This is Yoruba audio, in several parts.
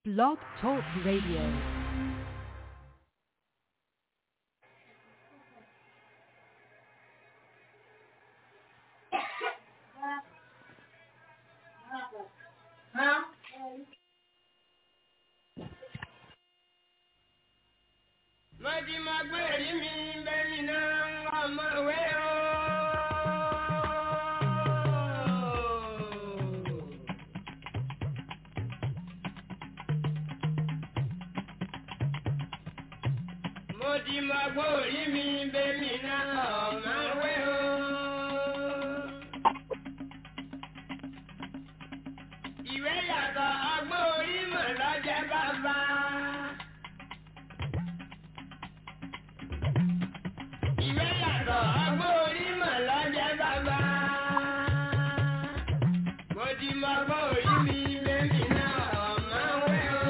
Blog Talk Radio. Mọ̀tí máa gbé èrí mi bẹ́ẹ̀ni náà ọmọ ìwé o. Mọ̀tí máa gbé èrí mi bẹ́ẹ̀ni náà ọmọ ìwé o. Ìwé yàtọ̀ ọgbọ́n orí mọ̀ lọ́jẹ́ bàbá. Ìwé yàtọ̀ ọgbọ́n orí mọ̀ lọ́jẹ́ bàbá. Mo ti mọ ọgbọ́n orí mi bẹ́ẹ̀ni náà ọmọ wẹ́ o.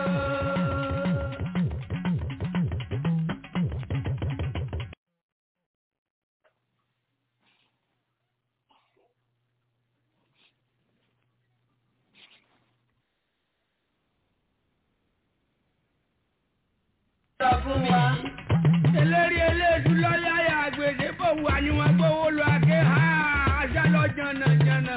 Sọ fún mi. Eléré eléèdú lọ́láyà àgbèdè bò wà ní wọn gbówó lọ àgé ha ajá lọ jànàjànà.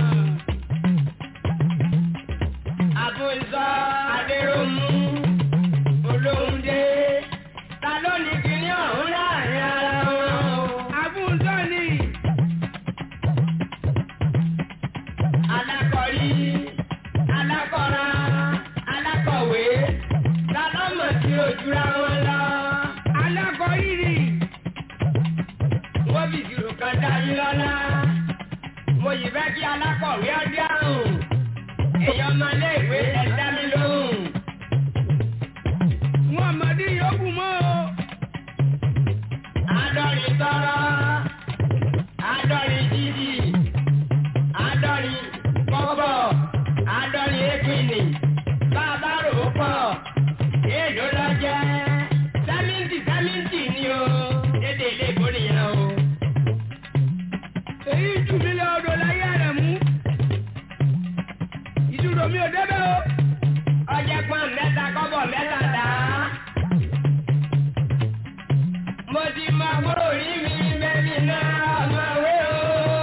Àbùsọ Adéròmù Olóhùndé ta ló ní kíní ọ̀hún láàrin ara wọn o. Àbùsọ ni. Alákọ̀rí, alákọ̀ra, alákọ̀wé, ta ló mọ̀ sí ojúra wọn lọ. Alákọ̀rí ni. Wọ́n fi ìṣirò kan dá yín lọ́lá. Mo yìí fẹ́ kí alákọ̀wé ọdí àrùn. Èèyàn máa lé ìwé ẹ̀dá mi lóhùn. Wọ́n mọ̀ ní yòókù mọ́ o. Àádọ́rin tọrọ, àádọ́rin jíjì, àádọ́rin kọ́kọ́, àádọ́rin ékìnì, bàbá rò ó pọ̀, èèlò lọ jẹ́, sẹ́mìntì sẹ́mìntì ni o, dédé ilé ìbò nìyẹn o. Èyí jù mí lọ odò láyé rẹ̀ mú. Ìdúró mi ò débẹ̀ o. Ọjẹ́ pọ́n mẹ́ta kọ́bọ̀ mẹ́ta dá. Mo ti mọ àbúrò rí mi bẹ́ẹ̀ni náà ọmọ ìwé o.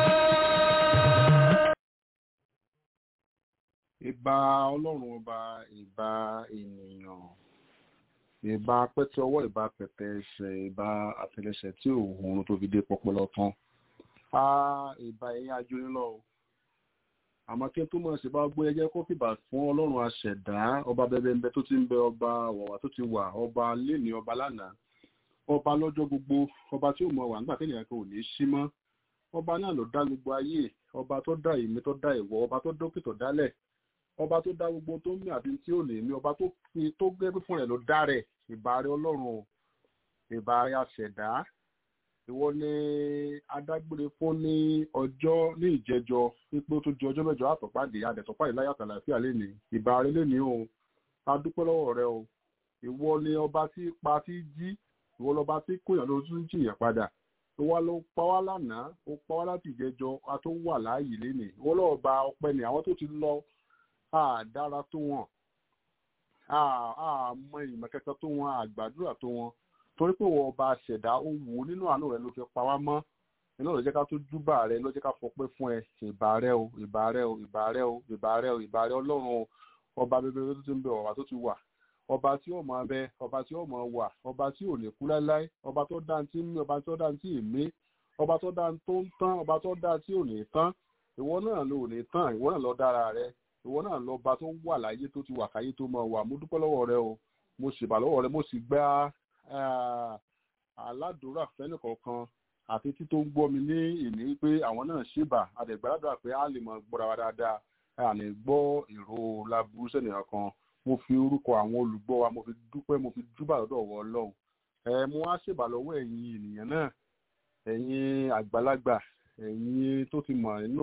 ìbà ọlọ́run ọba ìbà ènìyàn ìbà pẹ́tẹ́ ọwọ́ ìbà pẹ̀tẹ́ ẹsẹ̀ ìbà àtẹlẹsẹ̀ tí òun tó fi dé pọpọlọ tán á ìbà ẹ̀yìn ajónílọ o àmọ́ kí n tó mọ̀ sí bá gbé ẹjẹ́ kó fìbà fún ọlọ́run aṣẹ̀dá ọba bẹ́bẹ́ńbẹ́ tó ti ń bẹ ọba wọ̀wà tó ti wà ọba léni ọba lánàá ọba lọ́jọ́ gbogbo ọba tí ò mọ̀ wà nígbà tẹ́lẹ̀ kan ò ní sí mọ́ ọba náà ló dá gbogbo ayé ọba tó dá ìmí tó dá ìwọ ọba tó dókè tó dálẹ̀ ọba tó dá gbogbo tó ń mí àbí tí ò lè mí ọba tó fi tó gẹ́gẹ́ fún rẹ̀ ló dá rẹ̀ ìbàrẹ̀ ọlọ́run o ìbàrẹ̀ aṣẹ̀dá ìwọ ni adágbére fún ní ọjọ́ ní ìjẹjọ wípé ó tó di ọjọ́ mẹ́jọ àtọ̀pàdé àdẹ̀tọ̀pàdé láyà tàlàfíà lénìí ìbàrẹ̀ lénìí o a dúpẹ́ lọ́wọ́ rẹ o ìwọ ni ọba tí pa tí jí ìwọ lọba tí kòyàn ló tún jìyàn padà ìwọ ló pa wá lánàá ó pa wá láti ìjẹjọ a tó wà láàyè lénìí ìwọ lọ́wọ́ ba ọpẹ́ ni àwọn tó ti lọ àdára tó wọn àmọ́ ìmọ̀ kẹta tó wọn àgbàdúrà tó wọn torí pé wọ́n ọba ṣẹ̀dá ó wù ú nínú àánú rẹ ló fi pa wá mọ́ iná ló jẹ́ ká tó júbà rẹ ló jẹ́ ká fọpẹ́ fún ẹ ìbà rẹ o ìbà rẹ o ìbà rẹ o ìbà rẹ o ìbà rẹ ọlọ́run o ọba bẹbẹrẹ tó ti ń bẹ ọba tó ti wà ọba tí ó máa bẹ ọba tí ó máa wà ọba tí ò lè kú láéláé ọba tó dá tí ń mí ọba tó dá tí ì mí ọba tó dá tó ń tán ọba tó dá tí ò ní tán ìwọ náà ló ní tán ìwọ náà lọ dára rẹ ìwọ náà lọ bá tó wà láyé tó ti wà káyé tó máa wà mo dúpẹ́ lọ́wọ́ rẹ o mo sì bà lọ́wọ́ rẹ mo sì gba aládùúrà fẹ́nìkọ̀ọ̀kan àti tí tó ń gbọ́ mi ní ìní pé àwọn náà ṣèbà àdẹ̀gbàdàdà pé a lè mọ gbọ́ra wa dáadáa a lè gbọ́ ìró laburú sẹ́nìyàn kan mo fi orúkọ àwọn olùgbọ́ wa mo fi dúpẹ́ mo fi dúbà lọ́dọ̀ wọ ọlọ́run ẹ mo wá ṣèbà lọ́wọ́ ẹ̀yin ènìyàn náà ẹ̀yin àgbàlagbà ẹ̀yin tó ti mọ̀ nínú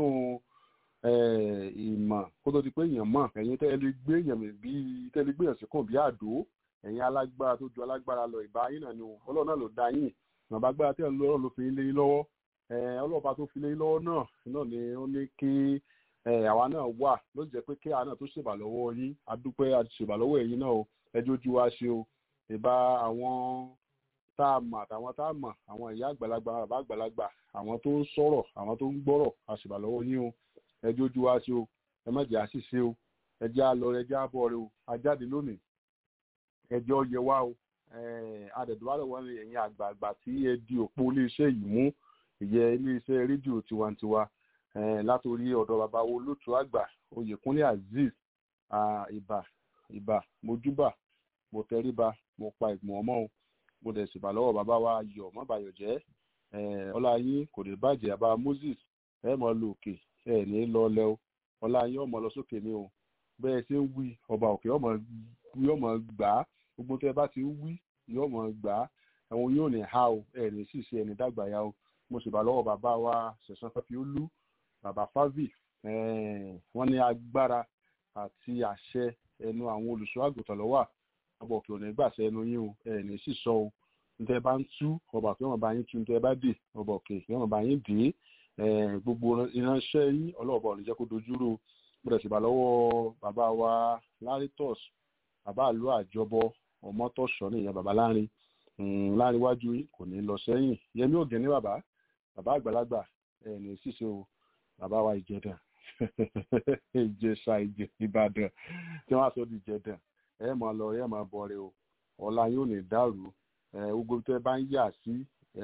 ìmọ̀ kó tó di pé èèyàn mọ̀ ẹ̀yin tẹ́ ẹ lè gbé èèyàn bí tẹ́ ẹ lè gbé èèyàn sí kàn bí àdó ẹ̀yin alágbára tó ju alágbára lọ ìbá yín náà ni o ọlọ́run náà ló dá yín nàbà agbára tí ọlọ́run ló fi lé yín lọ́wọ́ ọlọ́ọ̀bá tó fi lé yín lọ́wọ́ náà náà ni ó ní kí àwa náà wà ló jẹ́ pé kí àwa náà tó ṣèbà lọ́wọ́ yín adúpẹ́ àti ṣèbà lọ́wọ́ ẹ̀yin náà o ẹjọ́ ojú wa ṣe o ìbá àwọn tá a mọ̀ àtàwọn tá a mọ̀ àwọn ìyá àgbàlagbà bàbá àgbàlagbà àwọn tó ń sọ̀rọ̀ àwọn tó ń gbọ́rọ̀ àṣìbà lọ́wọ́ yín o ẹjọ́ ojú wa ṣe o ẹ má jẹ́ àṣìṣe o ẹjẹ́ àlọ́ ẹjẹ́ àbọ̀ rẹ o ajáde lónìí ẹjọ́ yẹ wá o adẹ̀dùwálẹ̀ wọn ẹ̀yin àgbààgbà tí ẹ di òpó iléeṣẹ́ yìí mú ìyẹ iléeṣẹ́ rédíò tiwantiwa látòrí ọ̀dọ̀ bàbá wo lótú àgbà oyèkúnlé azeez ìbà ìbà mojúbà mo tẹríba mo pa ìgbọ̀n ọmọ o mo dẹ̀ sì bà lọ́wọ́ bàbá wa yọ̀ mọ́ bàyọ̀ jẹ́ ọlá yín kò lè bàjẹ́ àbá moses ẹ mọ̀ lọ òkè ẹ ní lọ lẹ o ọlá yín ọmọ lọ sókè ni o bẹ́ẹ̀ ṣe ń wí ọba òkè ọmọ gbà á gbogbo tẹ́ bá ti ń wí yóò mọ̀ gbà á àwọn yóò ní ha o ẹ ní sì ṣe ẹni dàgbà ya o mo sì bà lọ́wọ́ bàbá wa ṣẹ̀sán fẹ́ fi ó lú bàbá favi wọ́n ní agbára àti àṣẹ ẹnu àwọn olùṣọ́ àgùntàn lọ́wọ́ ọba òkè òní gbàṣẹ ẹnu yín o ẹ ní sì sọ o ntẹ bá ń tú ọba òkè ọmọ bá yín tú ntẹ bá dè ọba òkè ọmọ bá yín dè é gbogbo ìránṣẹ́ yín ọlọ́ọ̀bà ò ní jẹ́ kó dojúrò mo dẹ̀ sì bà lọ́wọ́ bàbá wa laritos bàbá àlọ́ àjọbọ ọmọtọ̀ṣọ́ nìyẹn bàbá láàrin láàrin iwájú kò ní lọ sẹ́yìn yẹmí ògìn ní bàbá bàbá àgbàlagbà ẹ̀ ní ṣíṣe o bàbá wa ìjẹdàn ìjẹsà ìbàdàn tí wọ́n á sọ di ìjẹdàn ẹ máa lọ ẹ máa bọ̀rẹ̀ o ọ̀la yóò ní dàrú gbogbo tẹ́ bá ń yà sí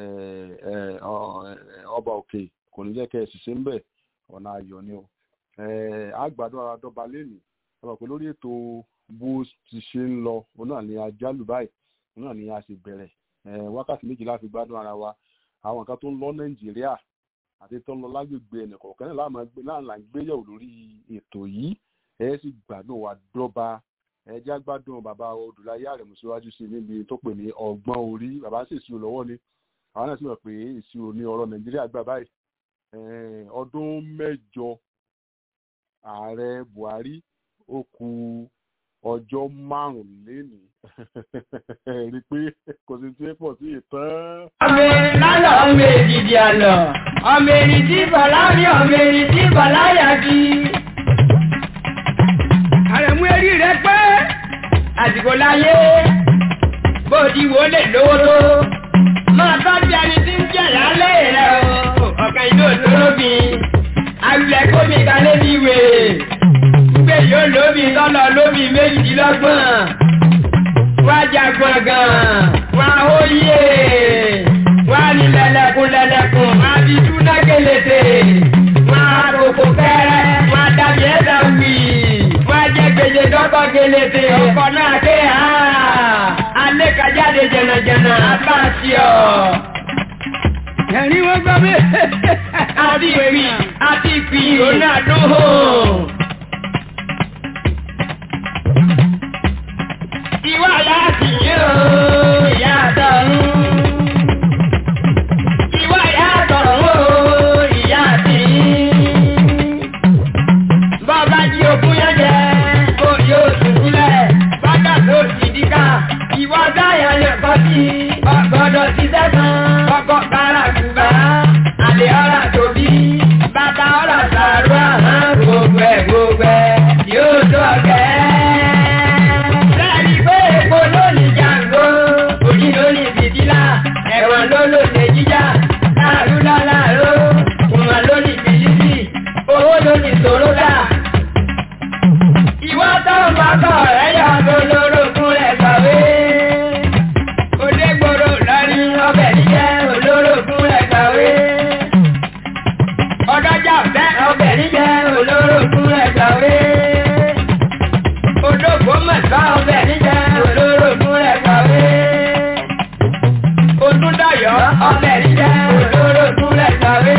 ọba òkè kò ní jẹ́ kẹ́ ẹ ṣiṣẹ́ ń bẹ̀ ọ̀nà ayọ̀ ni o àgbàdo ara dọ́ba lẹ́nu ọba pé lórí ètò bó ti ṣe ń lọ òun náà ni ajálù báyìí òun náà ni a sì bẹ̀rẹ̀ wákàtí méjìlá fi gbádùn ara wa àwọn nǹkan tó ń lọ nàìjíríà àti tó ń lọ lágbègbè ẹnìkọ̀ọ̀kan náà là ń gbéyàwó lórí ètò yìí ẹ sì gbádùn wa dọ́ba ẹ já gbádùn bàbá odùláyé àrẹ̀mú síwájú sí níbi tó pè ní ọgbọ́n orí bàbá sì ìṣirò lọ́wọ́ ni àwọn náà sì mọ̀ pé ìṣirò ní ọ̀rọ̀ nàìjíríà gbà báyìí ọdún mẹ́jọ ààrẹ buhari ó kù ọjọ́ márùnléní rí pé kò sí tí pọ̀ sí ìtàn. ọmọ erin lálọ́ ọmọ èdìdì àlọ́ ọmọ erin tí bàlá rí ọmọ erin tí bàlá yà bí. àrẹ̀mú erí rẹ pé àsìkò láyé bó ti wò lè lówó tó máa tọ́jú ẹni tí ń jẹ̀ lálẹ́ rẹ o ọ̀kan ìlú òtólóbì àwùlẹ̀ kómi kalẹ́ bí wèrè gbé yóò lóbi tọ́lọ̀ lóbi méjìdínlọ́gbọ̀n wá jagun gan wá óyè wá ní lẹ́lẹ́kùn lẹ́lẹ́kùn wá bí túná kélété wá kókó kẹ́rẹ́ wá dàbí ẹ̀dá wì wá jẹ́ gbèjè dọ́kọ̀ kélété ọkọ̀ náà ké ha alẹ́ kájáde jẹ̀nàjẹ̀nà bá sí ọ. ẹ̀rín wọ́n gbọ́ mi. àti ìpì àti ìpì òun náà dún hó. ìwà láti yóò yàtọ̀ rún. Ìwà yàtọ̀ rún ìyá àti Bọ́bá jí ogún yẹn jẹ, kó yóò dùnkúlẹ̀. Bọ́dà tó ti díkà, ìwọ dáyà lè kọ́ sí. Ọgbọ́dọ̀ ti sẹ́sàn, ọkọ̀ kára kùbá. Àlè ọ̀rà tóbi, bàtà ọ̀rà sàrú àmọ́ gbogbo ẹ̀ gbogbo ẹ̀ yóò tó ọ̀kẹ́ epo lónìí jàǹgó òní lónìí fìdílà ẹ̀wọ̀n ló lónìí jíjà láàrú láàrú kùmà lónìí fìdísì owó lónìí sòródà. ìwọ tó ń bá kọ̀ rẹ̀ yọ olórogún rẹ̀ kàwé. olégbòrò lọ́rí ọbẹ̀ níjẹ́ olórogún rẹ̀ kàwé. ọdọ́jà fẹ́ ọbẹ̀ níjẹ́ olórogún rẹ̀ kàwé. odògbó mẹ́ta ọbẹ̀ níjẹ́ olórogún rẹ̀ kàwé. Odúndayọ̀ ọbẹ̀ níjẹ́ olórogún rẹ̀ kàwé.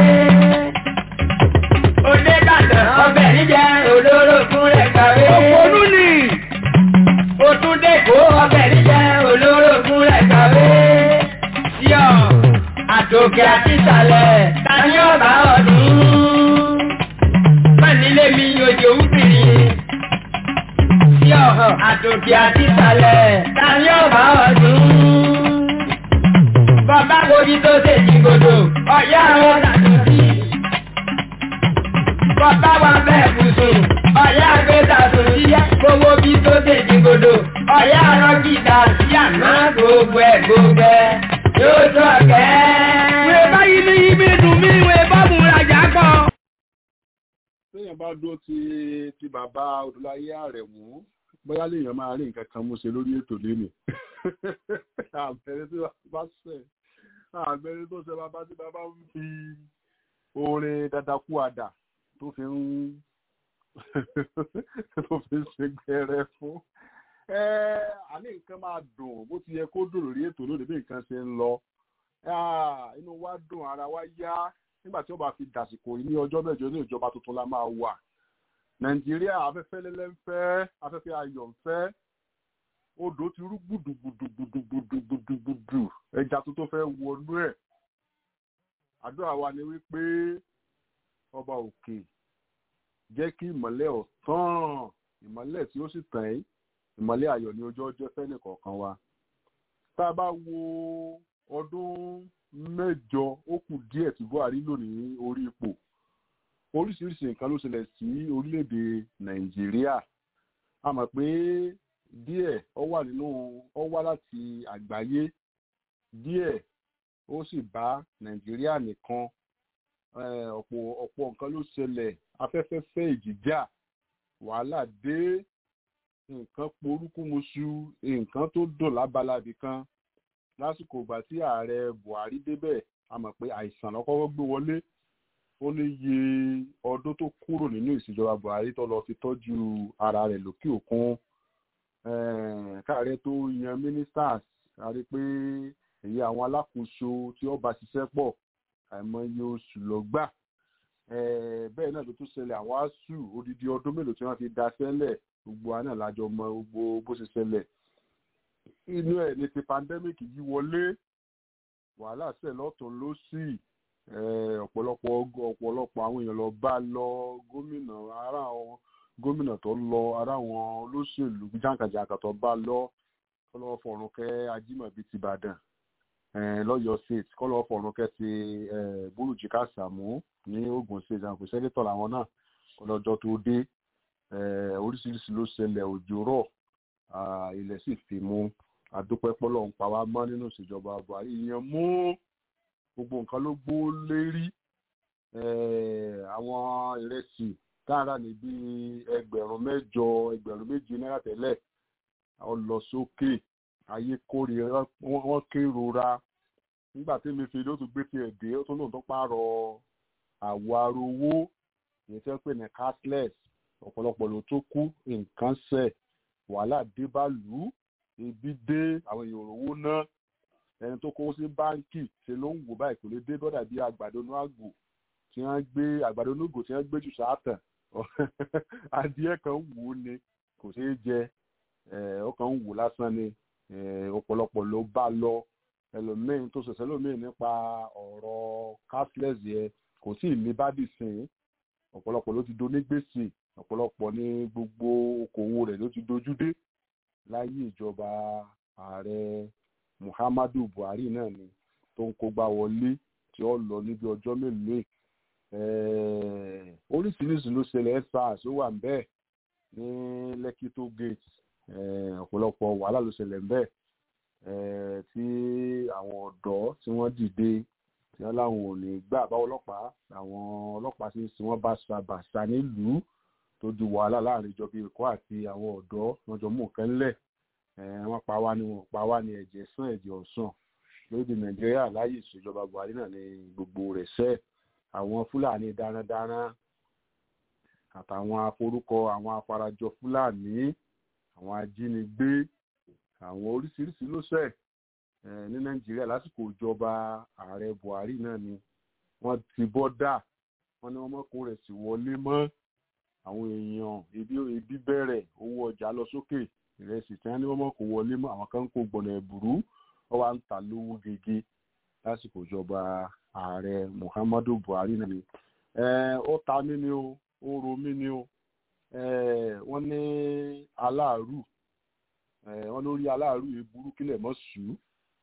Odébàdàn ọbẹ̀ níjẹ́ olórogún rẹ̀ kàwé. Òpònú ni. Otúndékò ọbẹ̀ níjẹ́ olórogún rẹ̀ kàwé. Síọ̀ àtòkè àti ìsàlẹ̀ tani ọ̀bà ọdún. Mọ̀nílé mi yòjò wúbìrì sí ọ̀hàn àtòkè àti ìsàlẹ̀ tani ọ̀bá ọdún. Bàbá kojú tó ṣe ìgbòdò ọ̀yá àwọn tàbí. Bàbá wa bẹ́ẹ̀ bùsùn ọ̀yá àgbẹ̀ta tó ṣíṣẹ́ gbogbo bí tó ṣe jìgòdò ọ̀yá àrọ́gìdà sí àná gbogbo ẹ̀ gbogbo ẹ̀ yóò tó ọ̀kẹ́. Wèé báyìí ní ibi dùn mí, wèé bá mú rajà kọ. téèyàn bá dúró ti ti bàbá Odúláyé Àrẹ̀mú bóyá léèyàn máa rí nǹkan kan mú ṣe lórí ètò lénìí àbẹ̀rẹ̀ tí bá ṣẹ̀ àbẹ̀rẹ̀ tó ṣe bàbá tí bàbá ń fi orin dadaku àdà tó fi ń tó fi ń ṣe gbẹrẹ fún ẹ àní nǹkan máa dùn bó ti yẹ kó dùn lórí ètò lónìí bí nǹkan ṣe ń lọ Ah, inú wa dùn ara wa yá nígbà tí ó bá fi dàsìkò yìí ní ọjọ́ mẹ́jọ ní ìjọba tuntun la máa wà nàìjíríà afẹ́fẹ́ lẹ́lẹ́ ń fẹ́ afẹ́fẹ́ ayọ̀ ń fẹ́ odò ti rú gbùdùgbùdùgbùdùgbùdùgbùdù ẹja tuntun fẹ́ wọnú ẹ̀ àdúrà wa ni wípé ọba òkè jẹ́ kí ìmọ́lẹ̀ ọ̀tán ìmọ́lẹ̀ tí ó sì tàn ẹ́ ìmọ́lẹ̀ ayọ̀ ní ojú ọjọ́ fẹ́ni kọ̀ọ̀kan wa tá a bá wo ọdún mẹ́jọ ó kù díẹ̀ tí buhari lò ní orí ipò oríṣiríṣi nǹkan ló ṣẹlẹ̀ sí orílẹ̀-èdè nàìjíríà a mọ̀ pé díẹ̀ ó wà nínú ó wá láti àgbáyé díẹ̀ ó sì bá nàìjíríà nìkan Eh, ọ̀pọ̀ ọ̀pọ̀ nǹkan ló ṣẹlẹ̀ afẹ́fẹ́ fẹ́ ìjìjà wàhálà dé nǹkan porúkúmuṣu nǹkan tó dùn lábalábì kan lásìkò ìgbà tí ààrẹ buhari débẹ̀ a mọ̀ pé àìsàn lọ́kọ́kọ́ gbé wọlé ó ní iye ọdún tó kúrò nínú ìṣèjọba buhari tó lọ fi tọ́jú ara rẹ̀ lókè òkun Eh, káàrẹ tó yan ministers a rí pé èyí àwọn alákòóso tí ó bá ṣiṣẹ́ pọ̀ àìmọye oṣù lọ gbà Eh, bẹ́ẹ̀ náà ló tún ṣẹlẹ̀ àwọn asuu odidi ọdún mélòó tí wọ́n fi da sẹ́lẹ̀ gbogbo àná lájọ mọ gbogbo bó ṣe ṣẹlẹ̀ inú ẹ̀ ní ti pandemic yìí wọlé wàhálà ṣẹ̀ lọ́tún lọ́sì eh, ọ̀pọ̀lọpọ̀ ọ̀pọ̀lọpọ̀ àwọn èèyàn lọ bá lọ gómìnà ara àwọn gómìnà tó lọ ara àwọn olóṣèlú jàǹkàjàǹkà tó bá lọ kọ́lọ́wọ́ fọ̀rùn kẹ́ ajímọ̀bí ti Ìbàdàn lọ́yọ̀ state kọ́lọ́wọ́ fọ̀rùn kẹ́ ti búrújì kásàmú ní Ògùn state àwọn sẹ́nitọ̀ làwọn náà kọ́lọ́jọ́ tó dé eh, oríṣiríṣi ló ṣẹlẹ̀ òjò rọ̀ ah, ilẹ̀ sì fi mú adúpẹ́ pọ́lọ́ ń pa wá mọ́ nínú ìṣèjọba Buhari ìyẹn mú gbogbo nǹkan ló gbó lérí eh, àwọn ìrẹsì táàrà ní bí ẹgbẹ̀rún mẹ́jọ ẹgbẹ̀rún méje náírà tẹ́lẹ̀ ó lọ sókè ayé kórìíra wọ́n kérora nígbà tí mi fi ló tún gbé tiẹ̀ dé ó tún lóun tó pààrọ̀ àwọ̀ arówó èyí tí wọ́n pè ní cashless ọ̀pọ̀lọpọ̀ ló tó kú nǹkan ṣẹ̀ wàhálà dé bá lù ú ebi dé àwọn èèyàn òrówó ná ẹni tó kówó sí báńkì ṣe ló ń wò báyìí kò lè dé bọ́dà bí àgbàdo inú àgbò tí wọ́n gbé àgbàdo inú àgbò tí wọ́n gbé jù sáàtàn adìẹ kan wù ú ni kò ṣeé jẹ ó kàn ń wò lásán ni ọ̀pọ̀lọpọ̀ ló bá lọ ẹlòmíín tó ṣẹ̀ṣẹ̀ lómíín nípa ọ̀rọ̀ cashless yẹn kò tí ì ní bádì sìn ọ̀pọ̀lọpọ̀ ló ti do ní gbèsè ọ̀pọ̀lọpọ̀ ní gbogbo okòwò rẹ̀ ló ti dojú dé láyé ìjọba ààrẹ Muhammadu Buhari náà ni tó ń kógbá wọlé tí ó lọ níbi ọjọ́ mélòó oríṣiríṣi ló ṣẹlẹ̀ sars ó wà bẹ́ẹ̀ ní Lekki tó gate ọ̀pọ̀lọpọ̀ wàhálà ló ṣẹlẹ̀ bẹ́ẹ̀ tí àwọn ọ̀dọ́ tí wọ́n dìde tí wọ́n láwọn ò ní gbà bá ọlọ́pàá àwọn ọlọ́pàá sì sí wọ́n bá ṣàbàṣà nílùú tó di wàhálà láàrin ìjọba Èkó àti àwọn ọ̀dọ́ wọ́n jọ mú nǹkan ńlẹ̀ wọ́n pa wá ní wọ́n pa wá ní ẹ̀jẹ̀ sàn ẹ̀jẹ̀ ọ̀sán lóde Nàìjíríà láyé ìṣèjọba Buhari náà ní gbogbo rẹ̀ sẹ́ẹ̀ àwọn Fúlàní darandaran àtàwọn aforúkọ àwọn afarajọ Fúlàní àwọn ajínigbé àwọn oríṣiríṣi ló ṣẹ̀ ní Nàìjíríà lásìkò ìjọba ààrẹ Buhari náà ni wọ́n ti bọ́dà wọ́n ní wọ́n mọ́kò rẹ̀ sì wọlé mọ́ àwọn èèyàn ebi ebi bẹ̀rẹ̀ owó ọjà lọ sókè ìrẹsì tí wọ́n ní wọ́n mọ́kò wọlé mọ́ àwọn kan ń kó gbọ̀nà ẹ̀bùrú wọ́n wá ń ta lówó gègé lásìkò ìjọba ààrẹ Muhammadu Buhari náà ni ó ta mí ni o ó ro mí ni o wọ́n ní aláàrù wọ́n lórí aláàrù yìí burú kílẹ̀ mọ́ sùú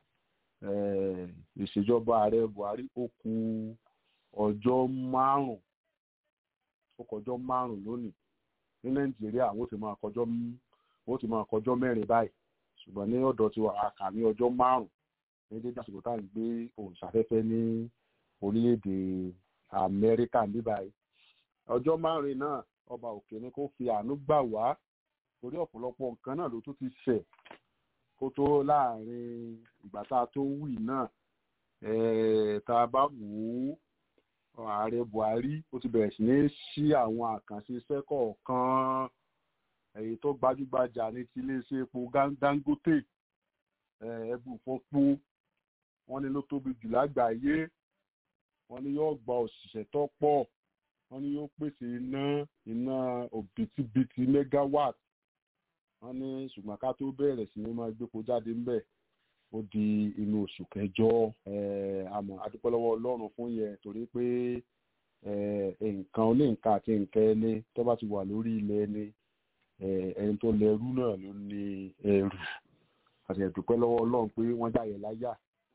ìṣèjọba ààrẹ Buhari ó kù ọjọ́ márùn ó kọjọ́ márùn lónìí ní nàìjíríà wọ́n ti máa kọjọ́ wọ́n ti máa kọjọ́ mẹ́rin báyìí ṣùgbọ́n ní ọ̀dọ̀ tí wọ́n kà ní ọjọ́ márùn-ún ní dédé àsìkò tá à ń gbé òǹṣàfẹ́fẹ́ ní orílẹ̀-èdè amẹ́ríkà ní báyìí ọjọ́ márùn-ún náà ọba òkè ni kó fi àánú gbà wá torí ọ̀pọ̀lọpọ̀ nǹkan náà ló tún ti ṣẹ̀ kó tó láàrin ìgbà tá a tó wì náà tá a bá wò ó ààrẹ buhari ó ti bẹ̀rẹ̀ sí ní ṣí àwọn àkànṣe iṣẹ́ kọ̀ọ̀kan èyí tó gbajúgbajà ní ti iléeṣẹ́ epo dangote ẹbù fọ́pó wọ́n ní ló tóbi jù lágbàáyé wọ́n ní yóò gba òṣìṣẹ́ tó pọ̀ wọ́n ní yóò pèsè iná iná òbítíbitì megawatt wọ́n ní ṣùgbọ́n ká tó bẹ̀rẹ̀ sí ní máa gbépo jáde ńbẹ̀ ó di inú oṣù kẹjọ àmọ́ adúpẹ́ lọ́wọ́ ọlọ́run fún yẹn torí pé nǹkan oníǹkan àti nǹkan ẹni tó bá ti wà lórí ilẹ̀ ẹni ẹni tó lẹ́rú náà ló ní ẹrù àti ẹ̀dùpẹ́ lọ́wọ́ ọlọ́run pé wọ́n jáyẹ láyà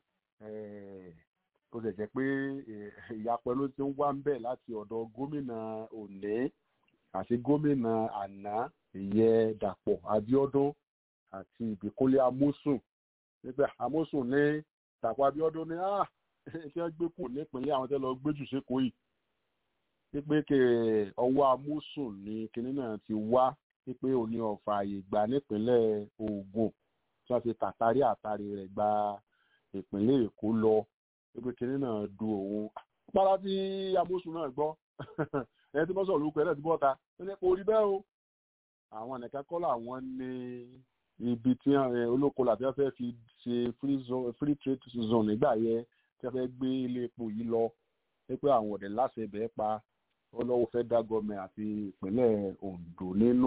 tó lè jẹ́ pé ìyapẹ́ ló ti ń wá ń bẹ̀ láti ọ̀dọ̀ gómìnà òní àti gómìnà àná ìyẹ dàpọ̀ abíọ́dún àti ìbíkúnlé amósùn nígbà amósùn ní dàpọ̀ abíọ́dún ní ah kí wọ́n gbé kù nípìnlẹ̀ àwọn tẹ́ lọ gbé jù sékòó yìí wípé kẹ ọwọ́ amósùn ní kinní náà ti wá wípé òní ọ̀fà àyè gbà nípínlẹ̀ Ògùn tí wọ́n fi tàtàrí àtàrí rẹ̀ gba ìpínlẹ̀ Èkó lọ wípé kinní náà du òun pàrọ̀ tí amósùn náà gbọ́ ẹni tí wọ́n sọ̀rọ̀ lóko ẹ̀ náà ti bọ́ta ó ní kò rí bẹ́ẹ̀ o àwọn nìkan kọ́ làwọn ní ibi tí olóko làbí wọ́n fẹ́ fi ṣe free trade zone nígbà yẹn tí wọ́n fẹ́ gbé ilé epo yìí lọ wípé àwọn ọ̀dẹ̀ láṣẹ ibẹ̀ pa ọlọ́wọ́ fẹ́ dá gọ́ọ̀mẹ̀ àti ìpínlẹ̀ Ondo nínú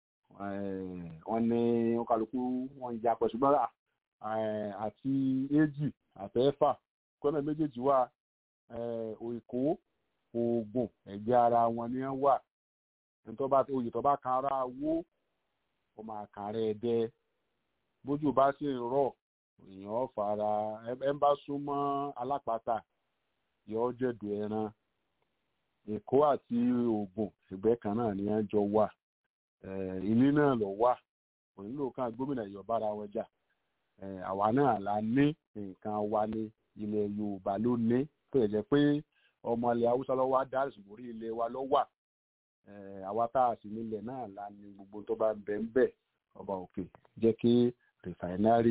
wọ́n ní wọ́n kálukú wọ́n ya pẹ̀ ṣùgbọ́n àti èjì àtẹ́fà kọ́nà méjèèjì wà Èkó Ògùn ẹ̀gbẹ́ ara wọn ni wọ́n wà oyè tó bá kan ara wó ó máa kàn rẹ̀ dẹ́ bójú bá sì ń rọ̀ èèyàn fara ẹ bá súnmọ́ alápàtà yọ jẹ̀dù ẹran èkó àti ògùn ẹgbẹ́ kan náà ni wọ́n jọ wà ilé náà lọ wà kò nílò kan gómìnà ìyọ̀bára wọn jà àwa náà la ní nǹkan wa ní ilẹ̀ yorùbá ló ní tó yẹ jẹ́ pé ọmọ ilẹ̀ haúsá lọ́wọ́ á dá ìṣòwò orí ilẹ̀ wa ló wà àwa tá a sì nílẹ̀ náà la ní gbogbo tó bá ń bẹ ń bẹ ọba òkè jẹ́ kí rìfàìnárì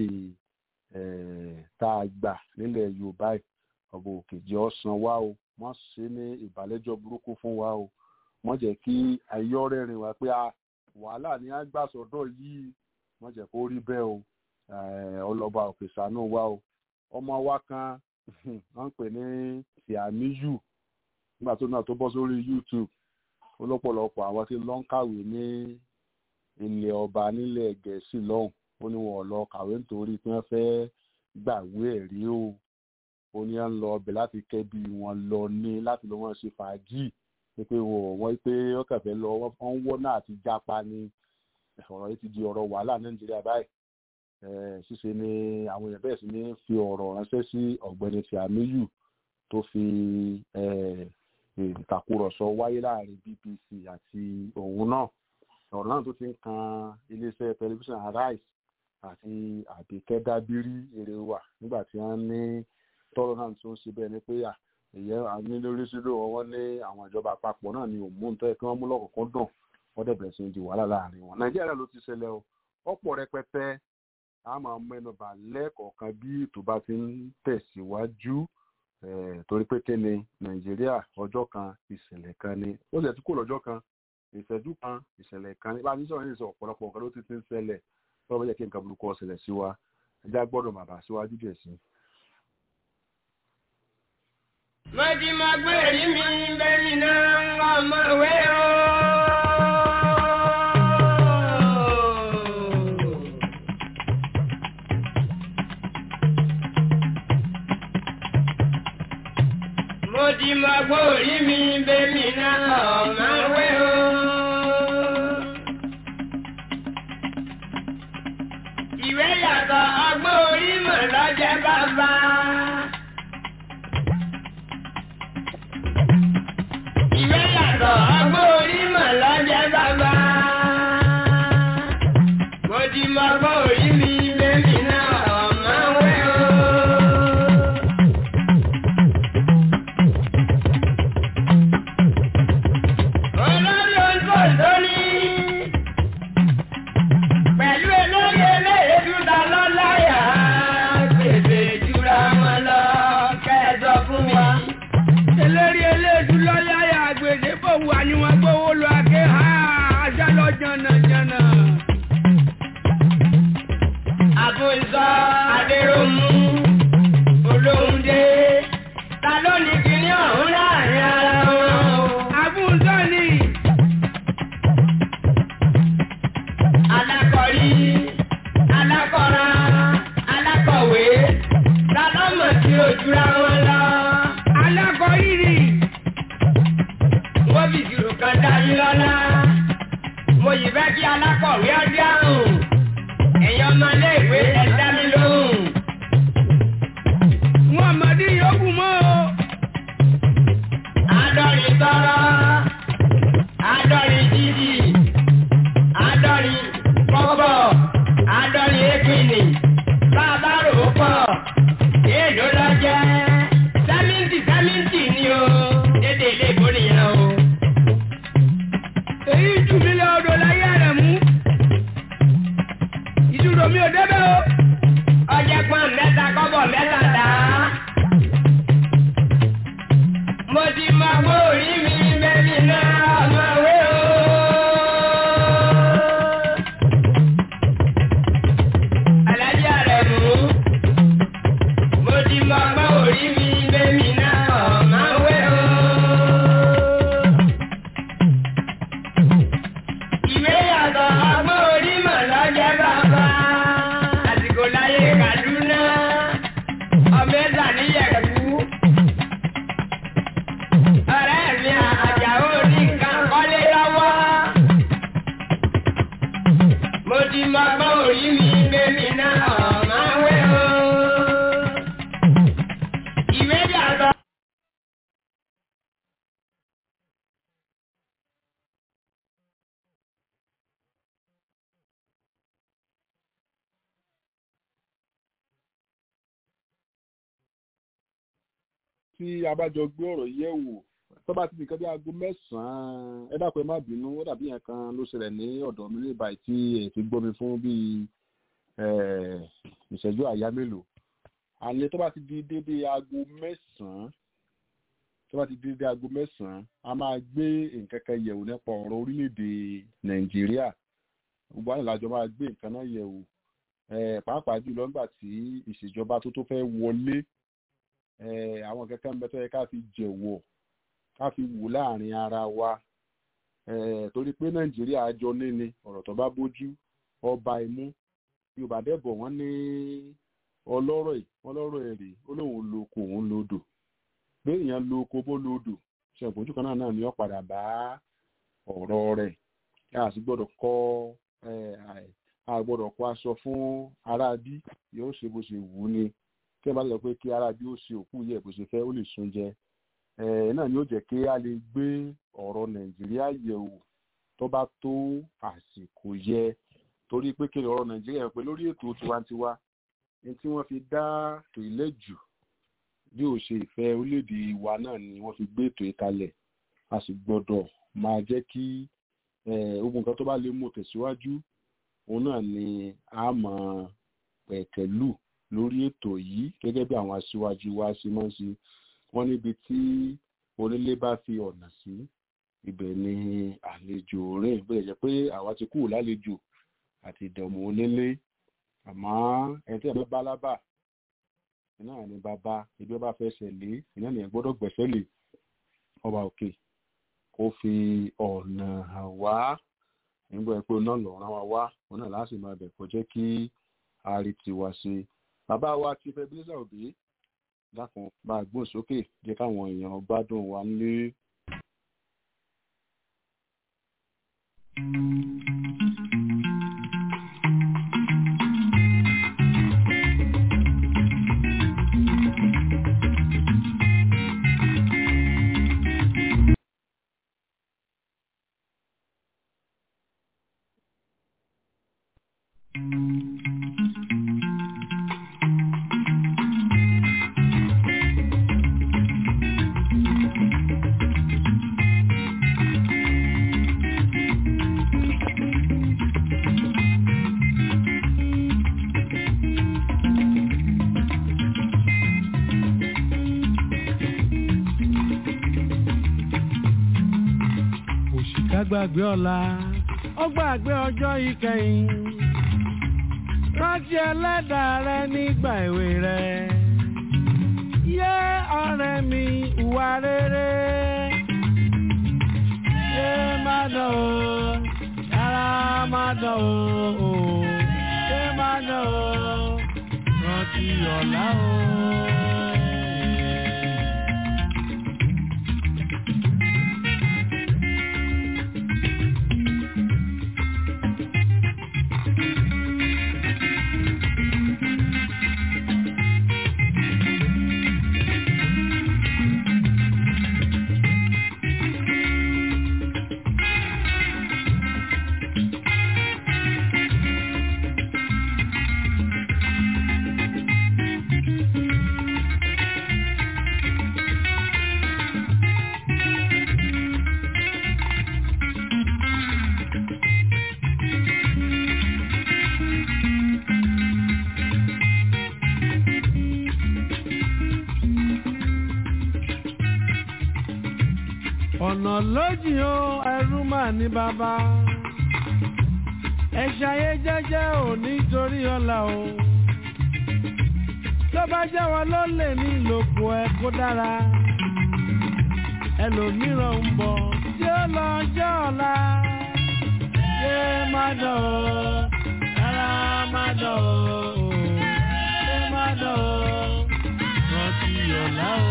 tá a gbà nílẹ̀ yorùbá yìí ọba òkè jẹ́ ọ̀sán wa o wọ́n ṣe ní ìbàlẹ́jọ́ burúkú fún wa o wọ́n jẹ́ kí ayọ́rẹ́rìn wa pé wàhálà ní agbásọ̀dọ̀ yìí wọ́n jẹ́ kó rí bẹ́ẹ̀ o ọlọ́ba òkè ṣàánú wa o ọmọ wa kan wọ́n ń pè ní Tìàmíyù nígbà tó náà tó bọ́ sórí YouTube olọ́pọ̀lọpọ̀ àwọn tí lọ́n kàwé ní ilẹ̀ ọba nílẹ̀ gẹ̀ẹ́sì lọ́hùn ó ní wọn lọ kàwé nítorí pé wọ́n fẹ́ gbàwé ẹ̀rí o ó ní à ń lọ ọbẹ̀ láti kẹ́bi wọn lọ ní láti lọ wọn ṣe fàájì pé wọ́n pé ó kẹfẹ́ lọ wọ́n ń wọ́ náà àti jápa ni ọ̀rọ̀ yìí ti di ọ̀rọ̀ wàhálà nàìjíríà báyìí ṣíṣe ni àwọn èèyàn bẹ́ẹ̀ sì ní fi ọ̀rọ̀ ránṣẹ́ sí ọ̀gbẹ́ni Tìàmíyù tó fi ìtàkùrọ̀sọ wáyé láàrin BBC àti òun náà ọ̀rọ̀ náà tó ti ń kan iléeṣẹ́ tẹlifíṣàn Arise àti Àbíkẹ́ Dábírí èrè wà nígbà tí wọ́n ní tọ́rọ̀ náà tó ń ṣe bẹ́ẹ̀ ni pé èyẹ ní lórí sílò wọn ní àwọn ìjọba àpapọ̀ náà ni òmùú nítorí kí wọ́n mú lọ́kọ̀ọ́kọ́ dùn wọ́n dẹ̀ bẹ̀rẹ̀ sí ní di wàhálà láàrin wọn. Nàìjíríà ló ti ṣẹlẹ̀ o ọ̀pọ̀ rẹpẹtẹ a máa mẹ́nubà lẹ́ẹ̀kọ̀ọ̀kan bí ètò bá ti ń tẹ̀síwájú torí pé kí ni Nàìjíríà ọjọ́ kan ìṣẹ̀lẹ̀ kan ni ó sì ti kó lọ́jọ́ kan ìṣẹ́jú kan ìṣẹ̀lẹ̀ kan ní bá a ti sọ̀rọ̀ ní ìṣọ̀ ọ̀pọ̀lọpọ̀ nǹkan ló ti ti ń ṣẹlẹ̀ tọ́wọ́ yẹ kí nǹkan burúkú ó ṣẹlẹ̀ sí wa ẹja gbọ́dọ̀ bàbá síwájú díẹ̀ sí i. Mọ́jí máa gbé èrí mi bẹ́yìn náà ń wá ọmọ ìwé o. Mọ́jí máa gbé èrí mi bẹ́yìn náà ọmọ ìwé o. Ìwé yàtọ̀ ọgbọ́n orí mọ̀ lọ́jẹ́ bàbá. Ìwé yàtọ̀ ọgbọ́n orí mọ̀ lọ́jẹ́ bàbá. sọ adéròmù olóhùn dé ta ló ní kíní ọ̀hún láàrin ara wọn. Àbúzọ́ ni. alákọ̀rí alákọ̀ra alákọ̀wé ta ló mọ̀ sí ojúra wọn lọ. Alákọ̀ọ́rìrì. wọ́n fi ìṣirò kan dájú lọ́la. mo yìí fẹ́ kí alákọ̀wé ọdí àrùn. ẹ̀yin ọmọléèwé ẹ dá mi lóhùn. Wọ́n mọ̀dí yòókù mọ́ o. àádọ́rin tọrọ àádọ́rin jíjì àádọ́rin kọ́bọ̀ àádọ́rin épìnì bàbá rò ó pọ̀ èèlò lọ jẹ́ sẹ́mìntì sẹ́mìntì ni o dédé ilé ìbò nìyẹn o. Èyí jù mí lọ odò láyé rẹ̀ mú. Ìdúró mi ò débẹ̀ o. ọjẹ́ pọ́n mẹ́ta kọ́bọ̀ mẹ́ta dá. mo ti mọ pé orí mi mẹ́rin náà ọmọ wé o. alájà rẹ̀ mú. mo ti mọ pé orí mi mẹ́rin náà ọmọ wé o. ìwé yàtọ̀ ọgbọ́n orí mọ̀ lọ́jẹ́ bàbá. àsìkò láyé Kaduna ọmọ ẹ̀sà níyẹ̀kú. ọ̀rẹ́ mi àjàó ní nǹkan kọ́lé lọ́wọ́. mo ti mọ ọgbọ́n orí mi bẹ́mi náà ọ̀má wẹ́ o. ìwé yàtọ̀. tí a bá jọ gbé ọ̀rọ̀ yẹ̀ wò tó bá ti di nǹkan bí aago mẹ́sàn-án ẹ dákun ẹ má bínú ó dàbí yẹn kan ló ṣẹlẹ̀ ní ọ̀dọ̀ mi ní ìbàyí tí èyí fi gbọ́ mi fún bíi eh, ìṣẹ́jú àyá mélòó àlẹ́ tó bá ti di dédé aago mẹ́sàn-án tó bá ti di dédé aago mẹ́sàn-án a máa gbé nǹkan kan yẹ̀wò nípa ọ̀rọ̀ orílẹ̀-èdè nàìjíríà gbogbo àwọn ìlàjọ máa gbé nǹkan náà yẹ̀wò eh, pàápàá jùlọ nígbà tí ìṣèjọba tó tó fẹ́ wọlé eh, àwọn kankan ń bẹ tó yẹ ká fi jẹ̀wọ̀ ká fi wò láàrin ara wa eh, torí pé nàìjíríà jọ níní ọ̀rọ̀ tó bá bójú ọba imú yorùbá dẹ́bọ̀ wọ́n ní ọlọ́rọ̀ ẹ̀ ọlọ́rọ̀ ẹ̀ rèé ó lóun lo oko òun lodò pé èèyàn lo oko bó lodò ṣe ìpọ́njú kan náà náà ni ó padà bá ọ̀rọ̀ rẹ̀ a sì gbọ́dọ̀ kọ́ a gbọ́dọ̀ kó aṣọ fún aráabí yóò ṣe bó ṣe wù ú ni kí ẹ bá lọ pé kí aráabí ó ṣe òkú yẹ bó ṣe fẹ́ ó lè sun jẹ ẹ náà ni ó jẹ́ kí a lè gbé ọ̀rọ̀ nàìjíríà yẹ̀wò tó bá tó àsìkò yẹ torí pé kí ọ̀rọ̀ nàìjíríà pé lórí ètò tiwantiwa ní tí wọ́n fi dá ètò ilẹ̀ jù bí ó ṣe ìfẹ́ orílẹ̀-èdè wa náà ni wọ́n fi gbé ètò ìkalẹ̀ a sì gbọ́dọ̀ máa jẹ́ kí ogun nǹkan tó bá lè mú tẹ̀síwájú òun náà ni a mọ̀ pẹ̀kẹ́lù lórí ètò yìí gẹ́gẹ́ bí àwọn aṣíwájú wa ṣe máa ń ṣe wọ́n níbi tí onílé bá fi ọ̀nà sí ibẹ̀ ni àlejò rìn bẹ́ẹ̀ jẹ́ pé àwa ti kúrò lálejò àti ìdààmú onílé àmọ́ ẹni tí ẹ bá bá lábà iná ní bàbá ibi ọba fẹ́ ṣẹlẹ̀ iná ní ẹ gbọ́dọ̀ gbẹ̀sẹ̀ lè ọba òkè kó fi ọ̀nà hàn wá nígbà pé iná lọ rán wa wá òun náà láti máa bẹ̀ kó jẹ́ kí a rí tiwa ṣe bàbá wa ti fẹ́ bílíṣà òbí dákun bá a gbóhùn sókè jẹ́ káwọn èèyàn gbádùn wa nílé. òṣìkà gbàgbé ọ̀la ó gbàgbé ọjọ́ ìkẹyìn rántí ẹlẹ́dàá rẹ nígbà èwe rẹ. Yé ọ̀rẹ́ mi ìwà rere. Yé má dán o, yàrá má dán o. Yé má dán o, rántí ọ̀la o. ọ̀nà lójì o ẹrú mà ní bàbá ẹ ṣayé jẹ́jẹ́ ò nítorí ọ̀la o tó bá jẹ́ wọn ló lè ní ìlòkù ẹ kó dára ẹlòmíràn ń bọ̀ tí ó lọ jẹ́ ọ̀la yé má dán o rárá má dán o yé má dán o rántí ọ̀la o.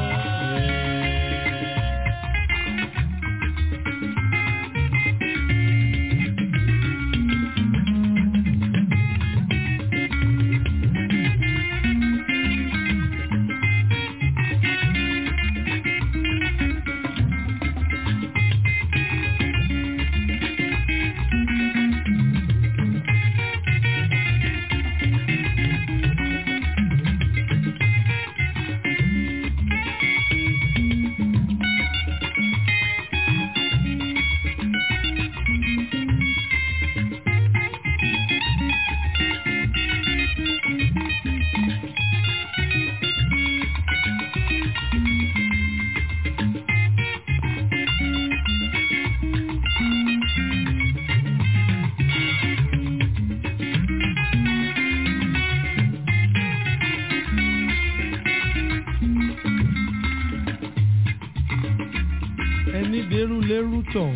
ẹni dẹrù lẹrù tọ̀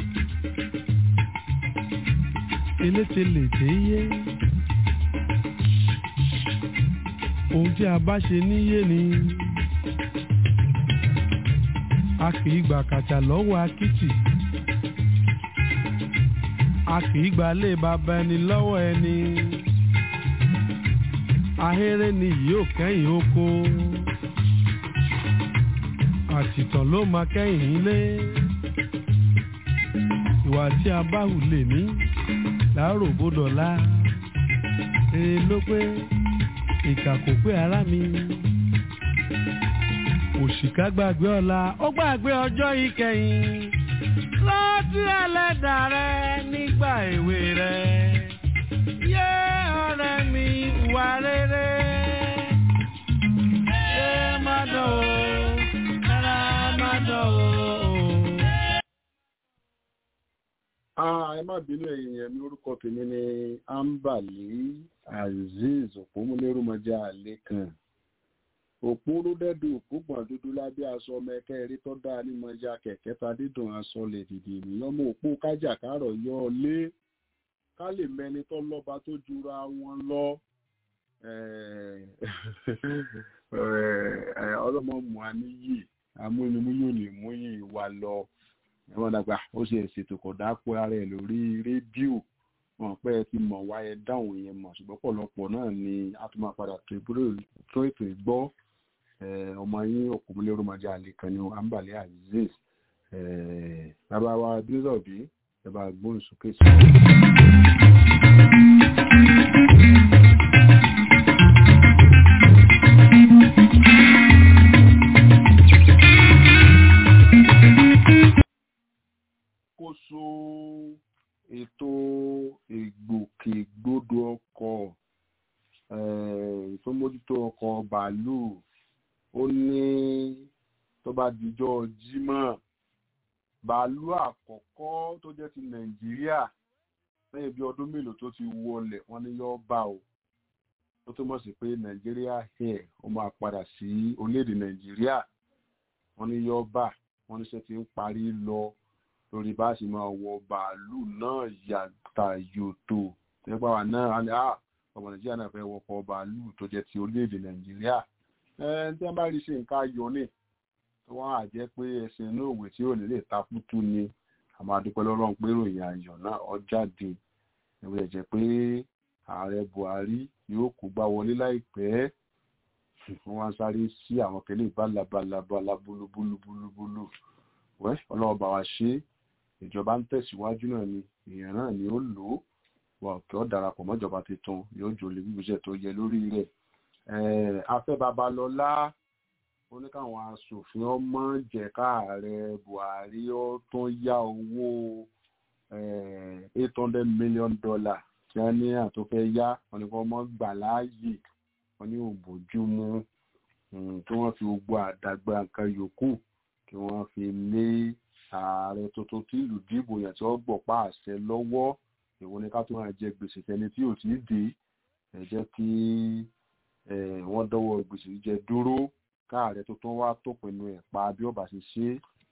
eléte lè dé yé ohun tí a bá ṣe níyé ni a kì í gbà kàtà lọ́wọ́ akitì a kì í gbà lé bàbá ẹni lọ́wọ́ ẹni ahéré ni yóò kẹ́yìn oko àtìtàn ló máa kẹ́yìn nílé ìwà tí a bá hù lè ní láàárò bódọ̀lá eré ló pé ìkà kò pé ara mi òṣìkà gbàgbé ọ̀la ó gbàgbé ọjọ́ ìkẹyìn rántí ẹlẹ́dà rẹ nígbà èwe rẹ yé ọ̀rẹ́ mi wà rere yé má dán o rárá má dán o. Ah, ẹ má bínú ẹ̀yin yẹn mi orúkọ tèmi ni ambali azeez òpómúlérúmọjà àlékàn òpórúdẹ́dù òpógbọ̀n dúdú lábẹ́ aṣọ ọmọ ẹ̀kẹ́ eré tó dáa nímọ̀já kẹ̀kẹ́ ta dídùn aṣọ lè dìde ènìyàn mọ òpó kájà kárọ̀ yọ ọ lé ká lè mẹni tó lọ́ba tó jura wọn lọ ọlọ́mọ mu àníyì amúnimú yóò lè mú yìí wá lọ ẹ̀wọ̀n dàgbà ó ṣe ṣètò kò dápò ara ẹ̀ lórí rédíò wọn pẹ́ ẹ ti mọ̀ wá ẹ dáhùn yẹn mọ̀ ṣùgbọ́n pọ̀lọpọ̀ náà ni a tún máa padà tó ìbúrò tó ètò ìgbọ́ ọmọ yín òkùnmílẹ̀ rọmọjà àlèkàn ni ambale aziz bàbá wa bílọ̀bí ẹ bá gbóhùn sókè sí. kóso ètò ìgbòkègbodò ọkọ̀ tó mójútó ọkọ̀ bàálù ó ní tó bá dijọ́ jímọ̀ bàálù àkọ́kọ́ tó jẹ́ ti nàìjíríà lẹ́yìn bí ọdún mélòó tó ti wọlẹ̀ wọ́n ní yọ́ bá o ó túmọ̀ sí pé nàìjíríà air ó máa padà sí orílẹ̀-èdè nàìjíríà wọ́n ní yọ́bà wọ́n ní ṣe ti ń parí lọ lórí bá a sì máa wọ bàálù náà yàtà yòtò nípa wà náà á ní à ọmọ nàìjíríà náà fẹ́ wọkọ̀ bàálù tó jẹ́ ti orílẹ̀-èdè nàìjíríà ẹ̀ tí wọ́n bá rí ṣe nǹkan ayọ̀ ní wọ́n á jẹ́ pé ẹsẹ̀ inú òwe tí ò ní lè ta fútú ni àmọ́ adúpẹ́ lọ́rọ̀ ń pé ròyìn ayọ̀ náà ọ jáde ìwé ẹ̀jẹ̀ pé ààrẹ buhari yóò kó gbá wọlé láìpẹ́ wọ́n wá ń sáré sí àwọn kẹlẹ́ balabalabala búlúbúlúbúlúbúlú wẹ́ ọlọ́wọ́ bá wa ṣe ìjọba ń tẹ̀síwájú náà ni èèyàn náà ni ó lò ó wà kí ó darapọ̀ mọ́jọba tuntun yóò jòlè gbígbésẹ̀ tó yẹ lórí rẹ̀ afẹ́ babalọ́lá ó ní káwọn aṣòfin ọmọ jẹ́ káààrẹ buhari ó tún yá owó eight hundred million dollar tí wọ́n ní àtúnfẹ́ yá wọn ni kò mọ́ gbà láàyè wọn ní òbójúmu kí wọ́n fi gbogbo àdàgbà nǹkan yòókù kí wọ́n fi lé ààrẹ tuntun tí ìlú dìbò yẹn tí wọ́n gbọ̀ pa àṣẹ lọ́wọ́ èwo ni ká tó máa jẹ gbèsè tẹni tí ò tí ì dé ẹ jẹ́ kí wọ́n dọ́wọ́ gbèsè jẹ dúró káàrẹ tuntun wá tó pinnu ẹ̀ pa bí ọba ṣe ṣe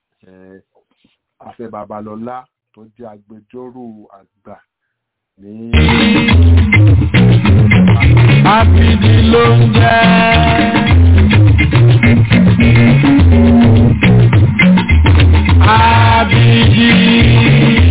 afẹ́ babalọ́lá tó jẹ́ agbẹjọ́rò àgbà ní. Abidi ló ń jẹ́. Abidi.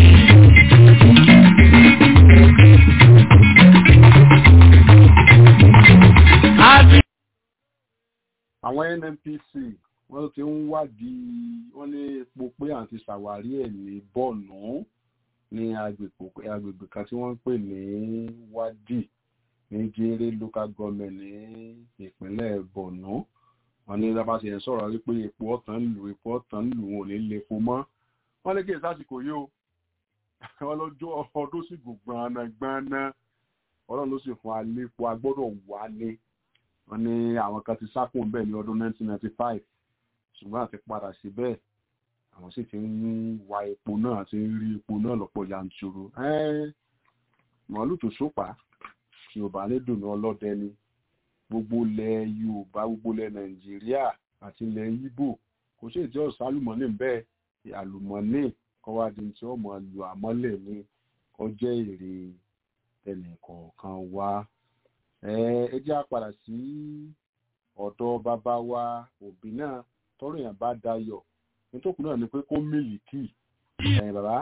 Abidi. àwọn nnpc wọ́n ti ń wádìí wọ́n ní epo pé àti ṣàwárí ẹ̀ ní bọ́ọ̀nù ní agbègbè kan tí wọ́n ń pè ní wádìí ní jéré local government ní ìpínlẹ̀ borno wọ́n ní lábá ṣe ń sọ̀rọ̀ wípé epo ọ̀tàn lù epo ọ̀tàn lù wọn ò ní lè epo mọ́ wọ́n lè kéè sásìkò yìí o wọ́n lọ́jọ́ ọdún sì gùn gbọ̀nàgbọ̀nà ọlọ́run ló sì fún alépo agbọ́dọ̀ wálé wọ́n ní àwọn kan ti sákùn bẹ́ẹ̀ ní ọdún 1995 ṣùgbọ́n àti padà sí bẹ́ẹ̀ àwọn sì ti ń wa epo náà àti ń rí epo náà lọ́pọ̀ yanturu màálù tó sópa yorùbá ní dùnú ọlọ́dẹ ni gbogbo ilẹ̀ yorùbá gbogbo ilẹ̀ nàìjíríà àti ilẹ̀ yíbò kò sí ìjọ sálùmọ́nì bẹ́ẹ̀ àlùmọ́nì kọ́wádìí tí wọ́n mọ̀ lù àmọ́lẹ̀ ní kọjá èrè ẹnìkọ̀ọ̀kan wá ẹ jẹ́ àpàdà sí ọ̀dọ̀ bàbá wa òbí náà tọ́rọ̀ yẹn bá dayọ̀ nítòkù náà ni pé kó mílìkì ẹ̀ bàbá.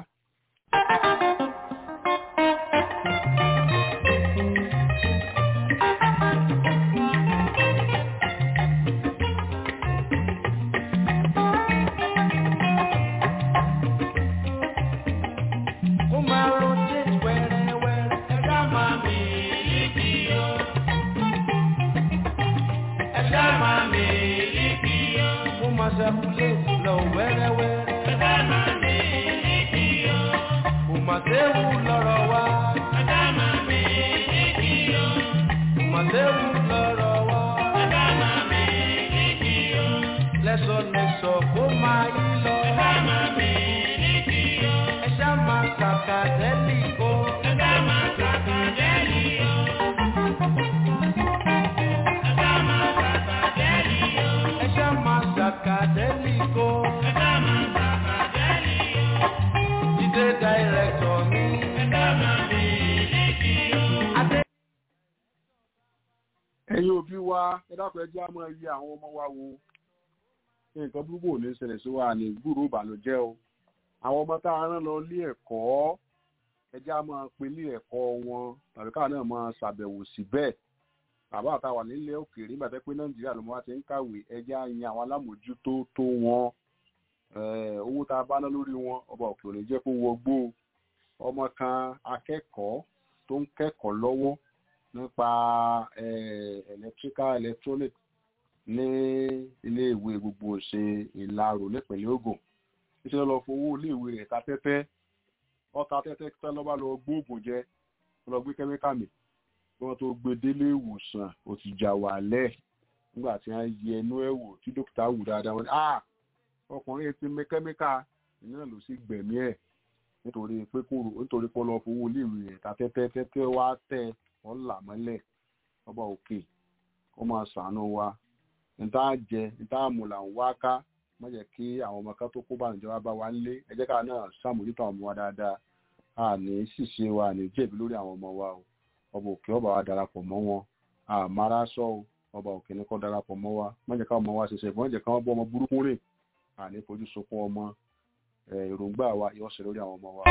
Ó máa rotate wẹ́rẹ́wẹ́rẹ́. Ẹ̀dá máa mi líkì o. Ẹ̀dá máa mi líkì o. Ó máa circulate lọ wẹ́rẹ́wẹ́rẹ́. Ẹ̀dá máa mi líkì o. Kò mà séwu lọ́rọ̀ wa. Ẹ̀dá máa mi líkì o. Kò mà séwu lọ́rọ̀ wa. Ẹ̀dá máa mi líkì o. Lẹ́sọ̀lẹ́sọ̀ kó máa yí lọ. Ẹ̀dá máa mi líkì o. Ẹ̀dá máa kàkà dẹ́lì o. Ẹ̀dá máa kàkà dẹ́lì o. Ẹ̀dá máa kàkà dẹ́lì o. Ẹ̀dá máa kàkà dẹ́lì o. Ẹ̀dá máa kàkà dẹ́lì o. Jídé dàírẹ́tọ̀ mi. Ẹ̀dá máa mi líkì o. Adé. ẹ̀yin òbí wa ẹ dákun ẹ jẹ́ á máa yẹ àwọn ọmọ wa wo nǹkan burúkú ò ní ṣẹlẹ̀ sí wa ní gbúrò ìbànújẹ́ o àwọn ọmọ tá a rán lọ ilé ẹ̀kọ́ ẹ jẹ́ á máa pe ilé ẹ̀kọ́ wọn tàbí káwọn náà máa ṣàbẹ̀wò síbẹ̀ bàbá àtàwà nílẹ̀ òkèèrè nígbà tẹ́ pé nàìjíríà ló máa ti ń kàwé ẹ jẹ́ á yan àwọn alámòjútó tó wọn Eh, owó tá a bá ná lórí wọn ọba òkè òní jẹ́ kó wọgbó ọmọ kan akẹ́kọ̀ọ́ tó ń kẹ́kọ̀ọ́ lọ́wọ́ nípa eh, electrical electronic ní iléèwé gbogbo ṣe ìlàrò nípìnlẹ̀ Ògùn iṣẹ́ lọ fowó iléèwé rẹ̀ ta tẹ́tẹ́ ọta tẹ́tẹ́ tẹ́ lọ́ba lọ gbóògùn jẹ lọ gbé kẹ́míkà mi kí wọ́n tó gbé délé ìwòsàn ó ti jà wálẹ̀ nígbà tí wọ́n yẹ ẹnu ẹ̀ wò tí dókítà wù dáadáa wọ́n ní ah ọkùnrin ti mẹ kẹ́míkà iná ló sì gbẹ̀mí ẹ̀ nítorí pé kò rò nítorí pé lọ fowó iléèwé rẹ̀ ta tẹ́tẹ́ tẹ́tẹ́ wá tẹ́ wọ́n là mọ́lẹ̀ ọba òkè kó máa ṣàánú wa níta jẹ níta mú là ń wá ká má jẹ́ kí àwọn ọmọ kan tó kó bá ìjọba bá wa nílé ẹ jẹ́ ká náà ṣàmójútó àwọn ọmọ wa dáadáa a ní ṣìṣe wa ní jẹ̀bi lórí àwọn ọmọ wa o ọba òkè ọba wa darapọ̀ mọ́ wọn àmàrà sọ o ọba òkè ní kó darapọ̀ mọ́ wa má jẹ́ ká ọmọ wa ṣẹṣẹ ìbọn jẹ́ ká wọ́n bọ́ ọmọ burúkú rìn àní fojú sunkún ọmọ èròǹgbà wa yóò ṣe lórí àwọn ọmọ wa.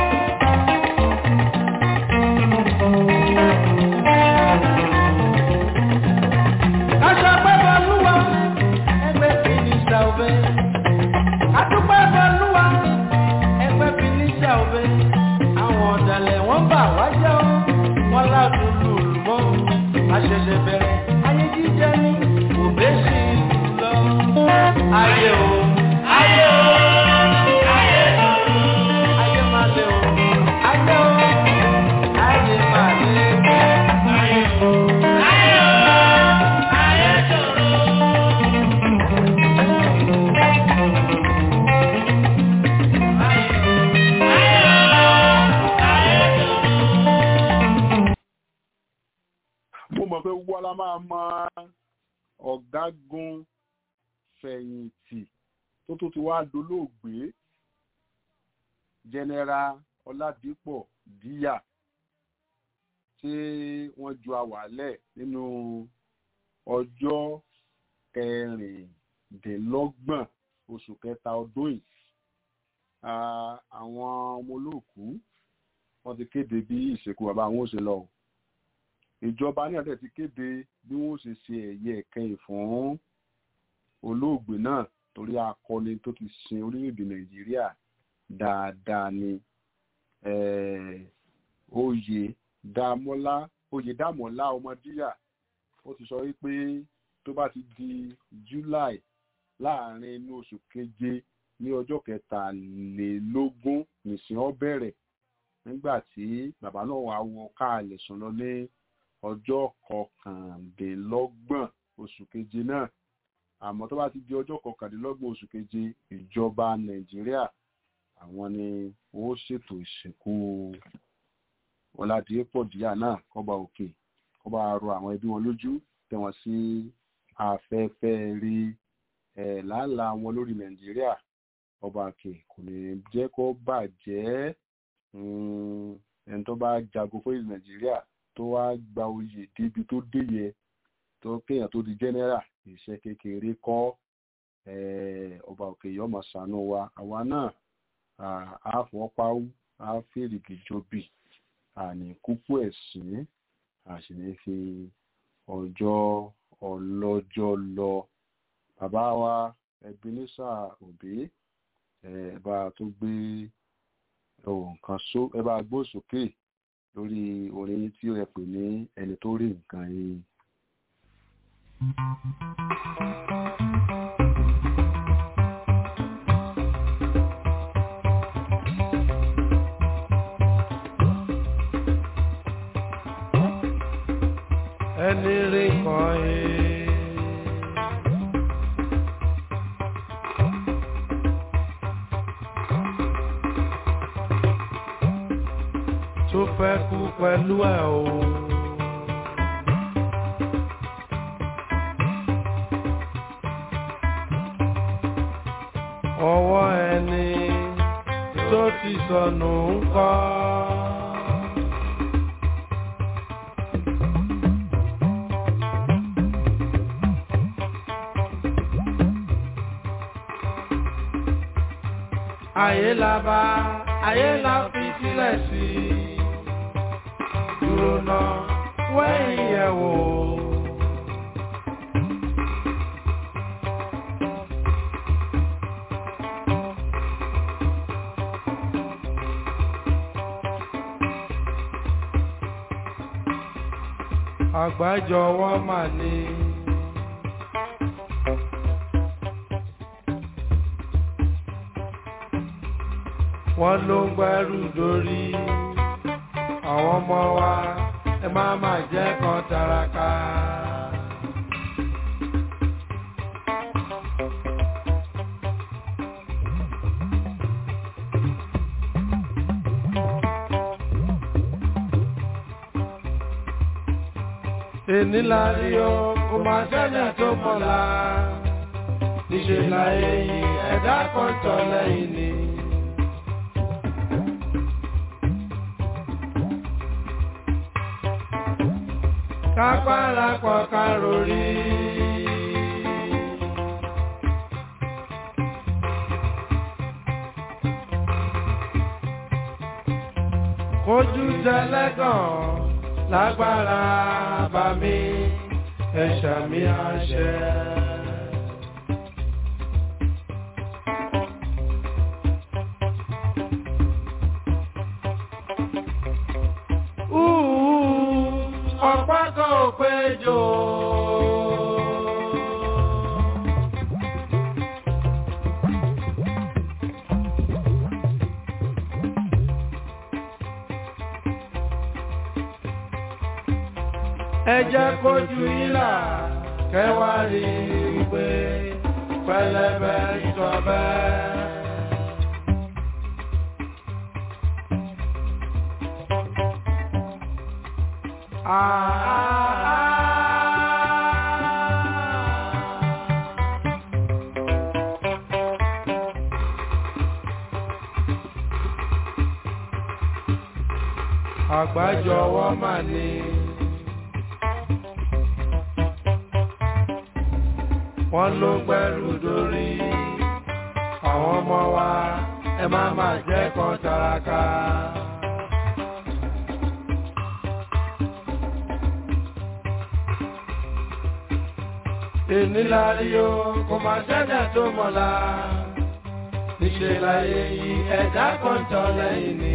Aṣọ pẹ́pẹ́ lúwa, ẹgbẹ́ fi ní ṣàwẹ́. Adúpẹ́ bọ́lúwa, ẹgbẹ́ fi ní ṣàwẹ́. Àwọn ọ̀dàlẹ̀ wọ́n bà wá jẹ́ ọ́, wọ́n ládùn lùlù mọ́. Àṣẹ̀ṣẹ̀ bẹ̀rẹ̀ ayé jíjẹ ní òbẹ́ sí lọ. Ayé o, ayé o, ayé o, ayé máa lé o, ayé o, ayé máa lé o. Ayé o, ayé o, ayé ṣòro. mo mọ̀ pé wọ́n la máa mọ ọ̀gágun fẹ̀yìntì tó tó ti wá dolóògbé jẹnẹra ọládípọ̀ díyà tí wọ́n ju àwàlẹ̀ nínú ọjọ́ kẹrìndínlọ́gbọ̀n oṣù kẹta ọdún yìí Ah, àwọn ọmọ olóòkú wọ́n ti kéde bí ìsìnkú bàbá wọn ó ṣe lọ o ìjọba ní àtẹ̀ ti kéde bí wọ́n ṣe ṣe ẹ̀yẹ ìkẹyìn fún olóògbé náà torí akọni tó ti sin orílẹ̀-èdè nàìjíríà dáadáa ni eh, oyè dámọ́lá oyè dámọ́lá ọmọdíyà ó ti sọ wípé tó bá ti di july láàrin inú oṣù keje ní ọjọ́ kẹtàlélógún nìsín ó bẹ̀rẹ̀ nígbà tí bàbá náà wà wọ káàlẹ̀ sùn lọ ní ọjọ́ kọkàndínlọ́gbọ̀n oṣù keje náà àmọ́ tó bá ti di ọjọ́ kọkàndínlọ́gbọ̀n oṣù keje ìjọba nàìjíríà àwọn ni wọ́n ṣètò ìsìnkú ọ̀làdìpọ̀ díà náà kọ́ba òkè kọ́ba rọ àwọn ẹbí wọn lójú tẹ̀ wọ́n sí afẹ́fẹ́ rí ẹ̀ làálàá wọn lórí nàìjíríà ọba òkè kò ní jẹ́ kó bàjẹ́ mm, ẹni tó bá jagun fún ìlú nàìjíríà tó wá gba oyè débi tó dé yẹ tó kéèyàn tó di jẹ́nẹ́rà iṣẹ́ kékeré kọ́ eh, ọba òkè yìí ọmọ ṣàánú wa àwa náà ah, á fọwọ́páwú á fèrègì jobi àní kúkú ẹ̀sìn àṣì ní fi ọjọ́ ọlọ́jọ́ lọ bàbá wa Ebenezer Obey ẹ bá tó gbé ohun kan só ẹ bá gbó sókè lórí orin tí ó yẹ pè ní ẹni tó rí nǹkan yìí. ẹni rí kan yìí. tó fẹ́ kú pẹ̀lú ẹ̀ o. ọwọ́ ẹni tó ti sọnù ń kọ́. ayé la bá ayé la fi sílẹ̀ sí i dúró náà wẹ́yìn yẹ̀ wò. àgbájọwọ́ mà ní. wọ́n ló ń gbẹ́rù dórí àwọn ọmọ wa ẹ má má jẹ́ kan taraka. èní la rí o kò má sẹ́ni tó mọ̀la níṣẹ́ láyé yìí ẹ̀dá kan tọ̀ lẹ́yìn ni. kápára pọ̀ ká rori. kojú tẹlẹ́gàn lágbára bá mi ẹ̀ṣà mi àṣẹ. ọ̀pá kan ò péjọ. ẹ jẹ́ kójú ìlà kẹwàá rí i pé pẹlẹbẹ ìtọ́bẹ. Àgbájọwọ́ mà ní. Wọ́n ló gbẹ́rù dórí. Àwọn ọmọ wa ẹ má má jẹ́ kan taraka. èní la rí o kò má sẹ́dá tó mọ̀la níṣẹ́ láyé yìí ẹ̀dá kan tọ́ lẹ́yìn ni.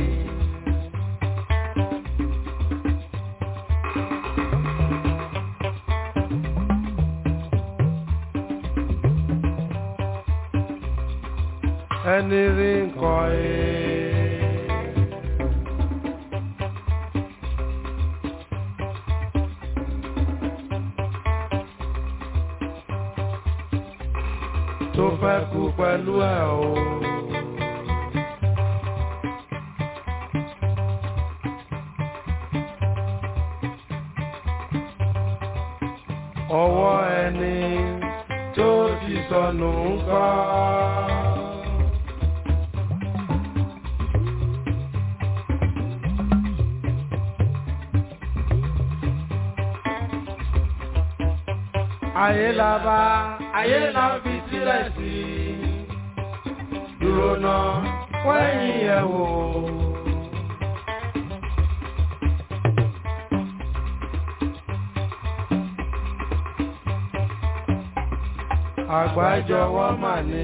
ẹni rí nǹkan ẹ̀. tó fẹ́ kú pẹ̀lú ẹ̀ o. ọwọ́ ẹni tó ti sọnù ń kọ́. ayé la bá ayé la fi sílẹ̀ sí dúró náà wẹ́yìn ẹ̀ wò. àgbájọwọ́ mà ní.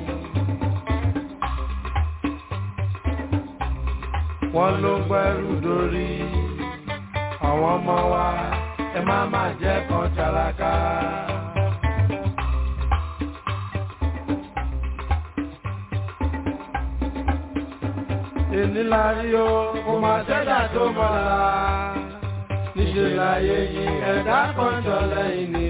wọ́n ló gbẹ́rù dórí àwọn ọmọ wa ẹ má má jẹ́ kan tálákà. èní la rí o kò má sẹ́dá tó mọ̀lá níṣẹ́ láyé yìí ẹ̀dá kan jọ lẹ́yìn ni.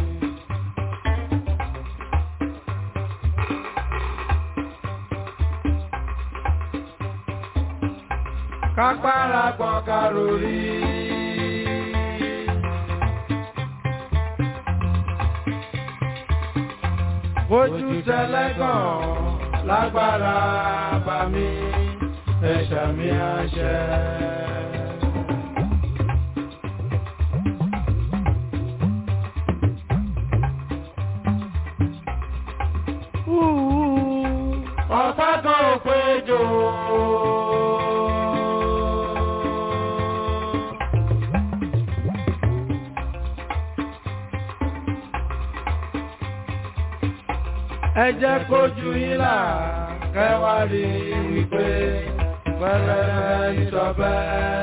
kápára gbọ̀n karori. Ojú tẹlẹ́gàn lágbára bá mi ẹ̀ṣà mi àṣẹ. Ọ̀pá kan ò péjọ. ẹ jẹ́ kójú yín là kẹwàá rí wípé pẹ̀lẹ́ ìjọba.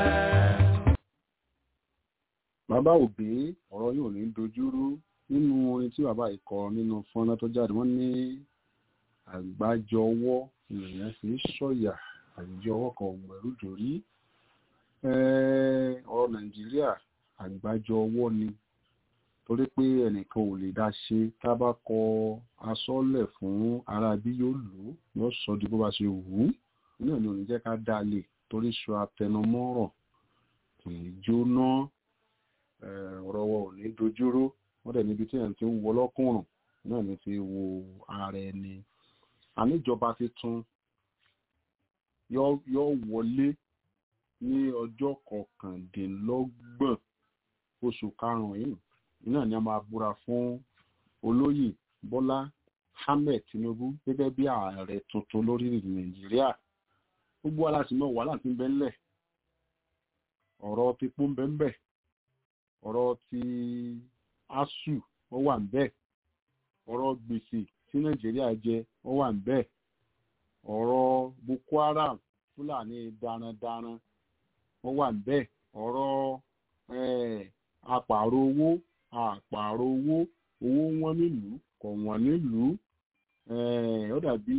bàbá òbí ọ̀rọ̀ yóò ní dojúrú nínú orin tí bàbá yìí kọ nínú fọ́nrán tó jáde wọ́n ní àgbájọ ọwọ́ èèyàn fi ń sọ̀yà àjọ ọwọ́ kan ògbẹ̀rú dòrí ọ̀rọ̀ nàìjíríà àgbájọ ọwọ́ ni torí pé ẹnìkan ò lè dá ṣe tá a bá kọ asọ́lẹ̀ fún ara bí yóò lò ó yóò sọ di bó bá ṣe wù ú náà ni ò ní jẹ́ ká dá lè torí sọ atẹnumọ́rọ̀ kì í jóná ọ̀rọ̀ wọn ò ní dojúró wọ́n dẹ̀ níbi tí ẹ̀ ti ń wọ lọ́kùnrùn náà ní fi wo ara ẹni àníjọba tuntun yóò wọlé ní ọjọ́ kọkàndínlọ́gbọ̀n oṣù karùn-ún yìí náà ni a máa búra fún olóyè bọ́lá ahmed tinubu gẹ́gẹ́ bí ààrẹ tuntun lórílẹ̀ nàìjíríà gbogbo aláṣìmọ̀ wàhálà tí ń bẹ ńlẹ̀ ọ̀rọ̀ pípọ́ ń bẹ ń bẹ ọ̀rọ̀ ti asu ó wà ń bẹ ọ̀rọ̀ gbèsè tí nàìjíríà jẹ ó wà ń bẹ ọ̀rọ̀ boko haram fúlàní darandaran ó wà ń bẹ ọ̀rọ̀ apààrọ̀ owó àpààrọ̀ owó owó wọn nílùú kò wọ́n nílùú ó dàbí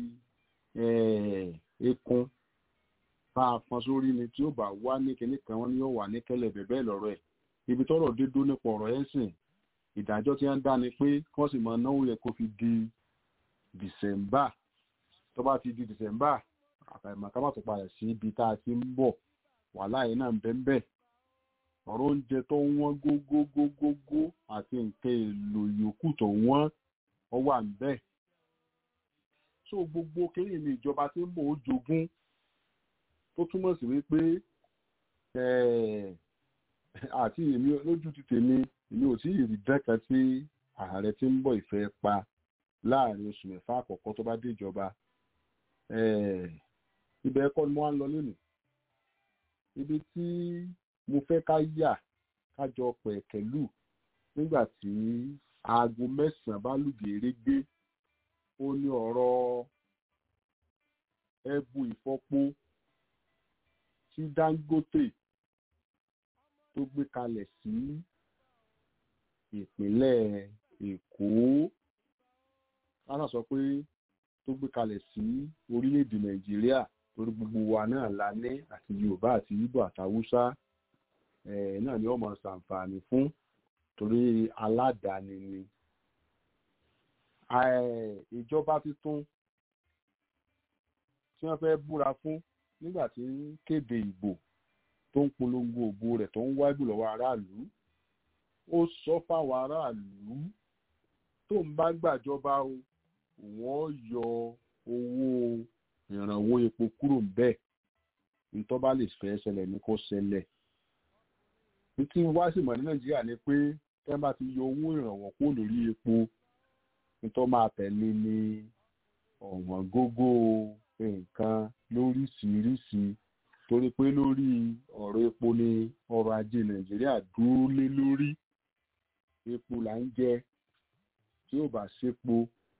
ekun tá a fọn sórí ni tí ó bá wá ní kinní kan wọn ni yóò wà ní kẹlẹ bẹbẹ lọ́rọ̀ ẹ̀ ibi tọ́rọ̀ dé dó nípa ọ̀rọ̀ ẹ̀sìn ìdájọ́ tí wọ́n dá ni pé wọ́n sì máa náwó yẹ kó fi di dìsẹmbà tó bá ti di dìsẹmbà àfàìmọ̀ ká má tó padà sí ibi tá a ti ń bọ̀ wàhálà yìí náà ń bẹ ń bẹ ọ̀rọ̀ oúnjẹ tó wọ́n gógógógógó àti nǹkan èlò yòókù tó wọ́n ọ wà ń bẹ so gbogbo kéyìn ní ìjọba tí ń bọ̀ ó jogún tó túmọ̀ sí wípé àti èmi lójú ti tèmi èmi ò tí ì rí dẹ́kan tí ààrẹ tí ń bọ̀ ìfẹ́ pa láàrin oṣù mẹ́fà àkọ́kọ́ tó bá dé ìjọba ibẹ̀ ẹ̀kọ́ ni wọ́n á lọ lónìí ibi tí mo fẹ́ ká yà kájọ pẹ̀kẹ́lù nígbà tí aago mẹ́sàn-án bá lùgèrè gbé ó ní ọ̀rọ̀ ẹbu ìfọpo tí Dangote tó gbé kalẹ̀ sí ìpínlẹ̀ Èkó lánàá sọ pé tó gbé kalẹ̀ sí orílẹ̀-èdè Nàìjíríà torí gbogbo wa náà la ní àti Yorùbá àti Ìgbò àtàwùsá náà ni wọ́n mọ̀ ṣàǹfààní fún torí aládàáni ni ìjọba tuntun tí wọ́n fẹ́ búra fún nígbà tí ń kéde ìbò tó ń polongo òbò rẹ̀ tó ń wá ìbò lọ́wọ́ aráàlú ó sọ fáwọn aráàlú tó ń bá gbàjọba o wọ́n yọ owó ìrànwọ́ epo kúrò bẹ́ẹ̀ nítorí bá lè fẹ́ ṣẹlẹ̀ ní kó ṣẹlẹ̀ tí wá sì mọ̀ ní nàìjíríà ni pé tẹ́ bá ti yọ owó ìrànwọ́ kúrò lórí epo nítorí máa tẹ̀lé ní ọ̀wọ́n gógó nǹkan lóríṣiríṣi torí pé lórí ọ̀rọ̀ epo ni ọrọ̀ ajé nàìjíríà dúró lé lórí epo là ń jẹ tí ò bá sépo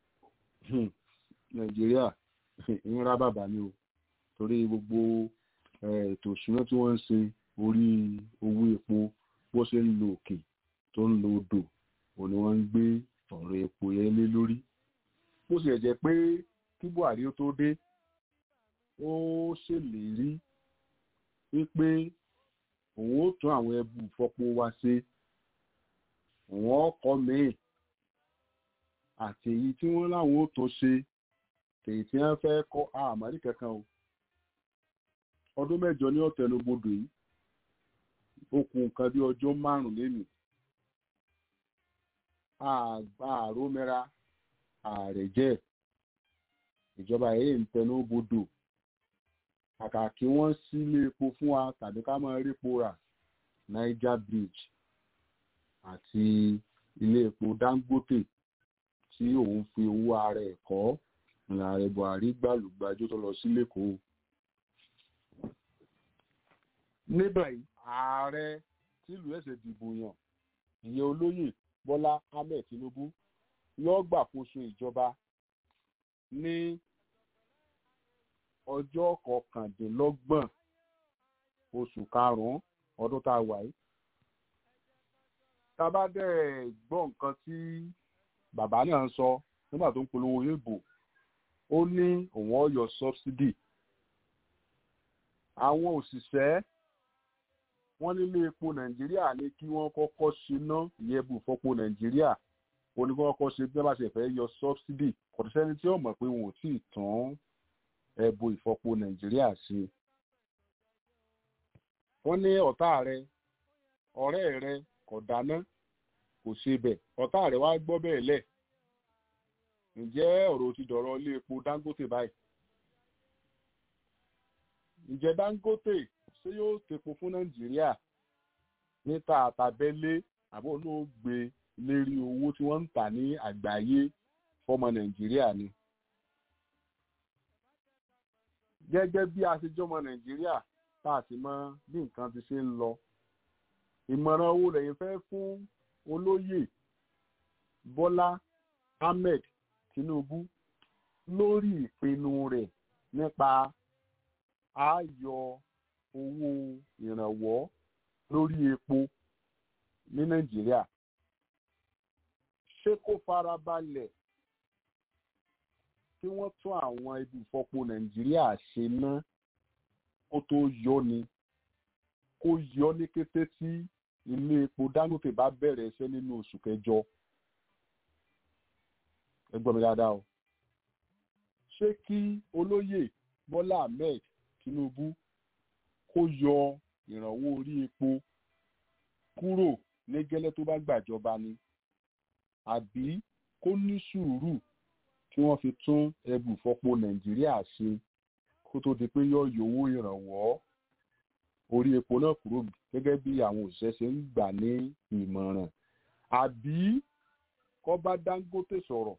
nàìjíríà ń rá bàbá ni o torí gbogbo ètò ìṣúná tí wọ́n ń ṣe orí owó epo bó ṣe ń lo òkè tó ń lo odò òun ni wọ́n ń gbé ọ̀rọ̀ epo yẹn lé lórí bó ṣe jẹ́ pé kí buhari ó tó dé ó ṣèlérí wípé òun ó tún àwọn ẹbù ìfọpo wa ṣe òun ọkọ̀ míì àti èyí tí wọ́n láwọn ó tó ṣe èyí tí wọ́n fẹ́ kọ́ àmàlí kankan o ọdún mẹ́jọ ní ọ̀tẹ̀lógbodò yìí ó kù nǹkan bí ọjọ́ márùn-ún lénìí àrómẹ́ra ààrẹ jẹ́ ìjọba èyí ń tẹnu bodò kàkà kí wọ́n sílé epo fún wa tàbí ká máa rípo rà Niger Bridge àti ilé epo Dangote tí òun fi owó ara ẹ̀ kọ́ ààrẹ Buhari gbàlùgbàjò tó lọ sí lẹ́kọ̀ọ́ níbẹ̀ yìí ààrẹ tìlú ẹ̀sẹ̀ dìbò yàn ìyẹn olóyè Bọ́lá Ahmed Tinubu yóò gbàkóso ìjọba ní ọjọ́ kọkàndínlọ́gbọ̀n oṣù karùn-ún ọdún tá a wà yìí. tá a bá dẹ̀ gbọ́ nǹkan tí bàbá náà ń sọ nígbà tó ń polówó ìbò ó ní òun ọ̀yọ́ subsidy. àwọn òṣìṣẹ́ wọ́n nílé epo nàìjíríà ní kí wọ́n kọ́kọ́ ṣiná ìyẹ́bù fọ́pọ̀ nàìjíríà wọ́n ní kí wọ́n kọ́kọ́ ṣe bí wọ́n bá ṣe fẹ́ yọ subsidy kò sẹ́ni tí ó mọ̀ pé wọn ò tí ì tán ẹ̀bù ìfọ́pọ̀ nàìjíríà sí i. wọ́n ní ọ̀tá rẹ ọ̀rẹ́ rẹ kò dáná kò ṣe bẹ̀ ọ̀tá rẹ̀ wá gbọ́ bẹ́ẹ̀ lẹ̀ ǹjẹ́ ọ̀rọ̀ ti dọ̀rọ̀ ilé epo Dangote báyìí ǹjẹ́ Dangote ṣé yóò tepo fún Nàìjíríà níta àtàbẹ́lé àbọ̀ ló gbé lérí owó tí wọ́n ń tà ní àgbáyé fọmọ Nàìjíríà ni. gẹ́gẹ́ bí a ṣe jọmọ Nàìjíríà tá a sì mọ bí nǹkan ti ṣe ń lọ ìmọ̀ràn owó lẹ́yìn fẹ́ fún olóyè Bọ́lá Ahmed Tinubu lórí ìpinnu rẹ̀ nípa ààyò owó ìrànwọ́ lórí epo ní Nàìjíríà ṣé kó farabalẹ̀ kí wọ́n tún àwọn ibi ìfọpo Nàìjíríà ṣe ná kó tó yọ ni kó yọ ní kété tí ilé epo Dangote bá bẹ̀rẹ̀ iṣẹ́ nínú oṣù kẹjọ ẹ gbọ́ mi dáadáa o ṣé kí olóyè Bọ́lá Ahmed Tinubu kó yọ ìrànwọ́ orí epo kúrò ní gẹ́lẹ́ tó bá gbàjọba ni àbí kó ní sùúrù kí wọ́n fi tún ẹbù fọpo Nàìjíríà ṣe kó tó di pé yóò yọwó ìrànwọ́ orí epo náà kúrò gẹ́gẹ́ bí àwọn òṣìṣẹ́ ṣe ń gbà ní ìmọ̀ràn àbí kó bá Dangote sọ̀rọ̀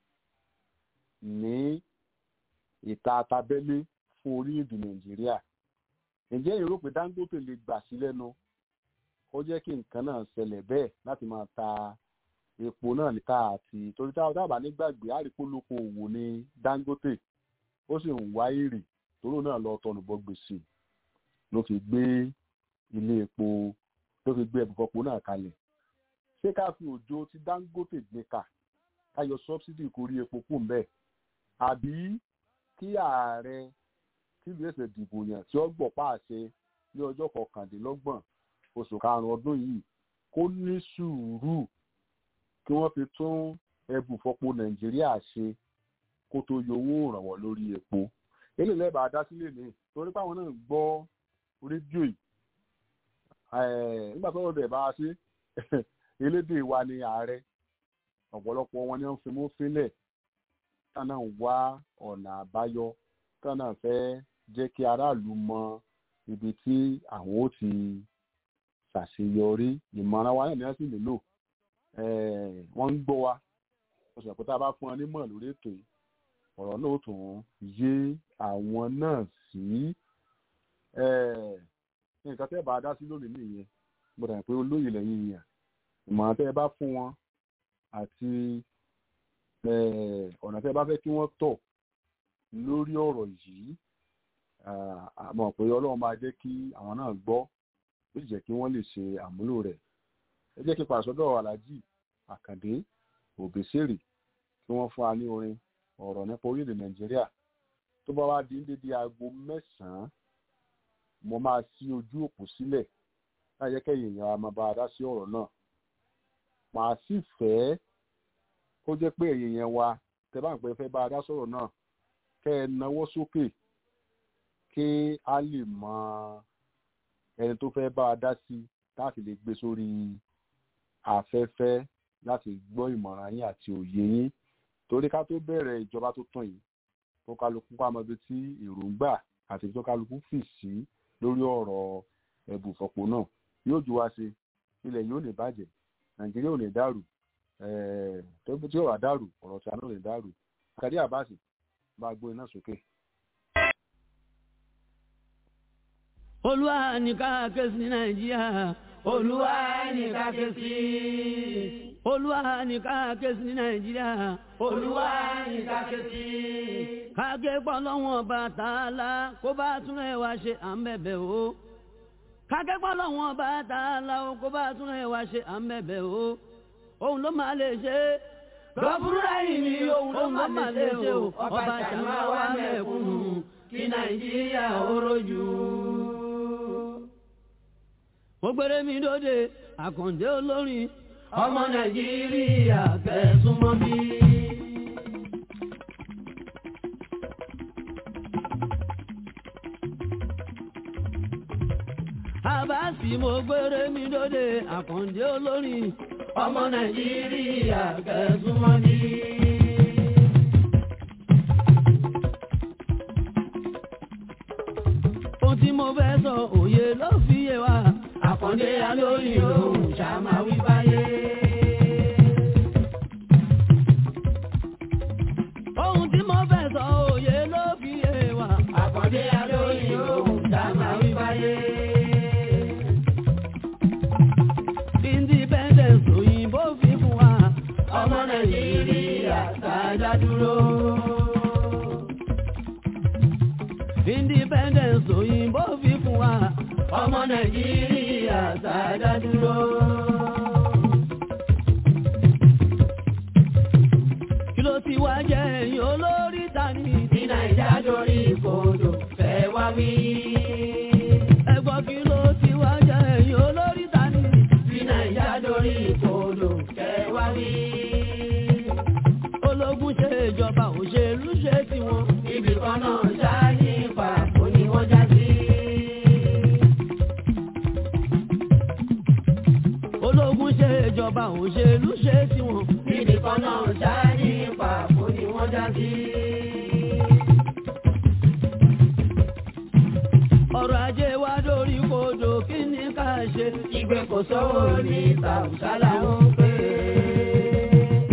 ní ìta àtàbẹ́lé fún orílẹ̀-èdè Nàìjíríà ǹjẹ́ èrò pé Dangote lè gbà sí lẹ́nu ó jẹ́ kí nǹkan náà ṣẹlẹ̀ bẹ́ẹ̀ láti máa ta epo náà níta àti torí táwọn dábàá nígbàgbé àríkólókò òwò ní Dangote ó sì ń wá èrè tóró náà lọ tọnùbọ gbèsè ló fi gbé ilé epo ló fi gbé ẹbùfọpo náà kalẹ̀ ṣé ká fi òjò tí Dangote gbé kà ká yọ sọbsidi kórí epo kù ń bẹ àbí kí ààrẹ tílu ẹsẹ dìbò yàn tí ó gbọ́ pàṣẹ ní ọjọ́ kọkàndínlọ́gbọ̀n oṣù karùnún ọdún yìí kó ní sùúrù kí wọ́n fi tún ẹbùfọpo Nàìjíríà ṣe kó tó yọ owó ìrànwọ́ lórí epo eléyìí lẹ́bàá dá sílẹ̀ ní torí páwọn náà gbọ́ rédíò yìí nígbà tó lọ́dọ̀ ẹ̀ bá a ṣe elédè wa ni ààrẹ ọ̀pọ̀lọpọ̀ wọn ni wọ́n fi mú fílẹ̀ tá náà wá ọ̀nà àbáyọ tá náà fẹ́ jẹ́ kí aráàlú mọ ibi tí àwọn ó ti ṣàṣeyọrí ìmọ̀ràn wa náà ni wọ́n sì nílò wọ́n ń gbọ́ wa oṣù àpótá bá fún wọn nímọ̀ lórí ètò yìí ọ̀rọ̀ náà tún yé àwọn náà sí nǹkan tẹ́ bá dá sí lónìí nìyẹn mo dà pé olóyè lẹ́yìn yẹn ìmọ̀ràn tẹ́ bá fún wọn àti ọ̀nà tẹ́ bá fẹ́ kí wọ́n tọ̀ lórí ọ̀rọ̀ yìí àmọ́ pé ọlọ́run máa jẹ́ kí àwọn náà gbọ́ ó sì jẹ́ kí wọ́n lè ṣe àmúlò rẹ̀ ẹ jẹ́ kí pàṣọdọ̀ aláàjì àkàndé òbésèrè kí wọ́n fún wa ní orin ọ̀rọ̀ nípa orílẹ̀ nàìjíríà tó bá wá di ní dédé aago mẹ́sàn-án mo máa ṣí ojú òpó sílẹ̀ láyé kẹ́yìn èèyàn a máa bá a dá sí ọ̀rọ̀ náà màá sì fẹ́ kó jẹ́ pé ẹ̀yìn yẹn wa tẹ́ bá ń pẹ́ fẹ́ bá a dá sọ̀rọ̀ náà kẹ́ ẹ nawọ́ sókè kí a lè mọ ẹni tó fẹ́ bá a dá sí láti lè gbé sórí afẹ́fẹ́ láti gbọ́ ìmọ̀ràn yín àti òye yín torí ká tó bẹ̀rẹ̀ ìjọba tó tàn yìí tó kálukú ká mọ ibi tí èròǹgbà àti tó kálukú fì sí lórí ọ̀rọ̀ ẹ̀bùfọ̀pọ̀ náà yóò ju wá sí ilẹ̀ yóò lè bàjẹ́ nàìjíríà ò lè dàrú tó tí ó wà dàrú ọ̀rọ̀ tí a náà lè dàrú kàdí àbáṣe bá gbó iná sókè. olúwa ní ká ké sí nàìjíríà olúwa ní ká ké sí olúwa ní ká ké sí nàìjíríà olúwa ní ká ké sí. kágé pọ̀ lọ́wọ́n bàtà la kó bá tún ẹ̀ wá ṣe à ń bẹ̀bẹ̀ o kágé pọ̀ lọ́wọ́n bàtà la kó bá tún ẹ̀ wá ṣe à ń bẹ̀bẹ̀ o òun ló máa lè ṣe gọ́fúrúrà yìí ni òun ló máa lè ṣe o ọba ṣàmà wà mẹ́kúnnù kí nàìjíríà ó rojú mo gbére mi dóde àkàndé olórin ọmọ nàìjíríà kẹsùmọ́ bí. àbá tí mo gbére mi lóde àkàndé olórin ọmọ nàìjíríà kẹsùmọ́ ní. ohun tí mo fẹ́ sọ òye ló fi yé wa àkàndé alóyìn lòun ṣàmà wí báyé. ohun tí mo fẹ́ sọ òye ló fi yé wa àkàndé alóyìn lòun ṣàmà wí báyé. independence òyìnbó fi fún wa ọmọ nàìjíríà sáájá dúró. independence òyìnbó fi fún wa ọmọ nàìjíríà sáájá dúró. kí ló ti wá jẹ́ ẹ̀yìn olórí tani ní nàìjà lórí ìkòdò fẹ́ wá wí. ẹ̀gbọ́n kí ló ti wá jẹ́ ẹ̀yìn olórí tani ní nàìjà lórí ìkòdò fẹ́ wá wí. ológun ṣe ìjọba òṣèlú ṣe tiwọn ibì kan náà ṣáá ní pàpọ̀ ni wọ́n já sí. ológun ṣe ìjọba òṣèlú ṣe tiwọn ibì kan náà ṣáá ní pàpọ̀ ni wọ́n já sí. ọrọ̀ ajé wa dórí kodò kí ni ká ṣe ìgbé kò sówó ní tàùsálà ń pè é.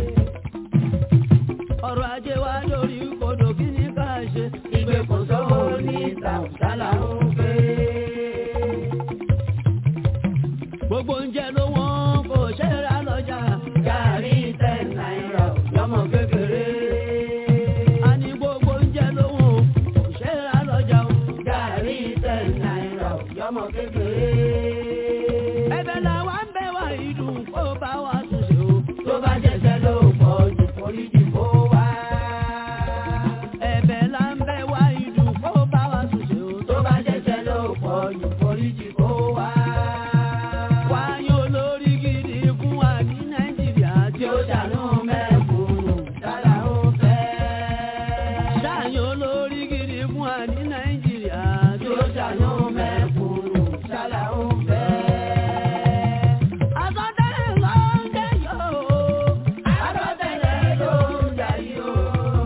ọrọ̀ ajé wa dórí kodò kí ni ká ṣe ìgbé kò sówó ní tàùsálà ń pè é. gbogbo oúnjẹ ló wọ́n kò ṣe é rà lọ́jà gàrí ten náírà lọ́mọ kékeré. a ní gbogbo oúnjẹ ló wọ́n kò ṣe é rà lọ́jà o gàrí ten náírà lọ́mọ kékeré. ẹ̀bẹ̀ làwa ń bẹ̀ wá ìdùn kó bá wa tún ṣe o tó bá jẹ́sẹ̀ ló pọ̀ jù foríjì kó wá. ẹ̀bẹ̀ là ń bẹ̀ wá ìdùn kó bá wa tún ṣe o tó bá jẹ́sẹ̀ ló pọ̀ jù foríjì kó wá. wáyé olórí gidi fún wa ní nàìjíríà tí ó ṣàánú mẹ́kúnnù dára ó fẹ́. ṣáàyàn olórí gidi fún wa ní nàìjíríà tí ó ṣàánú mẹ́kúnnù dára ó fẹ́. Àsọtẹ́lẹ̀ ló ń jẹ́ yóò. Àsọtẹ́lẹ̀ ló ń jẹ́ yóò.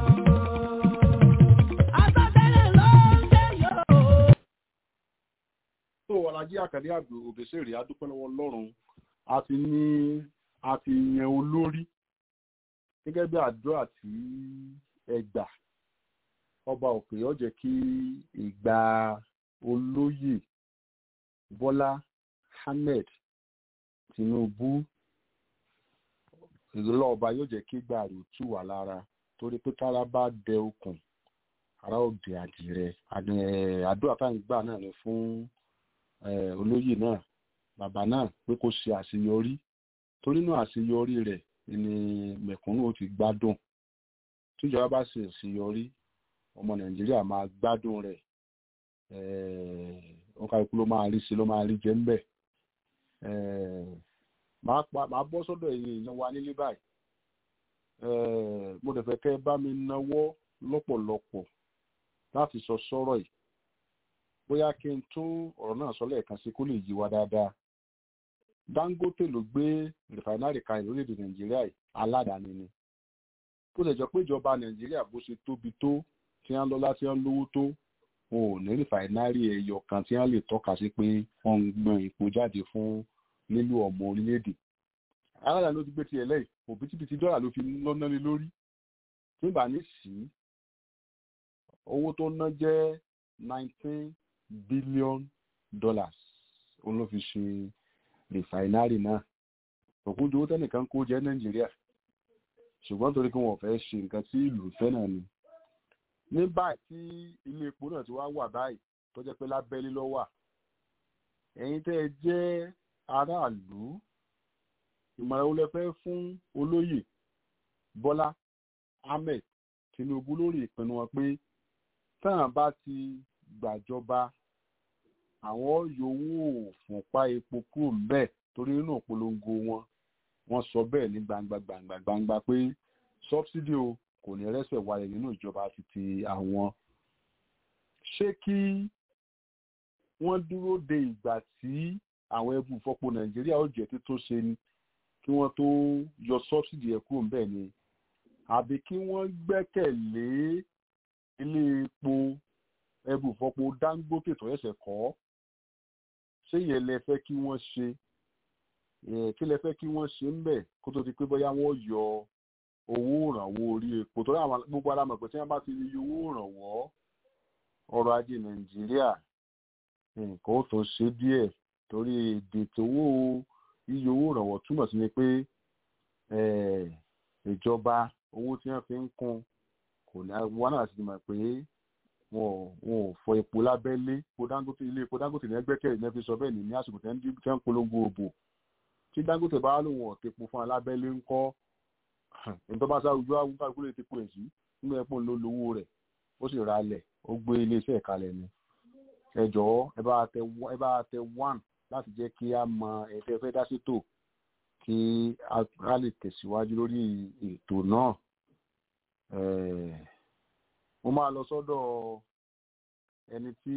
Àsọtẹ́lẹ̀ ló ń jẹ́ yóò. tó ọlájí àkàdé àgbò òbèsèrè adúpẹ́ lọ́wọ́ ọlọ́run a ti ní a ti yan olórí gẹ́gẹ́ bí àdúrà tí ẹ gbà ọba òkè ó jẹ́ kí ìgbà olóyè bọ́lá ahmed tinubu ìrọ̀lọ́ ọba yóò jẹ́ kí ìgbà rẹ̀ tù wá lára torí pé kára bá dẹ okùn ara ó dẹ àdìrẹ Àdì- àdúrà tá à ń gbà náà ni fún eh, olóyè náà bàbá náà pé kó ṣe àṣeyọrí torí náà àṣeyọrí rẹ̀ ni mẹ̀kúnnù ó ti gbádùn tíjọba bá ṣe àṣeyọrí ọmọ nàìjíríà máa gbádùn rẹ̀ eh, wọn kálukú ló máa rí sí ló máa rí jẹ ńbẹ̀ eh, máa pa máa bọ́ sọ́dọ̀ ẹ̀yin èèyàn wa nílé báyìí eh, mo dẹ̀ fẹ́ kẹ́ ẹ bá mi náwó lọ́pọ̀lọpọ̀ láti sọ sọ́rọ̀ yìí bóyá kí n tún ọ̀rọ̀ náà sọ lẹ́ẹ̀kan sí kó lè yí wa dáadáa dangote ló gbé rìfàínárì kalẹ̀ lórílẹ̀‐èdè nàìjíríà yìí aládàáni ni bó ṣe jọ pé ìjọba nàìjíríà bó ṣe tóbi tó tí wọ́n lọ́lá tí wọ́n lówó tó wọn ò ní rìfàínárì ẹyọ kan tí wọ́n lè tọ́ka sí pé wọ́n ń gbọ́n epo jáde fún lílo ọmọ orílẹ̀‐èdè aládàáni ló ti gbé tiẹ̀ lẹ́yìn òbítíbitì dọ́là ló fi lọ́nà lé lórí nígbà ní sí owó tó ná jẹ́ nineteen billion dollars òun ló fi ṣe rìfàínárì náà òkúńdó owó tẹ́nìkan kó jẹ́ nàìjíríà ṣùgbọ́n torí pé wọn ò fẹ́ ṣe nǹkan tí ìlú fẹ́ náà ni ní báyìí tí ilé epo náà ti wá wà báyìí tó jẹ́ pé lábẹ́lé ló wà ẹ̀yin tẹ́ ẹ jẹ́ aráàlú ìmọ̀ràn wo lẹ fẹ́ fún olóyè bọ́lá ahmed tinubu lórí ìpinnu wọn pé táwọn bá ti gbàjọba àwọn yòówù fúnpá epo kúrò ńbẹ̀ torí nínú ìpolongo wọn wọ́n sọ bẹ́ẹ̀ ní gbangba gbangba gbangba pé sọbsidi o kò ní rẹ́sẹ̀ wálẹ̀ nínú ìjọba títí àwọn ṣé kí wọ́n dúró de ìgbà tí àwọn ẹbú ìfọpo nàìjíríà ó jẹ́ títún ṣe ni kí wọ́n tó yọ sọ́bsidì ẹ̀ kúrò ńbẹ̀ ni àbí kí wọ́n gbẹ́kẹ̀lé ilé epo ẹbú ìfọpo dangote tó ẹsẹ̀ kọ́ ṣé ìyẹn lẹ fẹ́ kí wọ́n ṣe kí lẹ fẹ́ kí wọ́n ṣe ń bẹ̀ kó tó ti pé bóyá wọ́n yọ owó ìrànwọ́ orí epo torí àwọn gbogbo alámọ̀ pé tí wọ́n bá ti rí owó ìrànwọ́ ọrọ̀ ajé nàìjíríà nǹkan ó tó ṣe díẹ̀ torí èdè tówó iye owó ìrànwọ́ túmọ̀ sí ni pé ìjọba owó tí wọ́n fi ń kún kò ní wọn náà sì mọ̀ pé wọn ò fọ epo lábẹ́lé epo dangote ilé epo dangote ní ẹgbẹ́kẹ̀lé ní ẹ fi sọ bẹ́ẹ̀ ní ní àsìkò tí wọ́n ń polongo òbò tí dangote bá lóun ọ̀tẹ̀po fún alábẹ́lé ń kọ́ nítorí bá sáwùjọ àwùjọ àkúrò ti po èsì nínú ẹ̀pọ̀ ló lówó rẹ̀ ó sì ra lẹ̀ ó gbé iléeṣẹ́ ìkalẹ̀ ni ẹ jọ̀ọ́ ẹ bá tẹ ẹ bá tẹ one láti jẹ́ kí a mọ ẹ̀fẹ́ fẹ́ dá sétò kí a lè tẹ̀síwájú lórí ètò náà mo máa lọ sọ́dọ̀ ẹni tí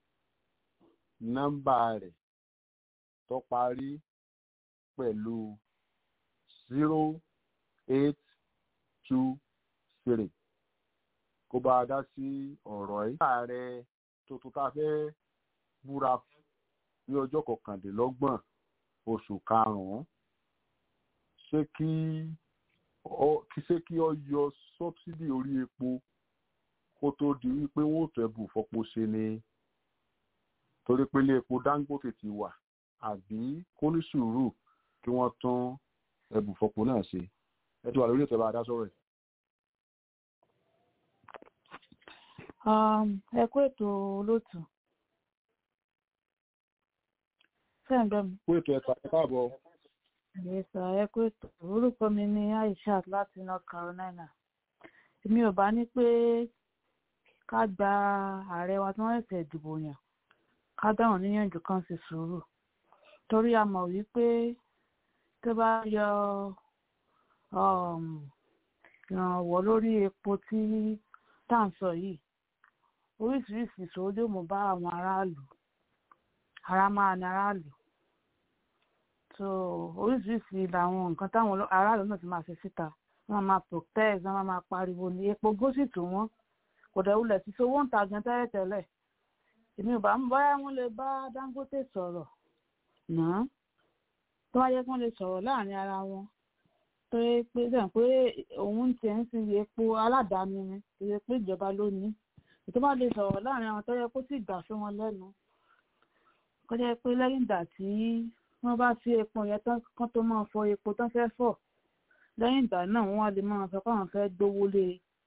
nọ́mbà rẹ̀ tó parí pẹ̀lú zero eight two three kó bá a dá sí ọ̀rọ̀ yìí. ààrẹ tuntun tá a fẹ́ búra ní ọjọ́ kọkàndínlọ́gbọ̀n oṣù karùn-ún ṣé kí ṣé kí ọ yọ sọ́bsidì orí epo kó tó di wípé wọ́n ò tẹ́bù fọpo ṣe ni torí pé ilé epo dangote ti wà àbí kó ní sùúrù kí wọ́n tún ẹbù fọpo náà ṣe ẹ ti wà lórí ètò ẹ bá dá sọ̀rọ̀ ẹ̀. ẹ kú ètò olóòtú fẹ́ǹgbẹ́ mi. kú ètò ẹ̀ka ẹ káàbọ̀. ìyẹsà ẹ kú ètò orúkọ mi ní aishat láti north carolina èmi ò bá ní pé ká gba ààrẹ wa tí wọ́n ṣẹ̀ṣẹ̀ dìbò yàn ká dáhùn níyànjú kan sí sùúrù torí a mọ̀ wípé tó bá yọ ìrànwọ́ lórí epo tí tá à ń sọ yìí oríṣiríṣi ìṣòro yóò mú bá àwọn aráàlú ara máa ní aráàlú so oríṣiríṣi làwọn nǹkan táwọn aráàlú náà ti máa ṣe síta wọn máa protest wọn máa pariwo ní epo gósìtì wọn kò dẹ̀ wulẹ̀ sí sowó ń ta gan tẹ́lẹ̀tẹ́lẹ̀ èmi ò bá ń báyà wọn lè bá dangote sọ̀rọ̀ náà tó wáyé kí wọ́n lè sọ̀rọ̀ láàrin ara wọn tó yẹ pé sẹ́yìn pé òun tiẹ̀ ń sin epo aládàáni ni kì í ṣe pé ìjọba ló ní ètò bá lè sọ̀rọ̀ láàrin àwọn tó yẹ kó sì gbà fún wọn lẹ́nu kó jẹ́ pé lẹ́yìn ìgbà tí wọ́n bá fi epo yẹn tán kán tó máa fọ epo tán fẹ́ fọ̀ lẹ́yìn ìgbà náà wọ́n wá lè máa sọ pé àwọn fẹ́ gbówó lé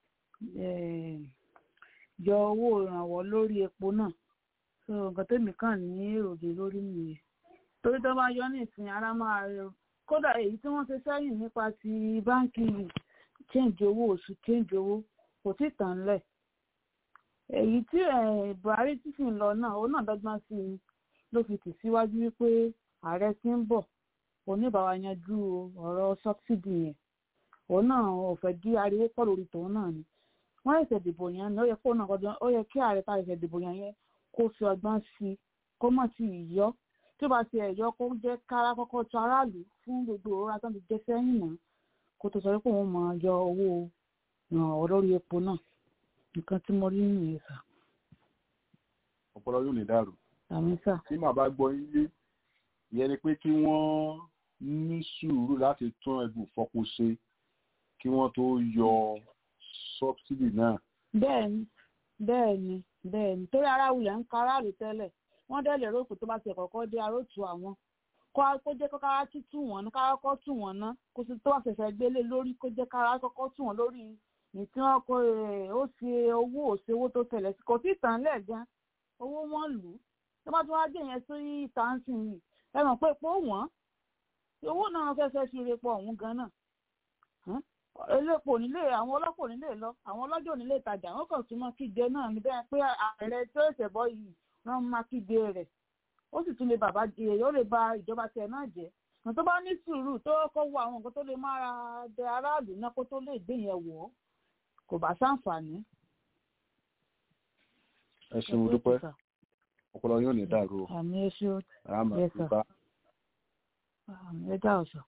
yọ owó ìrànwọ́ lórí epo náà so nǹkan tèmi kàn ní èròjì lórí nìyẹn torí tó bá yọ ní ìsìn ara máa rẹ kódà èyí tí wọ́n ṣe sẹ́yìn nípa ti báńkì change owó oṣù change owó kò tí tàn lẹ̀ èyí tí buhari tí sì ń lọ náà òun náà dọ́gbọ́n sí i ló fi tì síwájú wípé ààrẹ tí ń bọ̀ oníbàwá yanjú ọ̀rọ̀ sọ́bsidì yẹn òun náà ò fẹ́ dí ariwo pọ̀ lórí tòun náà ni wọ́n ẹ̀sẹ̀ dìbò yẹn ni ó yẹ kó náà kọjá ó yẹ kí ààrẹ tá ẹ̀sẹ̀ dìbò yẹn yẹn kó fi ọgbọ́n sí i kó mọ̀ sí ìyọ́ tí ó bá ti ẹ̀yọ́ kó jẹ́ kára kọ́kọ́ tó aráàlú fún gbogbo òwúrọ̀ tó ti jẹ́ sẹ́yìn náà kó tó sọ pé òun máa yọ owó ìrànwọ́ lórí epo náà nǹkan tí mo rí nìyẹn sà. ọpọlọ yóò lè dàrú. àmì sà. tí màá bá gbọ́ ilé ìyẹn ni pé kí wọ́n ní sùúrù láti tún ẹgbù fọpo ṣe kí wọ́n tó yọ sọ́bsidì náà. bẹ́ẹ̀ni bẹ́ẹ̀ni bẹ́ẹ̀ni torí ara wulẹ̀ ń ka aráàlú tẹ́lẹ̀ wọ́n dẹ̀ lè rókù tó bá ti kọ́kọ́ dé arótù àwọn kó kó jẹ́ kára tútù wọn ní kára kọ́ tù wọ́n ná kó sì tó àṣẹ̀ṣẹ̀ gbélé lórí kó jẹ́ kára kọ́kọ́ tù wọ́n lórí ní tí wọ́n kó ó ṣe owó òṣè owó tó tẹ̀lẹ̀ sí kò tí ì tàn lẹ̀ gan owó wọn lù ú tó bá tún wá dé yẹn sí tàǹsì yìí ẹ mọ̀ pé epo wọ́n owó náà fẹ́fẹ́ fi repo ọ̀hún gan náà elépo nílé àwọn ọlọ́pọ̀ nílé lọ àwọn ọlọ́jọ́ nílé ìtajà wọn kàn tún mọ́ kígbe náà ní bẹ́ẹ̀ pé ààrẹ tó ṣẹ̀ bọ́ yìí wọ́n máa kígbe rẹ̀ ó sì tún lè bàbá jẹ ó lè ba ìjọba tiẹ̀ náà jẹ́ nǹkan tó bá ní sùúrù tó kọ́ wo àwọn nǹkan tó lè máa dẹ aráàlú náà kó tó lè gbé yẹn wọ̀ ọ́ kò bá ṣàǹfààní. ẹ ṣeun dúpẹ́ ọpọlọ yóò ní dàrú o àmì ẹṣẹ àmà Yes, sir. bá àmì ẹdá ọsàn.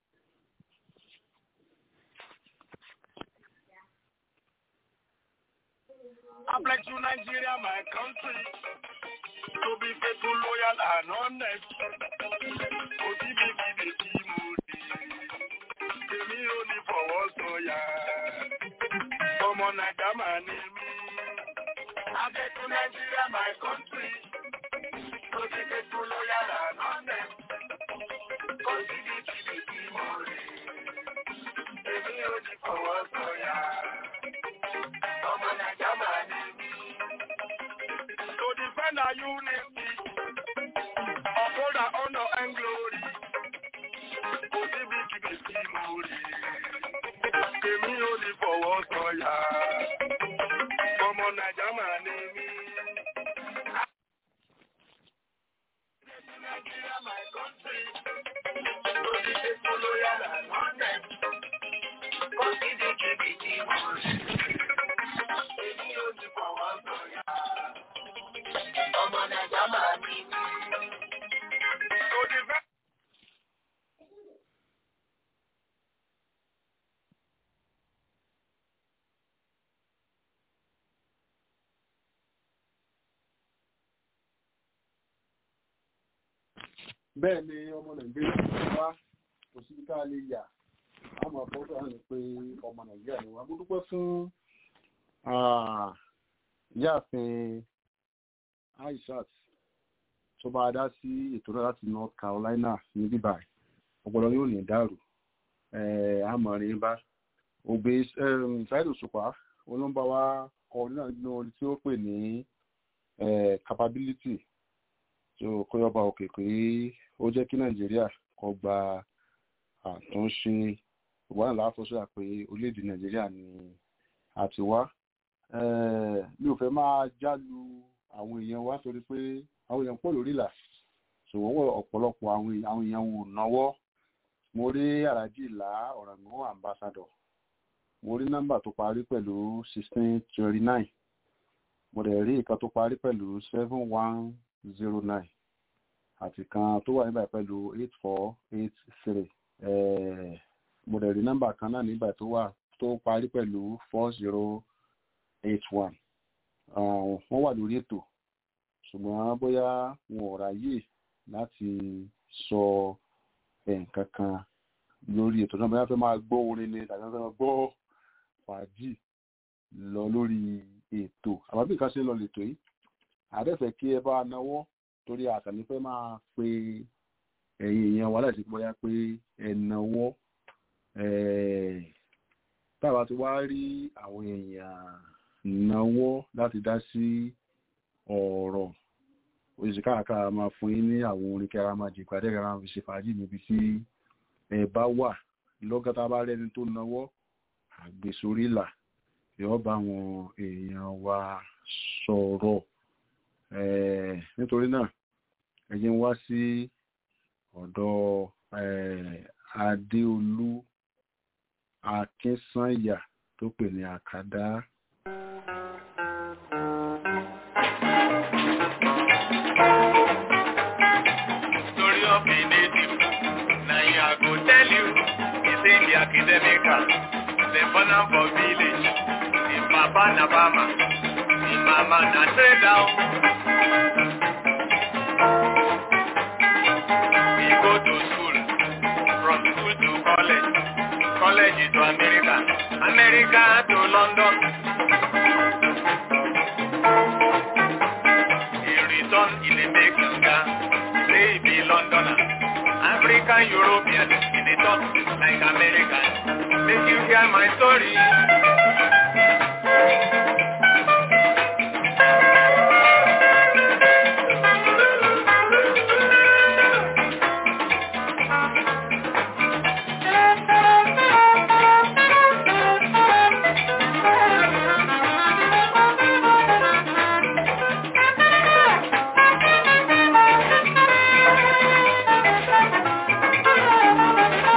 I pledge to Nigeria, my country, to be faithful, loyal, and honest. Kò sí bíbí bèbí mo dé, èmi ò ní fọwọ́ sọ̀yà. Ọmọ Nàìjà máa ní mí. I pledge to Nigeria, my country, to be faithful, loyal, and honest. Kò sí bíbí bèbí mo dé, èmi ò ní fọwọ́ sọ̀yà. Ọmọ Nàìjà máa ní mí. To defend our unity, uphold our honor and glory. Kò síbi kíbi sí mo rí. Èmi ò ní fọwọ́ sọ̀yà. Ọmọ Nàìjà máa ní mí. Nigeria, my country. To be faithful, loyal, and honest. Kò síbi kíbi sí mo rí. Èmi ò ní fọwọ́ sọ̀yà. Ọmọ Nàìjà máa ní mí. To defend bẹ́ẹ̀ ni ọmọ nàìjíríà ti wá kò sí ká lè yà á máa fọ́ sọ́ra ní pé ọmọ nàìjíríà ni wá mo dúpẹ́ fún ah, ìyáàfin aishat tó bá dá sí ètò náà láti north carolina ní bíbá ọpọlọ yóò ní dàrú àmọ̀rin bá ògbé ṣáìdì òṣùpá olóńgbà wa kọ nínú orin tí ó pè ní eh, capability tó kóyọba òkè pé ó jẹ́ kí nàìjíríà kó gba àtúnṣe ìwà náà láfọṣọ pé orílẹ̀-èdè nàìjíríà ni a ti wá Eh, mi ò fẹ́ máa jálu àwọn èèyàn wa torí pé àwọn èèyàn pọ̀ lórí ìlà ṣòwò ọ̀pọ̀lọpọ̀ àwọn èèyàn àwọn èèyàn wò náwó mo rí àràjì ìlà ọ̀ràngún ambassador mo rí nọ́mbà tó parí pẹ̀lú sixteen twenty nine mo dẹ̀ rí ìkan tó parí pẹ̀lú seven one zero nine àti kan tó wà níbàyí pẹ̀lú eight four eight three mo dẹ̀ rí nọ́mbà kan náà nígbà tó wà tó parí pẹ̀lú four zero eight one wọ́n wà lórí ètò ṣùgbọ́n bóyá wọn ò ráyè láti sọ nǹkan kan lórí ètò náà bóyá fẹ́ máa gbọ́ orin ni tàbí fẹ́ máa gbọ́ fàájì lọ lórí ètò àbábí nǹkan ṣe ń lọ lètò yìí àdẹ́fẹ̀ kí ẹ bá náwó torí àtàní fẹ́ máa pe ẹ̀yin èèyàn wa láti bóyá pé ẹ náwó táwa ti wá rí àwọn èèyàn náwó láti dá sí ọ̀rọ̀ òṣìṣẹ́ káàkiri máa fún yín ní àwọn orin kí ara máa jẹ ìpàdé ara fi ṣe fàájì níbi tí ẹ bá wà lọ́gọ́ta bá rẹ́ni tó náwó àgbèsórí là yóò bá àwọn èèyàn wa sọ̀rọ̀ nítorí náà ẹ jẹ́ n wá sí ọ̀dọ̀ adéolú akínsànyà tó pè ní àkàdá. Story of a native. Now I go tell you, it's in the academical. They born am for village. In Papa na Bama. In Mama na trade down. We go to school. From school to college. College to America. America to London. In return, il est Mexican. Say he be Londoner. African European in a talk like American. Make you hear my story.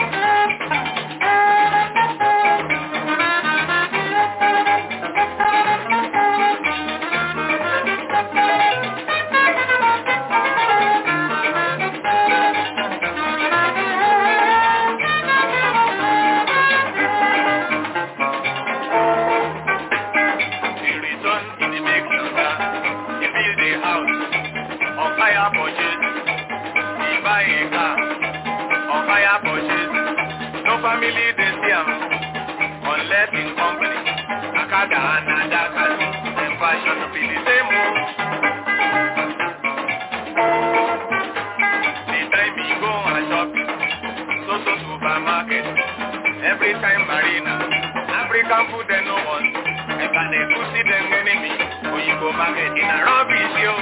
Thank you. Gaga and Adaka, them fashion be the same. oh. The time we go and shop, so so supermarket, every time Marina, African food they no want. If I dey go see them enemy, when you go market in a rubbish yo.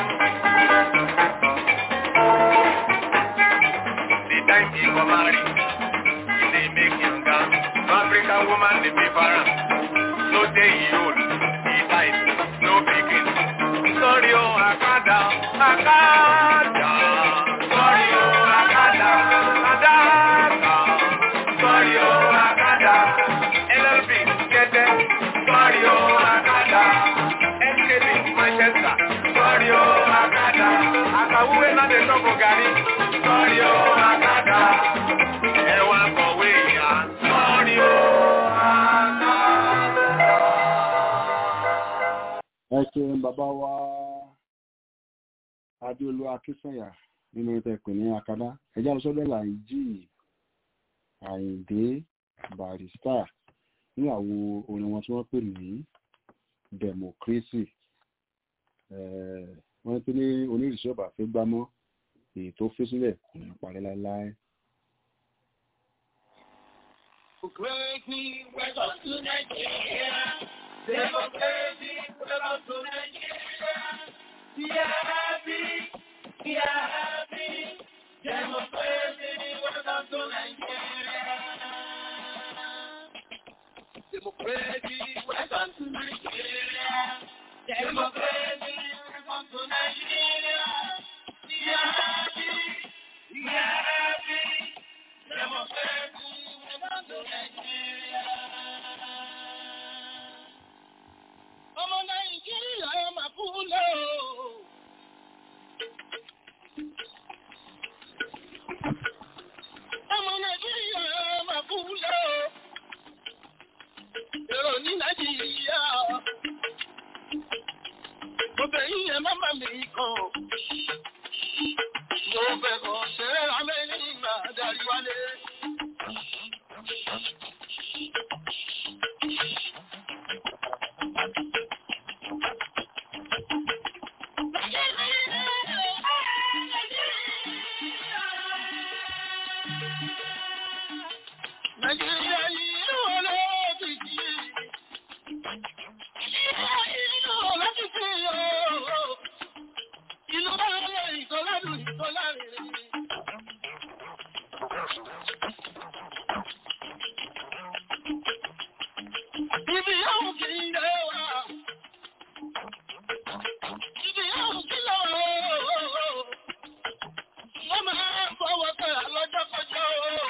The time we go marry, you dey make younger. No African woman dey be para. No day he old, he died, no pikin. Sorry oh, Akada, Akada. Sorry oh, Akada, Akada. Sorry oh, Akada. LLB, Kete. Sorry oh, Akada. NKD, Manchester. Sorry oh, Akada. Akawuwe na dey talk Gari. Sorry oh, Akada. Ẹwà kọ̀wé ìyá. Sorry oh, Akada. ẹ ṣeun bàbá wa adéolú akínsànyà nínú ìtẹ̀pẹ̀ ní akadá ẹjẹ́ àlùsọ́dọ̀ làǹjì àyìndé barista ní àwo orin wọn tí wọ́n pè ní democracy Eh, wọ́n pè ní onírìṣẹ́ ọba fẹ́ gbámọ́ èyí tó fẹ́ sílẹ̀ kò ní parí láéláé. Democracy, welcome to Nigeria. Democracy, welcome to Nigeria. We are happy, we are happy. Democracy, welcome to Nigeria. Democracy, welcome to Nigeria. Democracy, welcome to Nigeria. We are happy, we are happy. Democracy, welcome to Nigeria. Ọmọ Nàìjíríà ẹ máa kú lé o. Ọmọ Nàìjíríà ẹ máa kú lé o. Èrò ní Nàìjíríà. Mo bẹ̀ yín ẹ má má mi kàn. Mo bẹ̀ kàn ṣe é rámẹ́ ní ìgbà darí wálé. Nàìjíríà yìí ló wọlé òkìkí. Ìlú olókìkí ooo. Ìlú wọlé ìkọládùn ìkọlárìn. Ibi yóò kì í lé wa. Ibi yóò kì í lọ ooo. Wọ́n máa ń fọwọ́ kẹ́ lọ́jọ́ kọjọ́ ooo.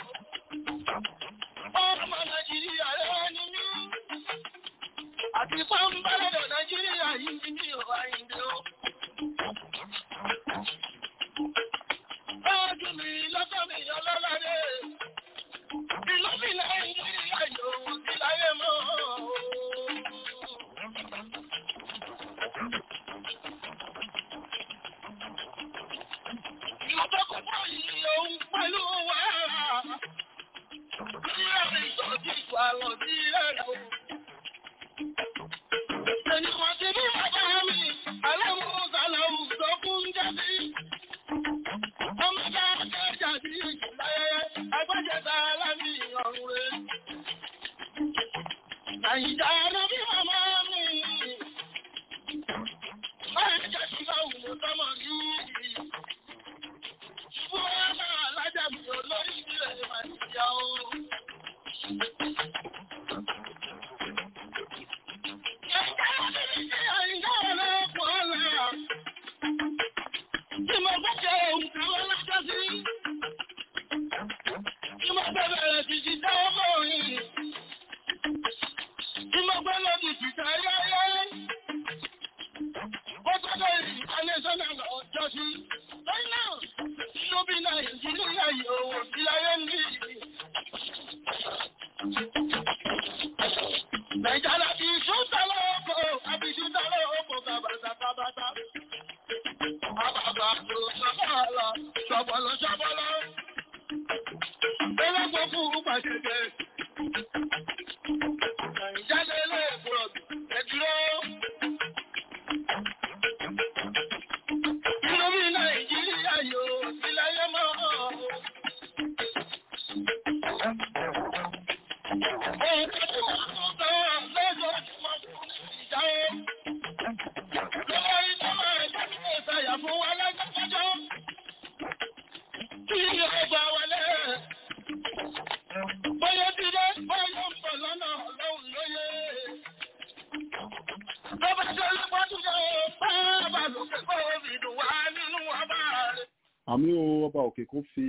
Ọmọ Nàìjíríà rẹ̀ ni mí. Àti pọ́nbálẹ̀dọ̀ Nàìjíríà yìí ni mí ò àyíǹde o. Báàgì mi lọ́kọ̀ mi ọlọ́ládé. Ìlú mi Nàìjíríà yóò sí láyé mọ́. Ìlú tó kọ́ bọ́ yìí òun pẹ̀lú wàhálà. Àyíjà ló bí màmá mi. Báyìí jẹ́ kí bá wù mọ́ sọ́mọ rí. Fún ọmọ alájà mi olórí ilẹ̀ Màjíjà o. Nàìjíríà yóò sí láyé ní Nàìjíríà bí ṣúta lọ́pọ̀, àbí ṣúta lọ́pọ̀ bàbàtà bàbàtà. Àbàbà tó ṣọ́bọ̀lọ́, ṣọ́bọ̀lọ́ ṣọ́bọ̀lọ́. Ẹlẹ́gbọ́ fún pàṣẹjẹ. Nàìjíríà lè pọ̀ ẹbí àmì o ọba òkè kó fi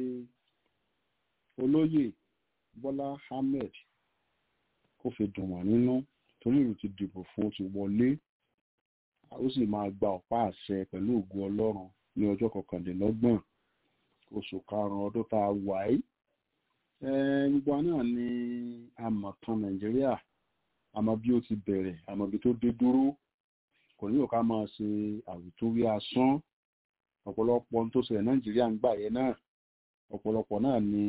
olóyè bọ́lá ahmed kó fi dùn wọ́n nínú torí ìlú ti dìbò fún ti wọlé ó sì máa gba ọ̀pá àṣẹ pẹ̀lú ògùn ọlọ́run ní ọjọ́ kọkànlélọ́gbọ̀n oṣù karùn-ún ọdún tá a wà yìí gbogbo wa náà ni amọ̀tàn nàìjíríà àmọ́ bí ó ti bẹ̀rẹ̀ àmọ́ bí tó dé dúró kò ní òká máa ṣe àwùjọwí asán ọ̀pọ̀lọpọ̀ ohun tó ṣẹlẹ̀ nàìjíríà ń gbà yẹn náà ọ̀pọ̀lọpọ̀ náà ni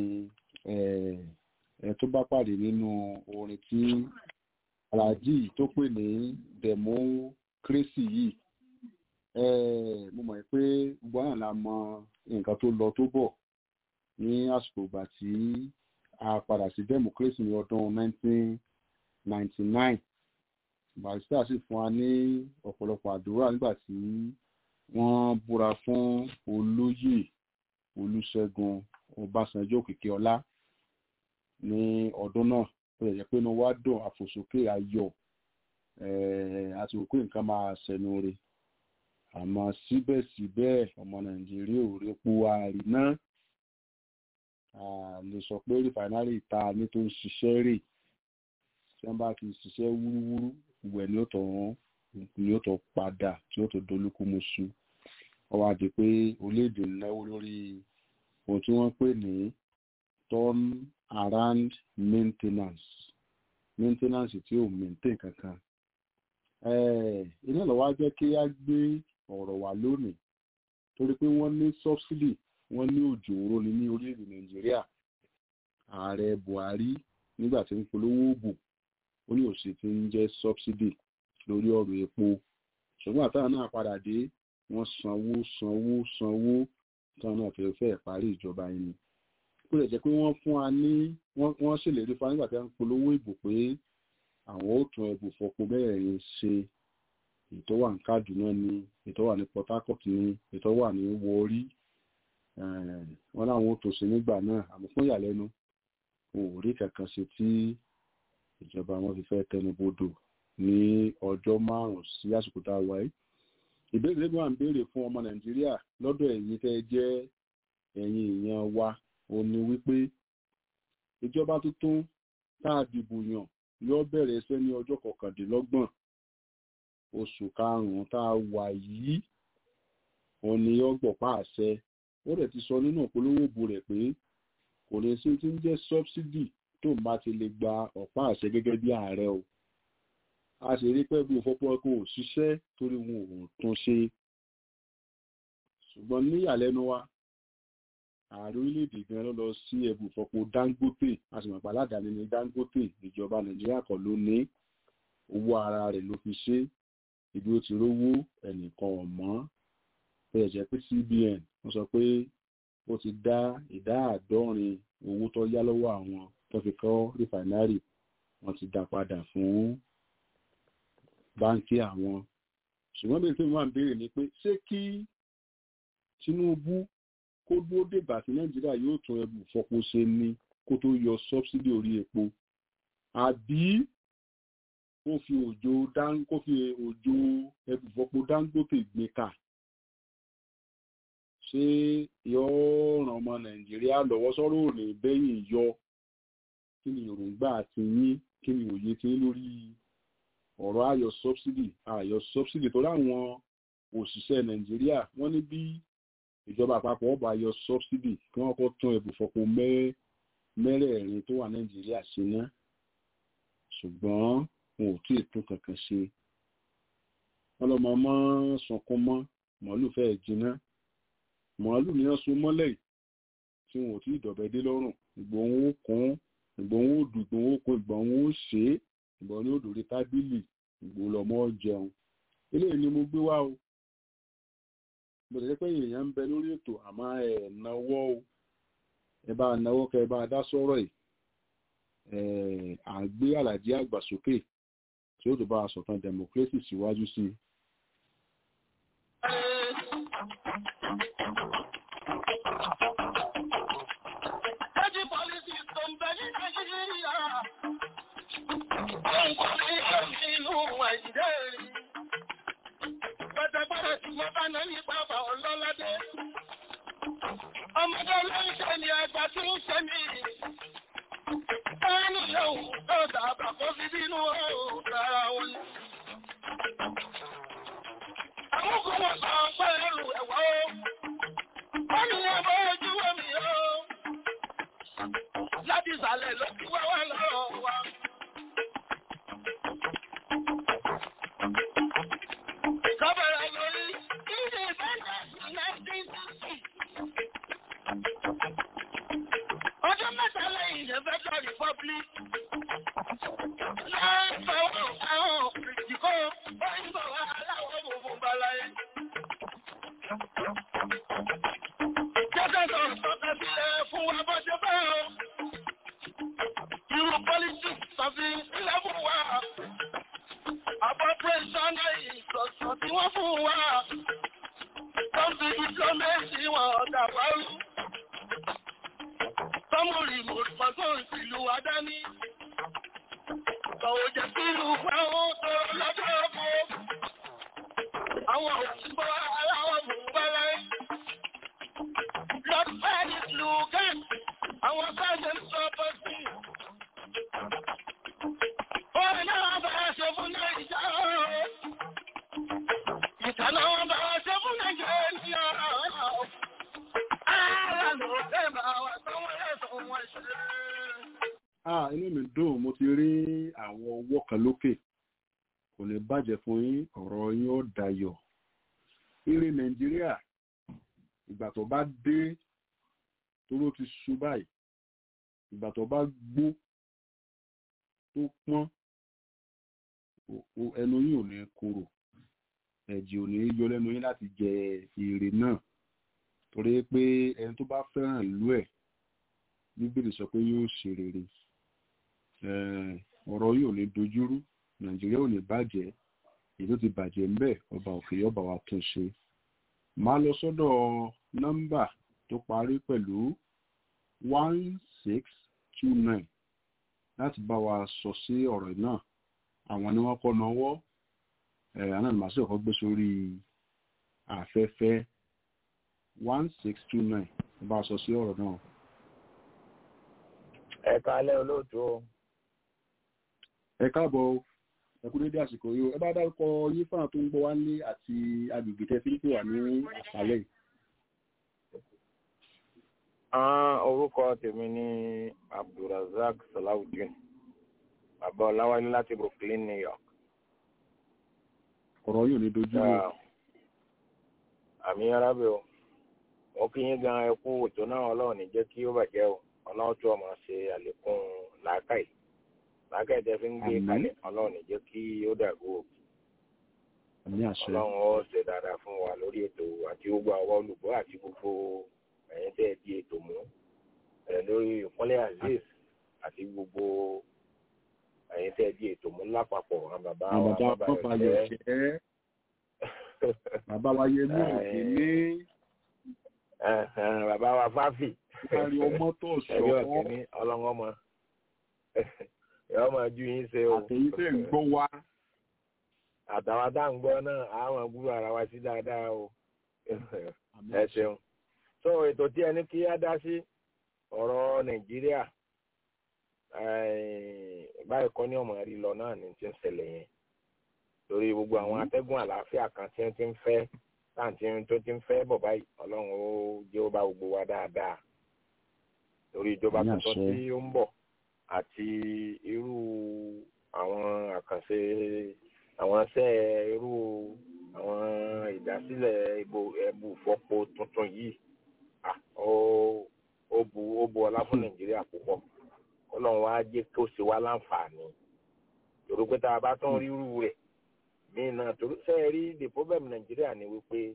ẹ tó bá pàdé nínú orin tí aláàjì tó pè ní democracy yìí mo mọ̀ pé gbogbo náà la mọ nǹkan tó lọ tó bọ̀ ní àsìkò ìgbà tí a padà sí democracy ní ọdún 1999 barista sì fún wa ní ọ̀pọ̀lọpọ̀ àdúrà nígbà tí wọ́n búra fún olóyè olùṣègùn ọbásanjọ́ òkìkí ọlá ní ọdún náà ó lè jẹ́ pé inú wa dùn àfòsókè ayọ̀ àti òkú nǹkan máa ṣẹnu re àmọ́ síbẹ̀síbẹ̀ ọmọ nàìjíríà ò rí epo ààrí náà lè sọ pé rìfàínárì ta ní tó ń ṣiṣẹ́ rè tí wọ́n bá ti ṣiṣẹ́ wúrúwúrú ìwẹ̀ ni ó tọ̀ wọ́n ni ó tọ̀ padà tí ó tó dolúkúmuṣu wọ́n wá di pé orílẹ̀-èdè náwó lórí ohun tí wọ́n pè ní turn around maintenance maintenance tí ò maintain kankan iná lọ́wọ́ á jẹ́ kí á gbé ọ̀rọ̀ wá lónìí torí pé wọ́n ní subsidy wọ́n ní òjò òró ni ní orílẹ̀-èdè nàìjíríà ààrẹ buhari nígbà tí ń polówó oògùn ó ní òsì tí ń jẹ́ subsidy lórí ọ̀rọ̀ epo ṣùgbọ́n àtàwọn náà padà dé wọ́n sanwó sanwó sanwó táwọn náà fẹ́ fẹ́ parí ìjọba yìí ni kó lè jẹ́ pé wọ́n fún wa ní wọ́n ṣèlérí fún wa nígbà tí wọ́n ń polówó ìbò pé àwọn ó tún ẹbù fọpo mẹ́rẹ̀ẹ̀rin ṣe ètò wà ní kaduna ni ètò wà ní port harcourt ni ètò wà ní warri wọn láwọn ó tó ṣe nígbà náà àmọ́ fún ìyàlẹ́nu wọn ò rí kankan ṣe tí ìjọba wọn fi fẹ́ tẹnubodò ní ọjọ́ márùn-ún sí àsìkò tá a wáyé ìbéèrè lẹ́gbọ̀n à ń béèrè fún ọmọ nàìjíríà lọ́dọ̀ ẹ̀yin tẹ́ jẹ́ ẹ̀yin èèyàn wa ò ní wípé ìjọba tuntun tá a dìbò yàn yóò bẹ̀rẹ̀ iṣẹ́ ní ọjọ́ kọkàndínlọ́gbọ̀n oṣù karùn-ún tá a wà yìí òun ni yóò gbọ̀pá àṣẹ ó rẹ̀ ti sọ nínú ìpolówó ìbò rẹ̀ pé kò lè sí ti ń jẹ́ sọ́bsidì tó ń bá ti lè gba ọ̀pá àṣẹ gẹ́gẹ́ bí ààrẹ o a sì rí pẹ́ bí òfópó kò ṣiṣẹ́ torí wọn ò tún ṣe ṣùgbọ́n níyàlẹ́nu wa ààrẹ orílẹ̀-èdè gan ló lọ sí ẹbù ìfọpo dangote a sì mọ̀ pé aládàáni ní dangote ìjọba nàìjíríà kan ló ní owó ara rẹ̀ ló fi ṣe ibi ó ti rówó ẹnìkan ọ̀mọ́ bẹ́ẹ̀ jẹ́ pé cbn wọ́n sọ pé ó ti dá ìdá àádọ́rin owó tó yá lọ́wọ́ àwọn tó fi kọ́ rìfàínárì wọ́n ti dá padà fún báńkì àwọn ṣùgbọ́n bí n wà ń béèrè ni pé ṣé kí tinubu kó dúró dègbà tí nàìjíríà yóò tún ẹbù fọpo ṣe ni kó tó yọ sọ́bsidì orí epo àbí kó fi òjò kó fi òjò ẹbù fọpo dangote gbé ká ṣé yóò ràn ọmọ nàìjíríà lọ́wọ́ sọ́rọ̀ òní bẹ́yìn yọ kí ni èròǹgbà ti yín kí ni òye ti yín lórí ọ̀rọ̀ ayọ̀ sọ́bsidì ayọ̀ sọ́bsidì tó láwọn òṣìṣẹ́ nàìjíríà wọ́n ní bí ìjọba àpapọ̀ ọba yọ sọ́bsidì kí wọ́n kọ́ tún ẹ̀bùfọ̀pọ̀ mẹ́rẹ̀ẹ̀rin tó wà nàìjíríà ṣe ná ṣùgbọ́n wọn ò tí ì tún kankan ṣe wọ́n lọ́mọ mọ́ sunkún mọ́ màálù fẹ́ẹ́ jiná màálù ni wọ́n so mọ́lẹ̀ tí wọn ò tí ì dọ̀bẹ́ dé lọ́rùn ìgbòhun ó kún ìgbòhun ó dùn ìgbòhun ó kún ìgbòhun ó ṣe é ìgbòhun ní òdòdó tábìlì ìgbòhun lọ́mọ jẹun eléyìí ni mo gbé wá o bó ṣe pé èèyàn ń bẹ lórí ètò àmọ́ ẹ náwó o ẹ bá náwó kẹ ẹ bá dá sọ̀rọ̀ ẹ à ń gbé àlàjì àgbà sókè tí ó tó bá a sọ̀tàn democracy síwájú sí i. Ẹjí pọ́lísì tó ń bẹ ní Nàìjíríà. Ó ń kọ́ ní ìlú Nàìjíríà. Pẹ̀tẹ̀pẹ̀rẹ̀ tí wọ́n bá náà ní bàbá ọlọ́ládé. ọmọdé ló ń ṣe ni ẹgbà tí ń ṣe mí. ẹni yóò tó dàbà kó fi bínú ọ̀rọ̀ wọn ni. àwọn kò wọ́n sọ pé ẹrù ẹ̀wọ̀ o. wọ́n ní ẹbọ ojú omi o. láti ìsàlẹ̀ ló ti wá wá lọ́rọ̀ wa. Kọ́bẹ̀rẹ̀ lórí ìdí ìbẹ́ẹ̀ ọjọ́ mẹ́ta lẹ́yìn the federal republic láàbọ̀wọ̀ àwọn ìdíkọ́ òyìnbó aláwọ̀ gbogbo balaye. jẹ́jẹ́ sọ sọ́kẹ́ sílẹ̀ fún wa bó ṣe bẹ́ẹ̀ o. irú politics tàbí ilẹ̀ fún wa. appropriation ìsọ̀sọ̀ tí wọ́n fún wa. tọ́sí diplomacy wọn ọ̀dà wárú sọmọrì mọ̀tò ìlú adání. Kọ̀wé jẹ́ kí ìlú fáwọn tó lọ́jọ́ ọkọ̀. Àwọn òṣìṣẹ́ aláwọ̀ bùnbálẹ̀. Lord Paris Lugan, àwọn sáàjẹ̀ ń sọ bọ́ sí. Orin náà bá ṣe fún Nàìjíríà. Ìtànà wọn bá ṣe fún Nàìjíríà. Ààrẹ ló fẹ́ máa wà sọ́wọ́ ẹ̀sùn wọn ṣe. ah inú mi dùn mo ti rí àwọn ọwọ́ kan lókè kò ní bàjẹ́ fún yín ọ̀rọ̀ yín ó dayọ̀ eré nàìjíríà ìgbà tó bá dé toró ti ṣú báyìí ìgbà tó bá gbó tó pọ́n o- o- ẹnu yín ò ní korò ẹ̀jẹ̀ ò ní yọ lẹ́nu yín láti jẹ èrè náà torí pé ẹni tó bá fẹ́ràn ìlú ẹ̀ bíbélì sọ pé yóò ṣe rere Eh, ọ̀rọ̀ yóò ní dojúrú nàìjíríà ò ní bàjẹ́ èyí tó ti bàjẹ́ ń bẹ̀ ọba òkè ọba wa tún ṣe máa lọ sọ́dọ̀ nọ́mbà tó parí pẹ̀lú one six two nine láti bá wa sọ sí ọ̀rọ̀ náà àwọn ni wọ́n kọ́ náwó ẹ̀ àná màá sì kọ́ gbé sórí afẹ́fẹ́ one six two nine bá a sọ sí ọ̀rọ̀ náà. ẹ kálẹ́ olóòtú o ẹ káàbọ̀ o ẹ kú dédé àsìkò yìí o ẹ bá dárúkọ yín fún àwọn tó ń gbọ́ wá ní àti agbègbè tẹ fi ń pè wá ní àṣálẹ́ yìí. Ah, orúkọ tèmi ní abdulrasaq salawudeen bàbá ọláwálé láti brooklyn new york ọ̀rọ̀ yìí ò ní dojú rú Ah, àmì arábẹ o wọn kí yín gan ẹ kú ètò náà ọlọ́run ní jẹ́ kí ó bàjẹ́ o ọlọ́run tó ọmọ ṣe àlékún làákàyè làákàyè tẹ́ fi ń gbé Àmín. kalẹ̀ ọlọ́run ní jẹ́ kí ó dàgbò o àmì àṣẹ ọlọ́run ó ṣe dáadáa fún wa lórí ètò àti gbogbo àwọn olùgbọ́ àti gbogbo ẹ̀yin tẹ́ ẹ di ètò mú ẹ̀ lórí ìpínlẹ̀ azeez àti gbogbo ẹ̀yin tẹ́ ẹ di ètò mú lápapọ̀ àwọn bàbá wa àwọn bàbá bàbá wọn fàyọ̀ rẹ̀ ṣẹ́ bàbá wa yẹ mí òkè ní jẹ́ bàbá wa fáfì kárí ọmọ tó ẹ̀rí ṣọ́ ọ̀kẹ́ ní ọlọ́run ọmọ yọ máa ju yín ṣe o àtẹ̀yìn tẹ̀ ń gbọ́ wá àtàwọn tá à ń gbọ́ náà àwọn gbúrò ara wa sí dáadáa o àmì ẹ àṣẹ ṣeun so ètò tí ẹni kí á dá sí ọ̀rọ̀ nàìjíríà eh, báyìí kọ́ ní ọmọ rí lọ náà ní ti ń ṣẹlẹ̀ yẹn torí gbogbo àwọn atẹ́gùn àlàáfíà kan tí wọ́n ti ń fẹ́ táǹtí tó ti ń fẹ́ bọ̀ báyìí ọlọ́run ó jẹ́ ó bá gbogbo wa dáadáa torí ìjọba Ní tuntun àṣẹ. tí ó ń bọ̀ àti irú àwọn àkànṣe àwọn iṣẹ́ irú àwọn ìdásílẹ̀ ìbò ẹ̀bù fọ́pọ̀ tuntun yìí ah, ó ó bu ó bu ọlá fún nàìjíríà púpọ̀ ọlọ́run wá jẹ́ kó ṣe wá láǹfààní torí pé tá a bá tán rírú rẹ̀ míì náà torí sẹ́ẹ̀ rí the problem nàìjíríà ni wípé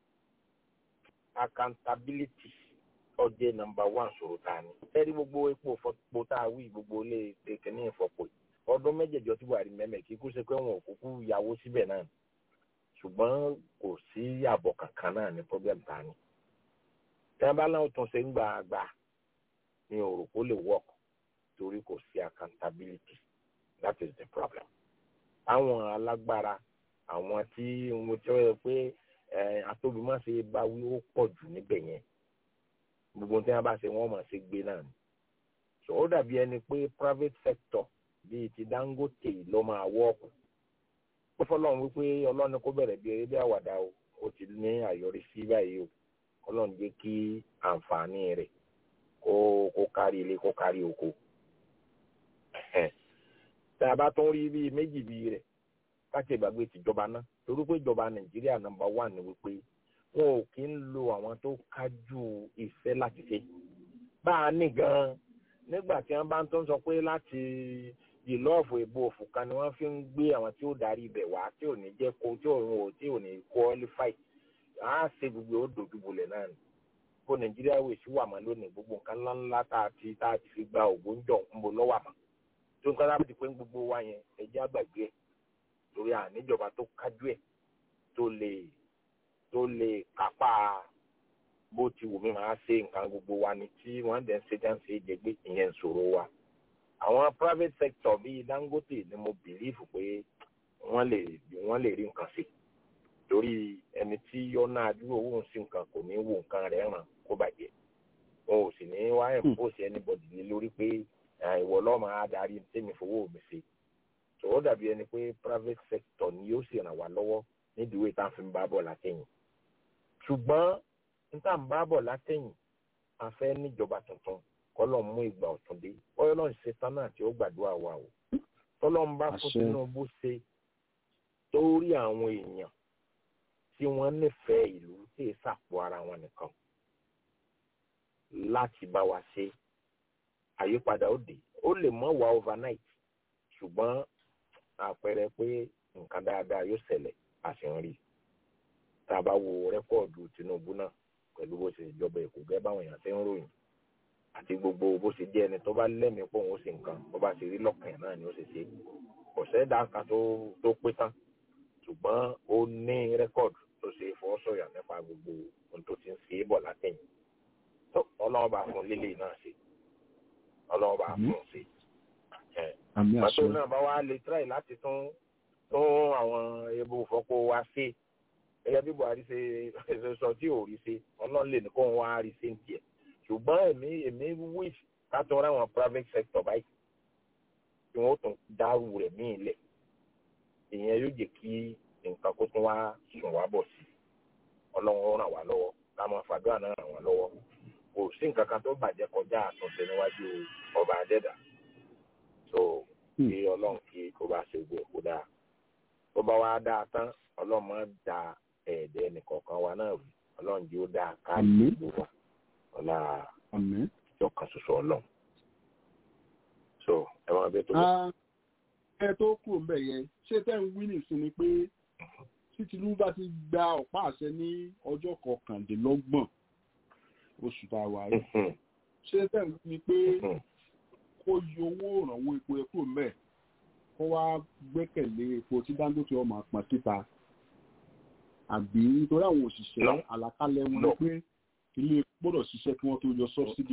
accountability ọjẹ́ nọmba one ṣòro tá a ní. sẹ́ẹ̀ rí gbogbo epo fọ́pọ̀ tá a wí gbogbo ilé kìíní ìfọ̀pọ̀ yìí ọdún mẹ́jẹ̀jọ tí buhari mẹ́mẹ́ kí kú ṣe pé wọn ò kúkú yàwó síbẹ̀ náà ṣùgbọ́n kò sí àbọ̀ kankan náà ní problem tá a ní. tí wọ́n bá láwọn tún ṣe ń gbà àgbà ní òrò kó lè work torí kò sí accountability that is the problem. àwọn alágbára àwọn tí mo tí wọ́n yẹ pé atóbímọ́sẹ̀ bá wí ó pọ̀ jù níbẹ̀ yẹn gbogbo tí wọ́n bá ṣe wọ́n mọ̀ sí gbé náà ni so ó dàbí ẹni pé private sector bíi ti Dangote ló máa wọ́ọ̀kù ó fọlọ́run wípé ọlọ́run kó bẹ̀rẹ̀ bí eré bí àwàdà o ó ti ní àyọrísí báyìí o ọlọ́run jẹ́ kí àǹfààní rẹ̀ kó kó kárí ilé kó kárí oko tá a bá tún rí bíi méjì bíi rẹ̀ káṣí ìgbàgbé tìjọba náà torí pé ìjọba nàìjíríà nọ́mbà wà ní wípé wọn ò kí ń lo àwọn tó kájú ìfẹ́ láti ṣe bá a ní gan-an nígbà tí wọ́n bá ń tó ń sọ pé láti ìlọ́ọ̀fù ìbò òfùkan ni wọ́n fi ń gbé àwọn tí ó darí ibẹ̀ wá tí ò ní jẹ́ kó tí òun ò tí ò ní qualify á ṣe gbogbo ó dojúbolẹ̀ náà ni kó nàìjíríà wò sí wà mọ́ lónìí gbogbo nǹkan ńláńlá tá a ti tá a ti fi gba ògbóǹjọ ń bo lọ́wọ́ àmọ́ tó ń kọ́ láti pé gbogbo wa yẹn ẹjẹ́ àgbàgbé ẹ̀ torí àníjọba tó kájú ẹ̀ tó lè tó lè kápá bó ti wù mí máa ṣe nǹkan gbogbo wa ni tí wọ́n dẹ̀ ń ṣe dá ń ṣe jẹgbé ìyẹn ń ṣòro wa àwọn private sector bíi Dangote ni mo bìlífù pé wọ́n lè wọ́n lè rí nǹkan ṣe torí ẹni tí yọ́nà àdúrà owó ń sí nǹkan kò ní wo nǹkan rẹ̀ ràn kó bàjẹ́ wọn ò sì ní wá ẹ̀ǹpọ̀sì anybody lé lórí pé ìwọ lọ́mọ adarí tèmi fowó mi ṣe tó ó dàbí ẹni pé private sector ni yóò sì ràn wá lọ́wọ́ nídìí ìwé tá a fi ń bá bọ̀ látẹ̀yìn ṣùgbọ́n n tá à ń bá bọ̀ látẹ̀yìn a fẹ́ níjọba tuntun kọ́lọ́ mú ìgbà ọ̀tun dé bọ́yọ́ lọ́n ṣe tán náà tí ó gbàdúrà wa o tọ́lọ́ ń bá fún Tinubu ṣe torí àwọn èèyàn tí wọ́n nífẹ̀ẹ́ ìlú tí ì sàpò ara wọn nìkan láti bá wa ṣe àyípadà ó dé ó lè mọ́ wá overnight ṣùgbọ́n àpẹẹrẹ pé nǹkan dáadáa yóò ṣẹlẹ̀ àṣeyọrí tá a bá wo rẹ́kọ̀dù Tinubu náà pẹ̀lú bó ṣe ìjọba èkó gẹ́gẹ́ báwọn èèyàn ṣe ń ròyìn àti gbogbo bó ṣe jẹ́ ẹni tó bá lẹ́mìí pé òun ó ṣe nǹkan bó bá ṣe rí lọ́kàn náà ni ó ṣe ṣe kò sẹ́dá kan tó tó pé tán ṣùgbọ́n ó ní rẹ́kọ̀dù tó ṣe fọwọ́sọ̀yà nípa gbogbo ohun tó ti ń ṣe é bọ̀ látẹ̀yìn tó ọlọ́run bá fún lílé náà ṣe ọlọ́run bá fún un ṣe pàtó náà bá wá lè tíráì láti tún tún àwọn ebo ìfọ́pọ̀ wa ṣe gẹ́gẹ́ bí Buhari ṣe sọ tí ò rí ṣe ọlọ́run lè ní kó wọn wá rí ṣe ń tiẹ̀ ṣùgbọ́n èmi èmi wish ká tún ra àwọn private sector báyìí tí wọ́n tún dárú rẹ̀ míì lẹ̀ ìyẹn yóò jẹ́ kí nǹkan kó tún wá sùn wá bọ̀ sí ọlọ́run ràn wá lọ́wọ́ ká máa fàdúrà náà ràn wá lọ́wọ́ kò sí nǹkan kan tó bàjẹ́ kọjá àtúnṣe níwájú ọba adẹ́dà so kí ọlọ́run kí kó bá ṣe gbé kó dáa tó bá wá dáa tán ọlọ́run máa da ẹ̀ẹ́dẹ́ nìkọ̀ọ̀kan wa náà rú ọlọ́run jí ó dáa káàkiri gbogbo wa ọlá ìjọ kan ṣoṣo ọlọ́run so ẹ máa bẹ tó lọ. ẹ tó kù ń bẹ̀ yẹn ṣé tẹ́ ń wí nìsín ni pé tí Tinubu bá ti gba ọ̀pá àṣẹ ní ọjọ́ kọkàndínlọ́gbọ̀n oṣù tá a wà yìí ṣé tẹ́ ń wí ni pé kó yọ owó ìrànwọ́ epo epo mẹ́ kó wá gbẹ́kẹ̀lé epo tí Dangote ọmọ pọn síta àbí nítorí àwọn òṣìṣẹ́ àlàkalẹ̀ wọn ni pé ilé gbọ́dọ̀ ṣiṣẹ́ kí wọ́n tó yọ sọ́bsidì.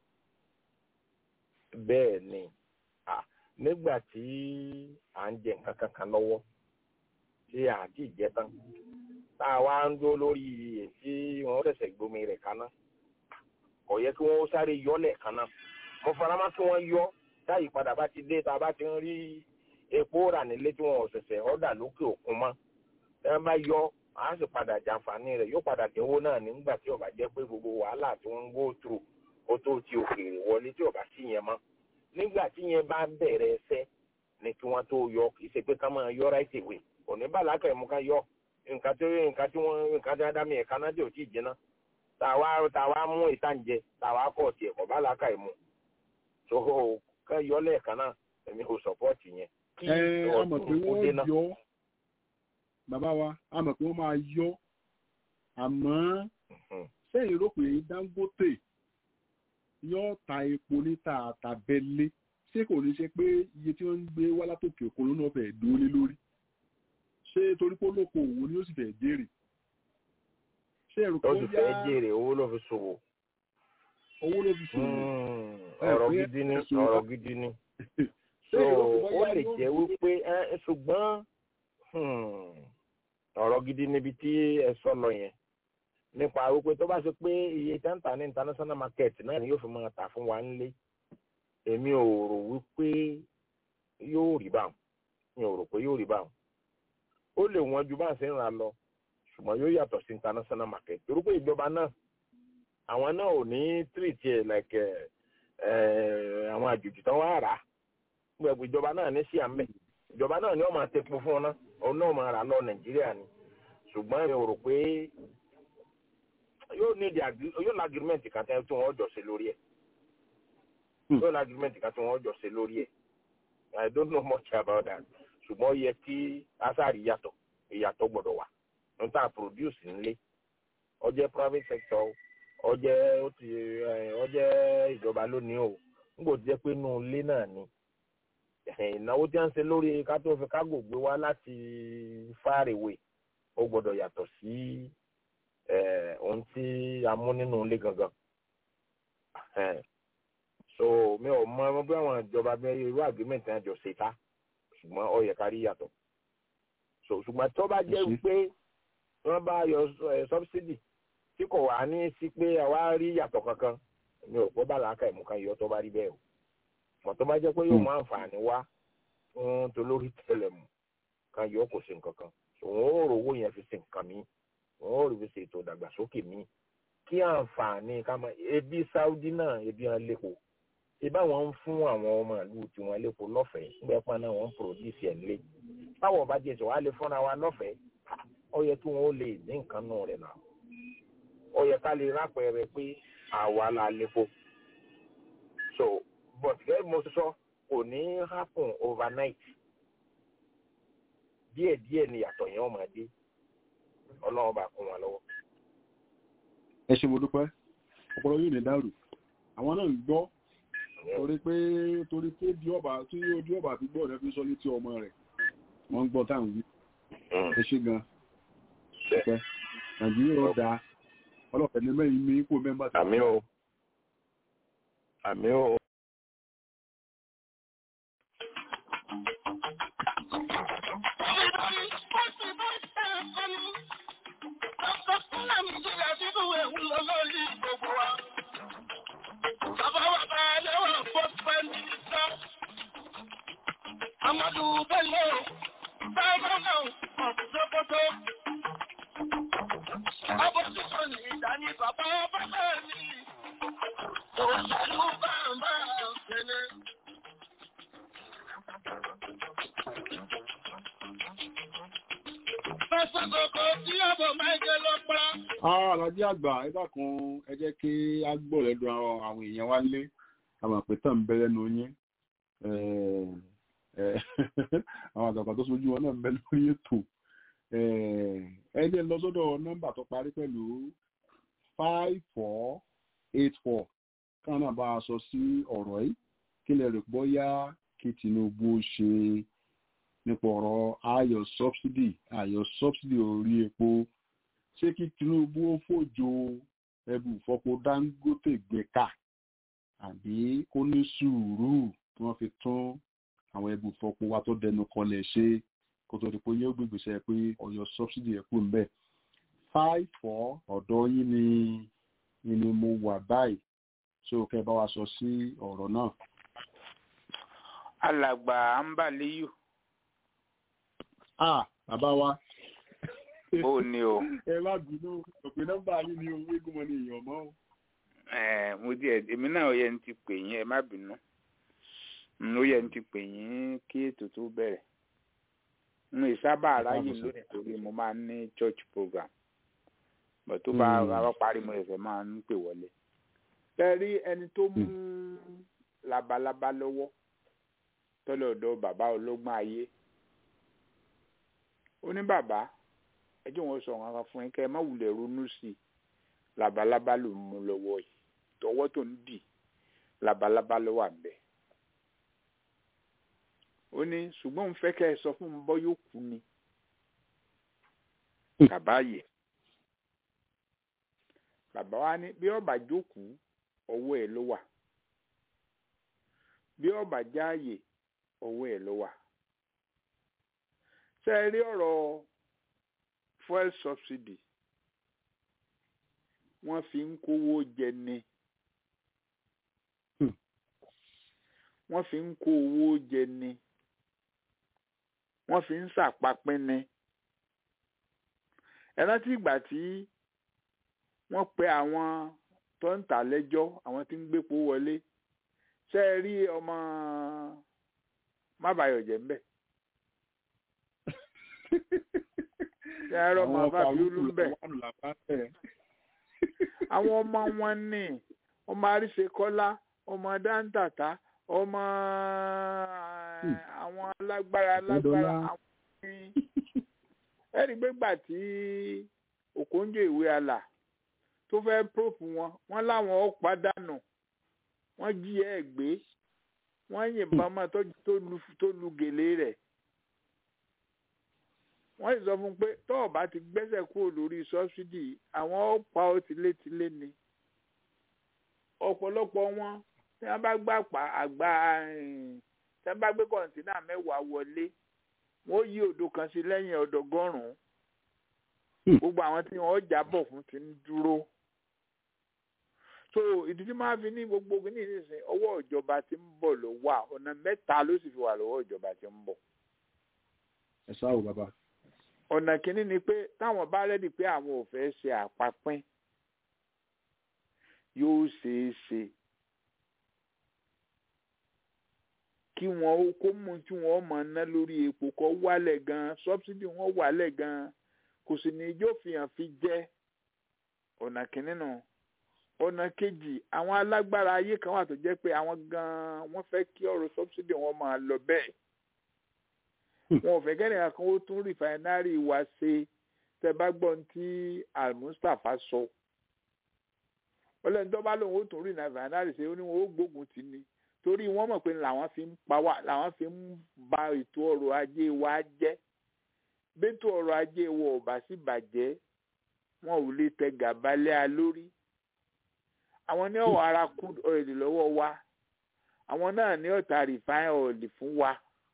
bẹ́ẹ̀ ni nígbà tí à ń jẹ nǹkan kankan lọ́wọ́ tí à ti jẹ tán tá a wá ń dó lórí èsì wọn ṣẹ̀ṣẹ̀ gbomi rẹ̀ kaná kò yẹ kí wọ́n sáré yọ lẹ́ẹ̀kan náà mo fara mọ́ kí wọ́n yọ táyì padà bá ti dé tá a bá ti ń rí epo rà nílé tí wọn ò ṣẹ̀ṣẹ̀ ọ̀dà lókè òkun mọ́ ẹ bá yọ a sì padà jàǹfààní rẹ̀ yóò padà dínwó náà nígbà tí ó bá jẹ́ pé gbogbo wàhálà tí wọ́n ń go through ó tó ti òkèèrè wọlé tí ó bá sí yẹn mọ́ nígbà tí yẹn bá bẹ̀rẹ̀ ẹsẹ̀ ni kí wọ́n tó yọ kì í ṣe pé ká máa yọ right away òní bàlákà ẹ̀mú ká yọ nǹkan tí nǹkan tí wọ́n nǹkan tí ádámì ẹ̀ka náà dé ò tí ì jiná tàwa tàwa mú ìtànjẹ tàwa kọ̀ tiẹ̀ kọ̀ bàlákà ẹ̀mú so ká yọ lẹ́ẹ̀kan náà èmi kò support yẹn. ẹ ẹ mọ̀ pé wọ́n yọ bàbá wa a mọ̀ pé wọ́n máa yọ àmọ́ sẹ́yìn rò pé Dangote yóò ta epo níta àtàbẹ́lé ṣé kò ní ṣe pé iye tí wọ́n ń gbé wá látòkè òkun ló náà fẹ́ẹ́ dúró lé lórí ṣé torí pé olóko òwò ni ó sì fẹ́ẹ́ jèrè ṣé ẹ̀rù ó sì fẹ́ jèrè owó ló fi ṣòwò. owó ló fi ṣòwò. ọ̀rọ̀ gidi ni ọ̀rọ̀ gidi ni so ó lè jẹ́ wípé ṣùgbọ́n ọ̀rọ̀ gidi níbi tí ẹ sọ lọ yẹn nípa wípé tó bá ṣe pé iye tẹ́ǹtà ní international market náà ni yóò fi máa tà fún wa nílé èmi ò rò wípé yóò rí báwọn mi ò rò pé yóò rí báwọn ó lè wọ́n ju bá ń ṣe ń ra lọ ṣùgbọ́n yóò yàtọ̀ sí international market torí pé ìjọba náà àwọn náà ò ní treat ẹ̀ like àwọn àjòjì tán wá rà á gbẹ̀gbẹ̀ ìjọba náà ní sí àmì ìjọba náà ni wọ́n máa tepo fún ọ náà òun náà máa rà lọ nàìjíríà ni ṣùgbọ́n mi ò rò pé yóò ní di yóò ní agreement kan tí wọ́n jọ ṣe lórí ẹ̀ yóò ní agreement kan tí wọ́n jọ ṣe lórí ẹ̀ I don't know much about that ṣùgbọ́n ó yẹ kí asari yàtọ̀ ìyàtọ̀ gbọ́dọ̀ wà níta produce nílé ó jẹ́ private sector ó jẹ́ ó ti ó jẹ́ ìjọba lónìí o n kò jẹ́ pé inú ilé náà ni ìnáwó tí wọ́n ń ṣe lórí ká tó fi kágò gbé wá láti far away ó gbọ́dọ̀ yàtọ̀ sí ohun tí a mú nínú ilé gangan so mi ò mọ ọmọ bí àwọn ìjọba bí irú agreement náà jọ ṣe ta ṣùgbọ́n ó yẹ ká rí yàtọ̀ so ṣùgbọ́n tó bá jẹ́ pé wọ́n bá yọ subsidy tí kò wá ní sí pé àwa rí yàtọ̀ kankan mi ò pọ́ bàlá aka ìmú kan yọ tó bá rí bẹ́ẹ̀ o mọ̀ tó bá jẹ́ pé yóò mú àǹfààní wá fún tolórí tẹlẹmù kan yọ kò sí nǹkan kan òun ó rò owó yẹn fi ṣe nǹkan mi òun ó rí fi ṣe ètò ìdàgbàsókè mi kí àǹfààní ká máa ebi Saudi náà ebi hàn lẹ́kọ̀ọ́ ìbá wọn ń fún àwọn ọmọ ìlú tiwọn lẹ́kọ̀ọ́ lọ́fẹ̀ẹ́ nígbà pọn náà wọ́n ń produce ẹ̀ nílé báwọn bá jẹ́ sọ wá lè fúnra wa lọ́fẹ̀ẹ́ ó yẹ kí wọ́n ó lè ní nǹkan nù rẹ̀ náà ó yẹ ká lè rápẹrẹ pé àwa la lépo so but gẹ́gẹ́ mo sọ kò ní happen overnight díẹ̀ díẹ̀ ni yàtọ̀ yẹn ó máa dé ọlọ́run bá kún wa lọ́wọ́. ẹ ṣe mo dúpẹ́ ọpọlọ yìí ní dàrú àwọn náà ń gbọ́ torí pé torí pé bí ọba tí ojú ọba fi gbọ́ rẹ̀ fi sọ létí ọmọ rẹ̀ wọ́n ń gbọ́ táwọn wí ẹ ṣe gan ṣẹpẹ́ nàìjíríà ó dáa ọlọ́pàá ní mẹ́rin ní kó mẹ́mbà tí. àmì o àmì o. Amadu Bello, Báwo náà, Sokoto. Abọ́sùsọ ní ìdání bàbá bàbá mi. Òṣèlú bàbá òṣèlú. Fẹ́sọ̀ kòkó tí ọ̀bọ̀ máa jẹ lọ pa. Alájí àgbà ẹ dákun ẹ jẹ́ kí á gbọ́ lẹ́nu àwọn èèyàn wá lé àwọn àpẹtàn ń bẹ lẹ́nu yín. Àwọn àgbàgbà tó sojú wọn náà ń bẹ lórí ètò ẹni lọ sọ́dọ̀ nọ́mbà tó parí pẹ̀lú five four eight four káwọn náà bá a sọ sí ọ̀rọ̀ yìí kí lè rò bóyá kí Tinubu ṣe nípa ọ̀rọ̀ ayọ̀ subsidy ayọ̀ subsidy orí epo ṣé kí Tinubu ó fòjò ẹbù fọpo Dangote gbẹ̀ka àbí kó ní sùúrù tí wọ́n fi tún àwọn ẹbù fọpo wa tó dẹnu kọlẹ̀ ṣe kó tó di pé yóò gbégbèsè pé ọyọ subsidy ẹ kú nbẹ five four ọ̀dọ̀ yín ni ni mo wà báyìí so kẹ́ bá wa sọ sí ọ̀rọ̀ náà. alàgbà ambaliyu. ah bàbá wa. ó ní o. ẹ má bínú òpin nọ́mbà yín ni owó eégún ní èèyàn mọ́ o. ẹ mo di ẹ èmi náà ó yẹ ní ti pè yín ẹ má bínú ó yẹ ní ti pè yín kí ètò tó bẹ̀rẹ̀ n ìsábà aráyè lónìí torí mo máa ń ní church program bọ̀ tó bá rárá parí mo ẹ̀fẹ̀ máa ń pè wọlé. ẹ rí ẹni tó mú labalábá lọ́wọ́ tọ́lọ̀dọ̀ bàbá ológun ayé ó ní bàbá ẹjọ́ wọn sọ nǹkan fún yín kẹ́ ẹ má wulẹ̀ ronú sí i labalábá ló mú lọ́wọ́ yìí tọwọ́ tó ń dì labalábá ló wà bẹ́ẹ̀ ó ní ṣùgbọ́n òun fẹ́ kẹ́ ẹ sọ fún un bọ́ yóò kú ni bàbá yẹ bàbá wa ní bí ọba jókòó ọwọ́ ẹ̀ ló wà bí ọba jáàyè ọwọ́ ẹ̀ ló wà ṣe é rí ọ̀rọ̀ fuel subsidy wọ́n fi ń kówó jẹ ni Hmm. wọ́n fi ń kó owó jẹ ni wọ́n fi ń ṣàpapín ni ẹ rántí ìgbà tí wọ́n pe àwọn tó ń tà lẹ́jọ́ àwọn tí ń gbépo wọlé ṣé ẹ rí ọmọ mábàyọ̀jẹ̀ ń bẹ̀ ṣé ẹ rí ọmọ bàbíolú ń bẹ̀ àwọn ọmọ wọn ní ọmọ àríṣekọ́lá ọmọ dáńtàtà ọmọ Hmm. àwọn alágbára alágbára Adọ́lá. àwọn ní ẹ̀rí gbégbà tí òkòǹjọ ìwé àlà tó fẹ́ próòpù wọn wọ́n láwọn ó pàdánù wọ́n jí ẹ̀ gbé wọ́n yìnbọn mọ́ tó tó lu- tó lu gèlè rẹ̀ wọ́n sì sọ fún un pé tó o bá ti gbẹ́sẹ̀ kúrò lórí sọ́sídì àwọn ó pa ó tilétilé ni ọ̀pọ̀lọpọ̀ wọn tí wọ́n bá gbà pa àgbà eh, tí wọ́n bá gbé kọ̀ǹtínà mẹ́wàá wọlé wọ́n yí odò kan sí lẹ́yìn ọ̀dọ́gọ́rùn-ún Hmm. gbogbo àwọn tí wọ́n jábọ̀ fún ti ń dúró so ìdí tí máa fi ní gbogbo kìíní nísìnyí ọwọ́ ìjọba tí ń bọ̀ ló wà ọ̀nà mẹ́ta ló sì fi wà lọ́wọ́ ìjọba tí ń bọ̀ ẹ ṣáà bàbá ọ̀nà kìíní ni pé táwọn bá rẹ́dì pé àwọn ò fẹ́ ṣe àpapín yóò ṣeé ṣe kí wọn ó kó mú tí wọn máa ná lórí epo kó wálẹ̀ gan sọ́bsidì wọn wálẹ̀ gan kò sì ní ijó fihàn fi jẹ́ ọ̀nà kìíní nù ọ̀nà kejì àwọn alágbára ayé kan wà tó jẹ́ pé àwọn gan wọ́n fẹ́ kí ọ̀rọ̀ sọ́bsidì wọn máa lọ bẹ́ẹ̀ wọn ò fẹ́ kẹ́nìkan kan ó tún rìfáínárì wa ṣe tẹ́ bá gbọ́ ní tí almustapha sọ ọlọ́run tó bá lóun ó tún rìfáínárì ṣe ó ní wọn ó gbógun tì ní torí wọ́n mọ̀ pé làwọn fi ń pa wá làwọn fi ń ba ètò ọrọ̀ ajé wa jẹ́ bẹ́tò ọrọ̀ ajé wa ò bá sì bàjẹ́ wọn ò lè tẹ gàba lé a lórí àwọn ní ọ̀wọ́ ara crude oil lọ́wọ́ wa àwọn náà ní ọ̀tá refine oil fún wa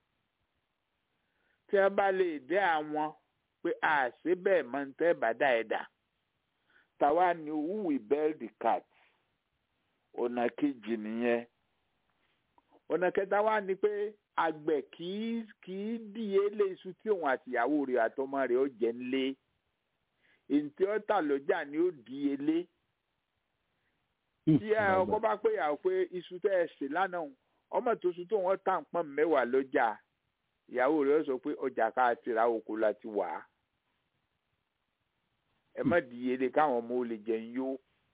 tí wọ́n bá lè dé àwọn pé a ṣe bẹ́ẹ̀ mọ́ ní tẹ́ bàdá ẹ̀dá tàwa ni who will bail the cat ọ̀nà kejì nìyẹn ọ̀nà kẹta wá ni pé àgbẹ̀ kì í kì í díye lé iṣu tí òun àtìyàwó rẹ̀ àtọmọ rẹ̀ ó jẹ ńlé èyí tí ó tà lọ́jà ni ó díye lé tí ẹ ọkọ bá pé ìyàwó pé iṣu tẹ́ ẹ ṣe lánàá òun, ọmọ tó ṣu tó wọ́n tà ń pọ́n mẹ́wàá lọ́jà ìyàwó rẹ̀ ó sọ pé ọjà ká ti ra oko láti wà á ẹ má díye lé káwọn ọmọ ó lè jẹun yó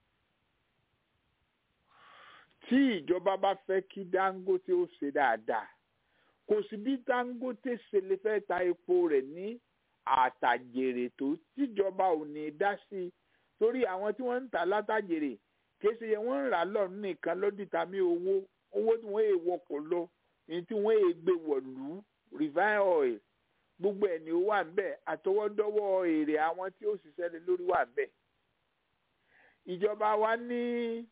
tí ìjọba bá fẹ́ kí Dangote ó ṣe dáadáa kò sí bí Dangote ṣe lè fẹ́ ta epo rẹ̀ ní àtàjèrè tó tíjọba ò ní dá sí i torí àwọn tí wọ́n ń tà látàjèrè kìí ṣe yẹn wọ́n ń rà lọ́rùn nìkan lọ́dìtàmí owó owó tí wọ́n èè wọkọ̀ lọ èyí tí wọ́n èè gbé wọ̀lú refine oil gbogbo ẹ̀ ni ó wà ńbẹ̀ àtọwọ́dọ́wọ́ èrè àwọn tí ó ṣiṣẹ́ lé lórí wà ńbẹ̀ ìjọba wa ní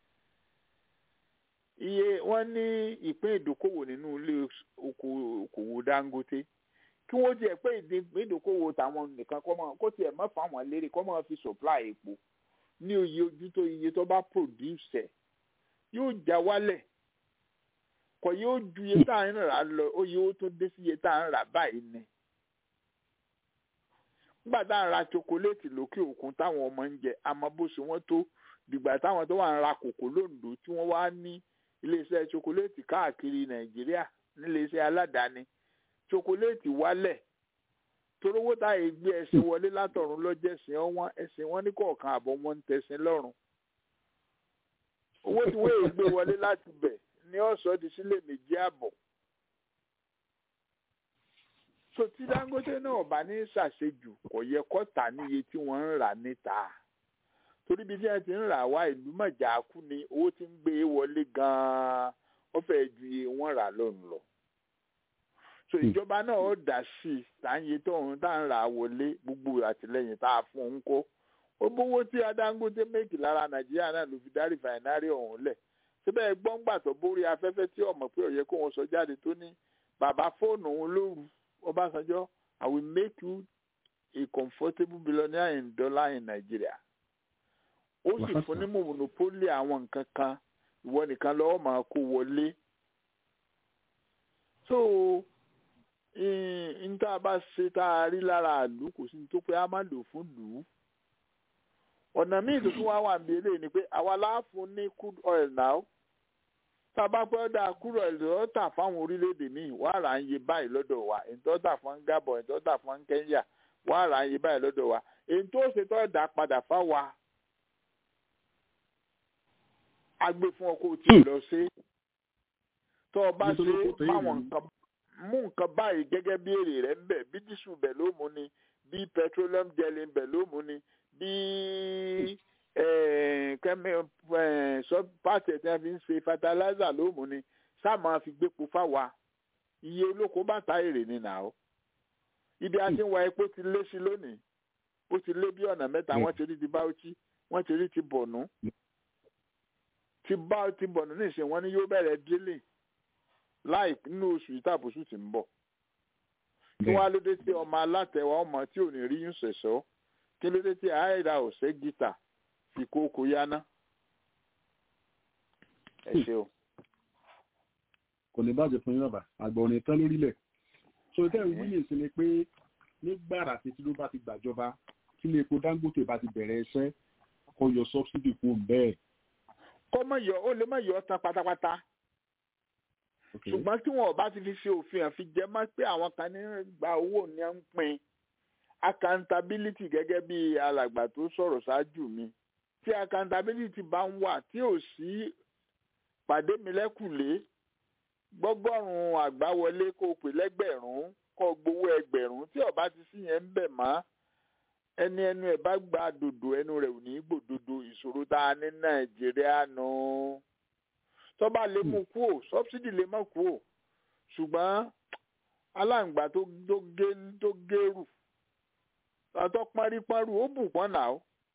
iye wọ́n ní ìpín ìdókòwò nínú ilé oko- okòwò Dangote kí wọ́n tiẹ̀ pé ìpín ìdókòwò tàwọn nìkan kọ́ mọ́ kó tiẹ̀ mọ́ fáwọn lérè kọ́ mọ́ fi supply epo ní oye ojú tó iye tó bá produce ẹ̀ yóò já wálẹ̀ kò yóò ju iye tá à ń rà lọ oye ó tó dé sí iye tá à ń rà báyìí ni nígbà tá à ń ra chocolate lókè òkun táwọn ọmọ ń jẹ àmọ́ bó ṣe wọ́n tó dìgbà táwọn tó wà ń ra kòkó lóńdó tí wọ́n wá ní iléeṣẹ́ chocolate káàkiri nàìjíríà níléeṣẹ́ aládàáni chocolate wálẹ̀ torówó táyé gbé ẹṣin wọlé látọ̀run lọ́jẹ̀sìn ọwọ́n ẹṣin wọn ní kọ̀ọ̀kan àbọ̀ wọn ń tẹ̀sìn lọ́rùn owó tí wọ́n èè gbé wọlé láti bẹ̀ ní ọ̀sọ́ di sílẹ̀ méjì àbọ̀ so tí Dangote náà bá ní ṣàṣejù kò yẹ kó tà ní iye tí wọ́n ń rà níta torí bí wọ́n ti ń rà wá ìlú mọ̀jà kú ni owó tí ń gbé wọlé gan-an ó fẹ́ ju iye wọ́n rà lónìí lọ so ìjọba náà ó dá sí i láàyè tó ń tá ń rà wọlé gbogbo àtìlẹyìn tá a fún un kó ó bówó tí Adangote méjì lára Nàìjíríà náà ló fi dá rìfàìnárì ọ̀hún lẹ̀ síbẹ̀ gbọ́ngbà tó borí afẹ́fẹ́ tí ọmọ pé ó yẹ kó wọn sọ jáde tó ní bàbá fóònù òun lóru Ọbásanjọ́ I will make you a comfortable billionaire in dollar in Nigeria ó sì fún ní monopoli àwọn nǹkan kan ìwọ nìkan lọ́wọ́ máa kó wọlé so n tá a bá ṣe tá a rí lára àlù kò sí ní tó pé a máa lò fún lù ú ọ̀nà míì tó tún wá wà níbi eléyìí ni pé àwa láàfún ní crude oil now tá a bá pẹ́ dá crude oil tó tà fáwọn orílẹ̀-èdè míì wàá rà ń yé báyìí lọ́dọ̀ wa èyí tó tà fún Gabon èyí tó tà fún Kenya wàá rà ń yé báyìí lọ́dọ̀ wa èyí tó ṣe tó dà padà fáwa agbé fún ọkọ̀ tí ì lọ sí tó o bá ṣe fáwọn nǹkan mú nǹkan báyìí gẹ́gẹ́ bí èrè rẹ̀ ń bẹ̀ bí dísù bẹ̀ ló mú ni bí petroleum jelly bẹ̀ ló mú ni bí kẹ́mi pàṣẹ tí wọ́n fi ń ṣe fertilizer ló mú ni sáà máa fi gbépo fáwa iye olóko bá ta èrè ni nà ó ibi a ti ń wa epo ti lé sí lónìí ó ti lé bí ọ̀nà mẹ́ta wọ́n ti rí ti Bauchi wọ́n ti rí ti Borno ti bá ti Borno níṣẹ́ wọ́n ní yóò bẹ̀rẹ̀ drilling láì nínú oṣù yìí tàbóṣù tí ń bọ̀ kí wọ́n á lóde tí ọmọ alátẹ̀wá ọmọ tí ò ní rí yún ṣẹ̀ṣọ́ kí lóde tí àìra ọ̀sẹ̀ gítà fi kókó yáná ẹ ṣe o. kò ní bàjẹ́ fún yín bàbá àgbà òní tán lórílẹ̀ so tẹ́ ń wíyè sí ni pé nígbàrà tí Tinubu bá ti gbàjọba kí ilé epo Dangote bá ti bẹ̀rẹ̀ iṣẹ́ kó yọ sọ́bsidì kún bẹ́ẹ̀. kó má yọ ó lè má yọ ọ́ tán pátápátá ṣùgbọ́n tí wọn ò bá ti fi ṣe òfin àfi jẹ́ mọ́ pé àwọn kan ní gba owó ní ń pín accountability gẹ́gẹ́ bí alàgbà tó sọ̀rọ̀ ṣáájú mi tí accountability bá ń wà tí ò sí pàdé mi lẹ́kùlé gbọ́gọ́rùn-ún àgbáwọlé kó o pè lẹ́gbẹ̀rún kó o gbowó ẹgbẹ̀rún tí ó bá ti sí yẹn ń bẹ̀ mọ́ ẹni ẹnu ẹ̀ bá gba dòdò ẹnu rẹ̀ ò ní gbòdodo ìṣòro tá a ní Nàìjíríà nù. No tọ́ba lè mú kú ò sọ́bsidì lè má kú ò ṣùgbọ́n aláǹgbá tó gé tó gérù àtọ́ paríparí ó bù pọ́n nà ó.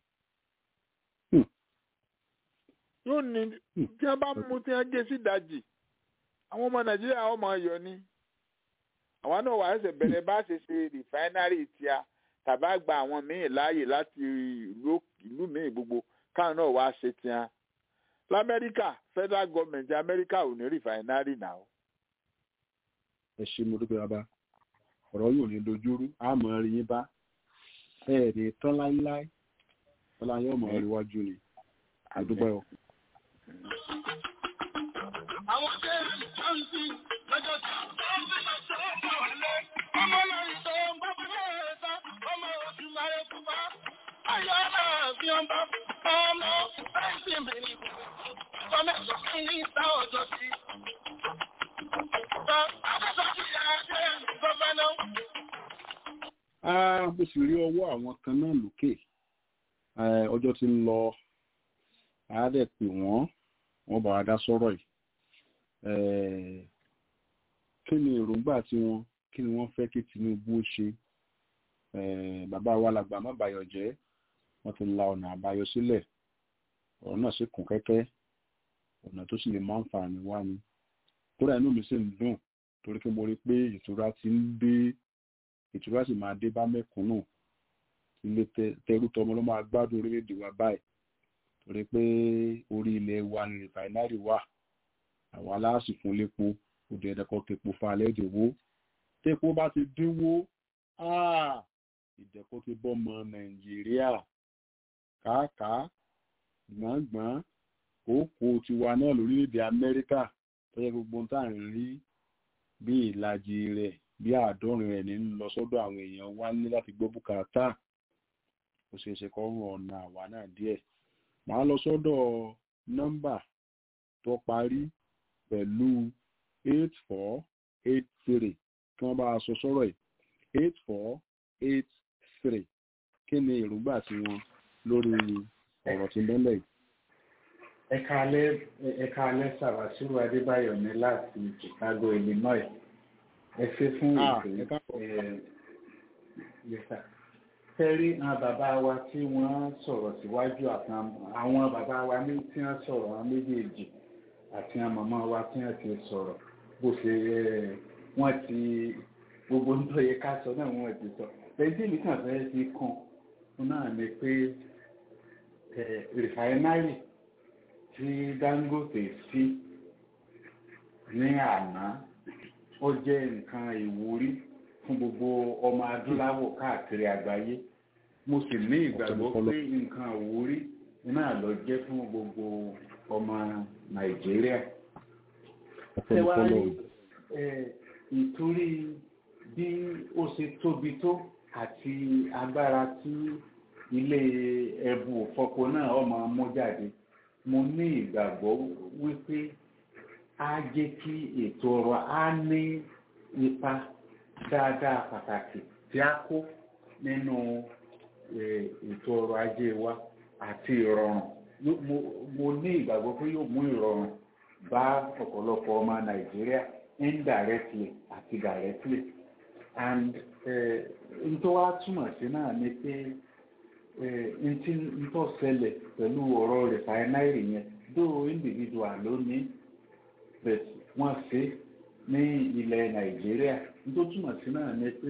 yóò ní tí wọ́n bá mú tí wọ́n gé sí ìdajì àwọn ọmọ nàìjíríà ọmọ ayọ̀ ni àwa náà wà ẹsẹ̀ bẹ̀rẹ̀ bá ṣe ṣe rìfáínárì tíá tàbá gba àwọn míì láàyè láti ìlú míì gbogbo káwọn náà wá ṣe tíá lamẹ́ríkà federal government amẹ́ríkà ò ní rìfàìnárì náà. ẹ ṣe mo dúpẹ́ bàbá ọ̀rọ̀ yóò ní dojúrú àmọ́ rí yín bá ẹ ní tán láíláí tọ́lá yóò mọ̀ rí wájú ni àdúgbò ẹ̀. àwọn tẹ́ ẹ̀ ń sí lọ́jọ́ tí wọ́n fi máa ṣe é fún ọ̀lẹ́ ọmọ lọ́rin tó ń bá bá bẹ́ẹ̀ ta ọmọ oṣù máa yẹ kú bá ayọ̀ náà fi hàn bá ọmọ ẹ̀sìn bìnrin ọmọ ẹ̀sìn ní ìta ọjọ́ sí. mo sì rí ọwọ́ àwọn kan náà lókè ọjọ́ tí ń lọ àádẹ́ pé wọ́n wọ́n bá wa dá sọ́rọ̀ yìí kí ni èròǹgbà tí wọ́n kí ni wọ́n fẹ́ kí Tinubu ó ṣe bàbá wa làgbà má bàyọ̀ jẹ́ wọ́n ti la ọ̀nà àbáyọ sílẹ̀ ọ̀rọ̀ náà sì kún kẹ́kẹ́ ọ̀nà tó sì lè máa ń fa àmì wá ni kódà inú mi sì ń dùn torí pé mo rí pé ìtura ti ń dé ìtura sì máa dé bá mẹ́kúnnù ilé tẹrú tọmọ ló máa gbádùn orílẹ̀-èdè wa báyìí torí pé orí ilẹ̀ wa ni rìfàìnárì wà àwọn aláàsì fún lépo òde ẹ̀dẹ́kọ̀ tepo fa alẹ́ ìdìwó tepo bá ti dínwó ìdẹ̀kọ̀ ti bọ́ ọmọ nàìjíríà kàákàá gbọ̀ngbọ̀n kókó tiwa náà lórílẹ̀‐èdè amẹ́ríkà tó yẹ gbogbo tá à ń rí bí ìlàjì rẹ̀ bí àádọ́rin rẹ̀ ní lọ sọ́dọ̀ àwọn èèyàn wá ní láti gbọ́ bùkátà ó ṣeé ṣe kọ́ rún ọ̀nà àwa náà díẹ̀ màá lọ sọ́dọ̀ nọ́mbà tó parí pẹ̀lú eight four eight three kí wọ́n bá a sọ sọ́rọ̀ yìí eight four eight three kí ni èròǹgbà tí wọn lórí ọ̀rọ̀ tí ń bẹ́lẹ̀ yìí. ẹ̀ka alẹ́ ẹ̀ka alẹ́ sàwásíwò adébáyọ̀ ní láti chicago illinois ẹ ṣe fún ètò yẹsà tẹ́rí àwọn bàbá wa tí wọ́n sọ̀rọ̀ síwájú àwọn bàbá wa ní tí wọ́n sọ̀rọ̀ àwọn méjèèjì àti àwọn màmá wa tí wọ́n ti sọ̀rọ̀ bó ṣe wọ́n ti gbogbo nítorí yẹ ká sọ náà wọ́n ti sọ lẹ́yìn tí nìkan fẹ́ fi kàn náà ni pé rìfáínárì tí Dangote sí ní àná ó jẹ́ nǹkan ìwúrí fún gbogbo ọmọ adúláwọ̀ káàkiri àgbáyé mo sì ní ìgbàgbọ́ pé nǹkan ìwúrí náà ló jẹ́ fún gbogbo ọmọ Nàìjíríà. Ṣé wàá rí ìtorí bí ó ṣe tóbi tó àti agbára tí ilé ẹbu òfọpo náà ọmọ mú jáde mo ní ìgbàgbọ́ wípé á jẹ́ kí ètò ọrọ̀ á ní ipa dáadáa pàtàkì tí a kó nínú ètò ọrọ̀ ajé wa àti ìrọ̀rùn mo ní ìgbàgbọ́ pé yóò mú ìrọ̀rùn bá ọ̀pọ̀lọpọ̀ ọmọ Nàìjíríà indirectly àti directly and n tó wá túmọ̀ sí náà ni pé n tí n tó ṣẹlẹ̀ pẹ̀lú ọ̀rọ̀ rìfáínáìrì yẹn dó individual ló ní wọ́n ṣe ní ilẹ̀ Nàìjíríà n tó túmọ̀ sí náà ni pé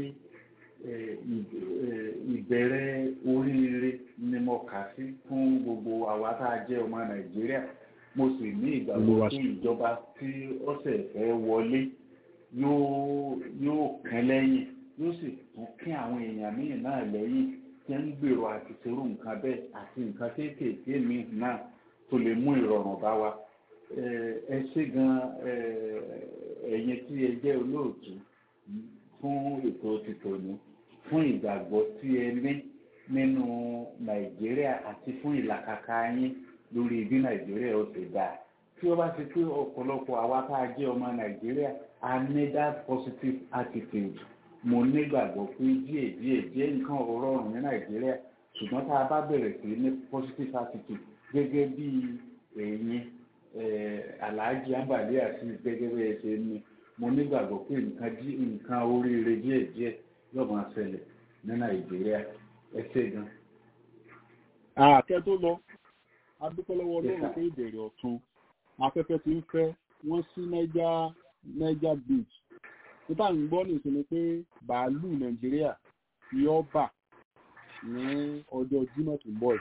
ìbẹ̀rẹ̀ oríire ni mo kà sí fún gbogbo àwa tá a jẹ́ ọmọ Nàìjíríà mo sì ní ìgbàgbọ́ pé ìjọba tí ọ̀sẹ̀ fẹ́ wọlé yóò yóò kán lẹ́yìn yóò sì tún kí àwọn èèyàn míì náà lẹ́yìn tí ń gbèrò àti ṣerú nǹkan bẹ́ẹ̀ àti nǹkan kéékèèké míì náà tó lè mú ìrọ̀rùn bá wa ẹ ṣé gan ẹ̀yin tí ẹ jẹ́ olóòtú fún ètò tìtòní fún ìgbàgbọ́ tí ẹ ní nínú Nàìjíríà àti fún ìlàkàkà yín lórí bí Nàìjíríà ó ṣe dáa tí ó bá ti pé ọ̀pọ̀lọpọ̀ àwa tá a jẹ́ ọmọ Nàìjíríà a ní that positive attitude mo nígbàgbọ́ pé díẹ̀ díẹ̀ díẹ̀ nǹkan rọrùn ní Nàìjíríà ṣùgbọ́n tá a bá bẹ̀rẹ̀ sí ní positive attitude gẹ́gẹ́ bí ẹ̀yin Alhaji Ambali àti gẹ́gẹ́ bí ẹ ṣe ní mo nígbàgbọ́ pé nǹkan nǹkan oríire díẹ̀ díẹ̀ yóò máa ṣẹlẹ̀ ní Nàìjíríà ẹ ṣé gan. àkẹ́ tó lọ adúpẹ́ lọ́wọ́ Ọlọ́run pé ìbẹ̀rẹ̀ ọ̀tun afẹ́fẹ́ ti ń fẹ́ wọ́n sí Niger Niger beach nípa ń gbọ́ nìṣẹ́ ni pé bàálù Nàìjíríà yóò bà ní ọjọ́ Jímọ̀ tó ń bọ̀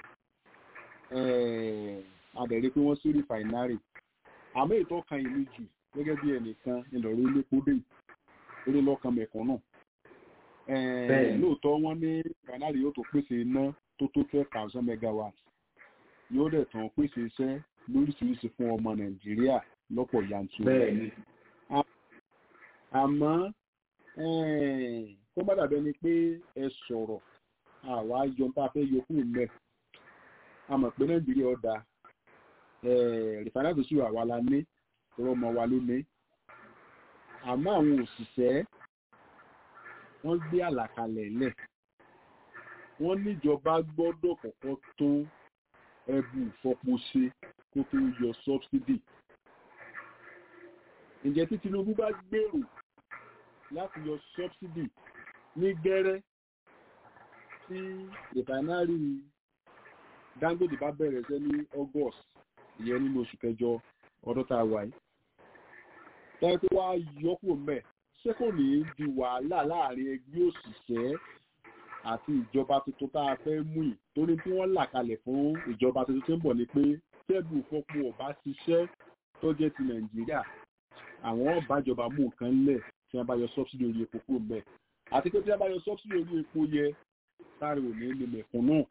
adẹ̀rẹ́ pé wọ́n sí rìfàìnárì àmọ́ ètò ọkàn ìlú jù gẹ́gẹ́ bí ẹnìkan ìlọ̀rọ̀ elépo dé orí lọ́kàn mẹ̀kàn náà lóòótọ́ wọ́n ní rìfàìnárì yóò tó pèsè iná tó tó twelve thousand megawatts yóò dẹ̀ tán pèsè iṣẹ́ lóríṣiríṣi fún ọmọ nàìjíríà lọ́pọ̀ yanturu. bẹ́ẹ̀ni. àmọ́ kó má dàbẹ́ ni pé ẹ sọ̀rọ̀ àwa yọ tá a fẹ́ yọ kúrò mẹ́ a mọ̀ pé nàìjíríà ọ̀dà rìfánàtì sí àwa la ní tọrọ ọmọ wa ló ní àmọ́ àwọn òṣìṣẹ́ wọ́n gbé àlàkalẹ̀ lẹ̀ wọ́n níjọba gbọ́dọ̀ kọ́kọ́ tó ẹbù ìfọpo ṣe kó tó yọ subsidy ǹjẹ́ tí Tinubu bá gbèrò láti yọ subsidy ní gẹ́rẹ́ tí rìfánárì Dangote bá bẹ̀rẹ̀ ṣẹ́ ní August ìyẹn nínú oṣù kẹjọ ọdún tá a wà yìí táyé tó wá yọkù mẹ́ ṣé kò ní í di wàhálà láàrin ẹgbẹ́ òṣìṣẹ́ àti ìjọba tuntun tá a fẹ́ mú yìí torí tí wọ́n là kalẹ̀ fún ìjọba tuntun tó ń bọ̀ ni pé tẹ́bù fọ́pọ̀ ọba ṣiṣẹ́ tó jẹ́ ti Nàìjíríà àwọn ọ̀bájọba mú nǹkan lẹ̀ tí wọ́n bá yọ sọ́bsìdì orí epo kúrò mẹ́ àti pé tí wọ́n bá yọ sọ́bsìdì orí epo yẹ sáré ò ní lè mẹ̀kún náà.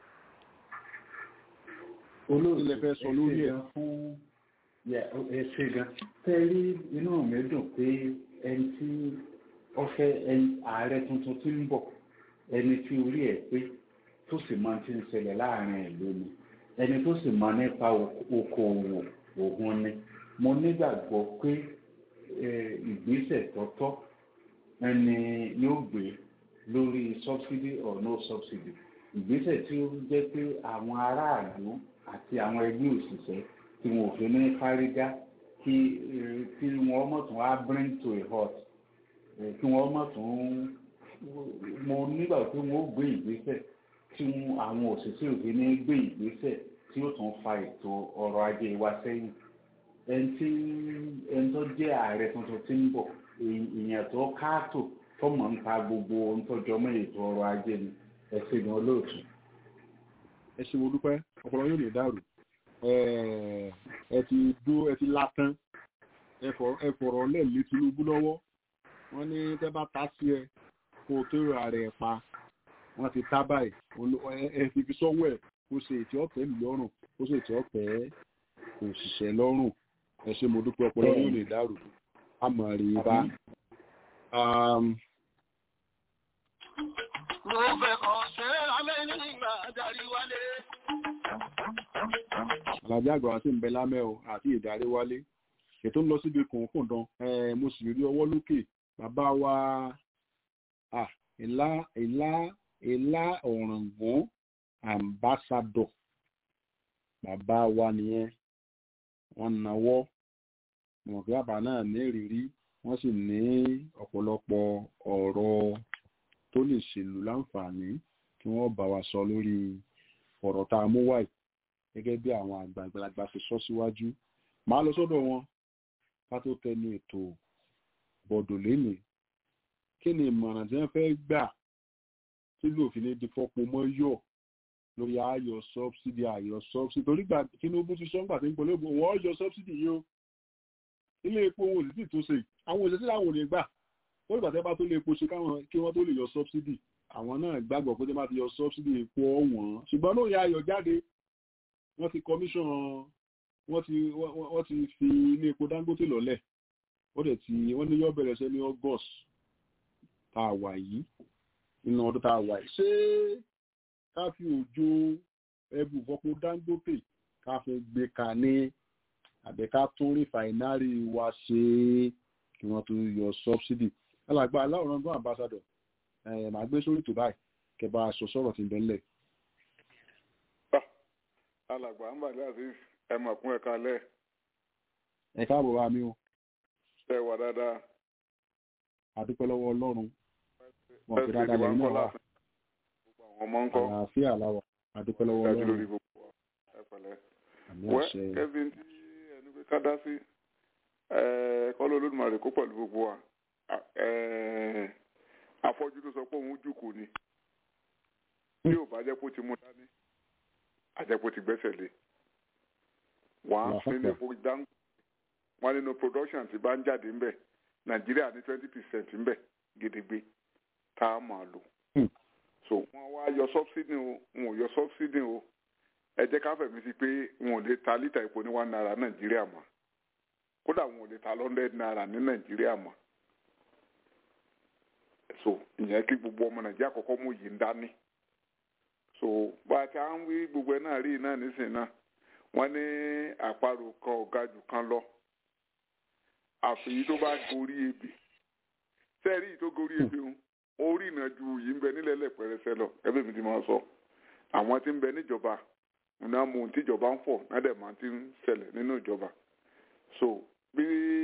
olóòtú ilẹ̀ fẹ́ sọ lórí ẹ̀. fún ẹ ṣe gan tẹ́rí inú mi dùn pé ẹni tí ó fẹ́ ààrẹ tuntun tí ń bọ̀ ẹni tí orí ẹ̀ pé tó sì máa ti ń ṣẹlẹ̀ láàrin ìlú ni ẹni tó sì máa nípa okòòwò òun ni mo nígbàgbọ́ pé ìgbésẹ̀ tọ́tọ́ ẹni yóò gbé lórí subsidy or no subsidy ìgbésẹ̀ tí ó jẹ́ pé àwọn aráàlú àti àwọn ẹgbẹ́ òṣìṣẹ́ tí wọn ò fi ní fárígá kí kí wọ́n mọ̀ tún á bring to a halt kí wọ́n mọ̀ tún mo nígbà pé wọ́n ó gbé ìgbésẹ̀ tí àwọn òṣìṣẹ́ òfin ní gbé ìgbésẹ̀ tí ó tún fa ètò ọrọ̀ ajé wa sẹ́yìn ẹni tí ẹni tó jẹ́ ààrẹ tuntun tí ń bọ̀ èèyàn tó káàtó tó mọ̀ nípa gbogbo ohun tó jọ mọ́ ètò ọrọ̀ ajé ni ẹ̀sìn ní olóòtú. ẹ ṣe mo dúpẹ́ ọpọlọ yóò lè dàrú ẹ ti dó ẹ ti látán ẹ fọ̀rọ̀ lẹ́ẹ̀lé Tinubu lọ́wọ́ wọ́n ní tẹ́ bá ta sí ẹ kó o tó ra rẹ̀ pa wọ́n ti tá báyìí ẹ fi fi sọ́wọ́ ẹ̀ kó ṣe ètí ọ̀pẹ́ mi lọ́rùn kó ṣe ètí ọ̀pẹ́ òṣìṣẹ́ lọ́rùn ẹ ṣe mo dúpẹ́ ọpọlọ yóò lè dàrú àmọ́ rí i bá. Mo fẹ́ kàn ṣe lámẹ́ nígbà darí wálé. Àlàjì àgbà wa sì ń bẹ lámẹ́ o àti ìdarí wálé. Ètò ń lọ síbi kùnkùndàn. Mo sì rí ọwọ́ lókè. Bàbá wa ìlà ìlà ìlà ọ̀ràngún ambassador. Bàbá wa nìyẹn. Wọ́n nawọ́. Mọ̀kí bàbá náà ní ìrírí. Wọ́n sì ní ọ̀pọ̀lọpọ̀ ọ̀rọ̀ tó lè ṣèlú láǹfààní kí wọ́n bá wa sọ lórí ọ̀rọ̀ tá a mú wáyé gẹ́gẹ́ bí àwọn àgbààgbà ṣe sọ síwájú máa lọ sọ́dọ̀ wọn ká tó tẹnu ètò bọ̀dọ̀ lénìí kí ni ìmọ̀ràn tí wọ́n fẹ́ gbà tí lòfin ní di fọ́pọ̀ mọ́ yọ̀ lórí ayọ̀ sọ́bsidì ayọ̀ sọ́bsidì torí gbà Tinubu ti sọ ńgbà tí ń pọ̀ lóògùn wọ́n yọ sọ́bsidì yìí o ilé epo wọn ò sì tì tó ṣe àwọn òṣèṣẹ́ làwọn ò ní gbà wọ́n ìgbà tẹ́ bá tó lè epo ṣe káwọn kí wọ́n tó lè yọ sọ́bsidì àwọn náà gbàgbọ́ pé tẹ́ bá ti yọ sọ́bsidì epo ọ̀wọ́n ṣùgbọ́n náà ya ayọ̀ jáde wọ́n ti commission wọ́n ti wọ́n ti fi ilé epo Dangote lọ́lẹ̀ wọ́n dẹ̀ ti wọ́n ní yọ bẹ̀rẹ̀ sẹ́ ní August tá a wà yìí nínú ọdún tá a wà yìí ṣé ká fi òjò ẹbù fọpo Dangote ká fi gbé ka ní àbẹ̀ká tún rìfàìnárì wa ṣe kí wọ́n tó yọ sọ́bsidì alàgbà aláwòrán gbọ́n ambassador ẹ̀ máa gbé sórí tó báyìí kẹba aṣọ sọ̀rọ̀ ti bẹ́ńlẹ̀. alàgbà ń bàdé àti ẹmọ kún ẹ̀ka lẹ̀. ẹ káàbọ̀ wá mi o. ṣe wà dáadáa. àdúpẹ́ lọ́wọ́ ọlọ́run wọn fi dáadáa lẹ́yìn náà wá. ọmọ ń kọ́. àlàáfíà làwà àdúpẹ́ lọ́wọ́ ọlọ́run. wẹ́ kevin tí ẹni pé ká dá sí kọ́lọ́ olódùmarè kó pẹ̀lú gbogbo wa afọ́jú tó sọ pé òun jùkú ni tí ò bá jẹ́ kó ti mú dání àjẹpọ̀ ti gbẹ́sẹ̀ lé wọ́n á nínú epo dango wọ́n nínú production ti bá ń jáde ńbẹ̀ nàìjíríà ní twenty percent ńbẹ̀ gidigbe tá a máa lò so wọ́n wá yọ subsidy o wọn ò yọ subsidy o ẹ jẹ́ ká fẹ̀mí sí pé wọn ò lè ta lítà epo ní one naira nàìjíríà mọ́ kódà wọn ò lè ta hundred naira ní nàìjíríà mọ́ so ìyẹn kí gbogbo ọmọ nàìjíríà kọ́kọ́ mú yìí ń dání so bá a ti à ń wí gbogbo ẹ náà rí iná nísìnyí náà wọ́n ní àparò kan ọ̀gá jù kan lọ àfìyí tó bá gorí ebè sẹ́ẹ̀rí yìí tó gorí ebè ń orí ìnàjú yìí ń bẹ nílẹ̀ lẹ́pẹ̀rẹsẹ̀ lọ ẹbí mi ti máa sọ àwọn tí ń bẹ níjọba náà mú ohun tíjọba ń fọ̀ náà dẹ̀ máa ti ń ṣẹlẹ̀ nínú ìjọba so bí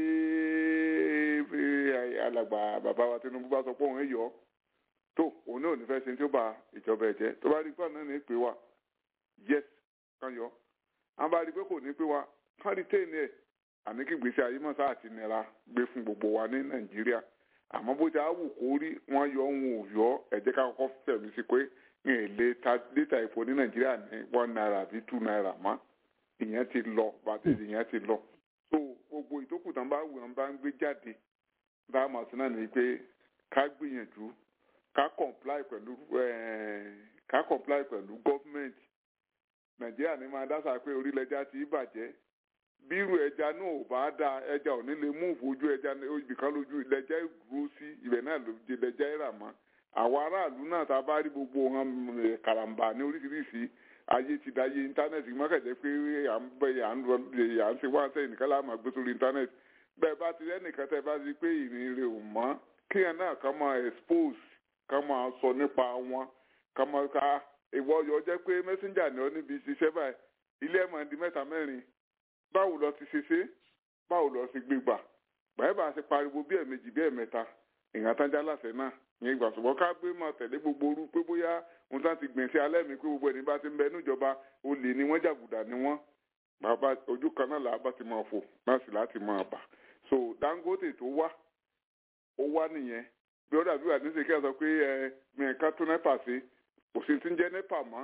alàgbà bàbá wa Tinubu bá sọ pé òun yọ tó òun náà ní fẹ́ ṣe tí ó bá ìjọba ẹ̀ jẹ́ tó bá rí pé ọ̀nà ní pé wa yes kan yọ àwọn bá rí pé kò ní pé wa kán rí téèní ẹ̀ àní kí gbèsè ayé mọ̀sá àti nira gbé fún gbogbo wa ní Nàìjíríà àmọ́ bó ti á wù kó rí wọ́n yọ òun ò yọ ẹ jẹ́ ká kọ́kọ́ fẹ̀mí sí pé ní èlé ta lítà epo ní Nàìjíríà ní one naira àbí two naira mọ́ ìyẹn ti lọ bàtẹ́ ìyẹn ti lọ so gbogbo ìtókù tán bá wù wọn bá ń gbé jáde bá a mọ̀ sí náà ní pé ká gbìyànjú ká comply pẹ̀lú ká comply pẹ̀lú government nàìjíríà ní máa dáṣà pé orílẹ̀-èdè ti bàjẹ́ bírú ẹja náà ò bá da ẹja ò ní lè mú ojú ẹja ibìkan lójú ilẹ̀já ìdúró sí ibẹ̀ náà ló di ilẹ̀já ìrà mọ́ àwọn aráàlú náà tá a bá rí gbogbo wọn karambà ní oríṣiríṣi ayé ti da ayé íńtánẹ́ẹ̀tì mọ́kànjẹ́ pé à ń bẹ à ń à ń ṣe wá sẹ́yìn nìkan láàmú àgbé sórí íńtánẹ́ẹ̀tì bẹ́ẹ̀ bá ti rẹ́nìkan tẹ́ bá ti pé ìrìn rẹ̀ ò mọ́ kíyàn náà kàn máa expose ká máa sọ nípa wọn ká máa ká ìwọ yọ jẹ́ pé mẹsẹńjà ni ọ níbi ìṣiṣẹ́ báyìí ilé ẹ̀ máa di mẹ́ta mẹ́rin báwo lọ ti ṣe ṣe báwo lọ ti gbé gbà báyìí bá a ṣe pariwo bí ẹ̀mejì bí ẹ̀mẹ́ta ìyàn tán jálàṣẹ náà ìyẹn ìgbà ṣùgbọ́n ká gbé máa tẹ̀lé gbogbo orú pé bóyá ohun tán ti gbìn sí alẹ́ mi pé gbogbo ẹni bá ti ń bẹ níjọba olè ni wọ́n jàgùdà ni wọ́n bàbá ojú kan náà làá bá ti máa fò náà sì láti máa bà so Dangote tó wá ó wá nìyẹn bí ó dàbí wà ní sèké sọ pé ẹ mìíràn tó nẹ́pà sí kò sí ti ń jẹ́ nẹ́pà mọ́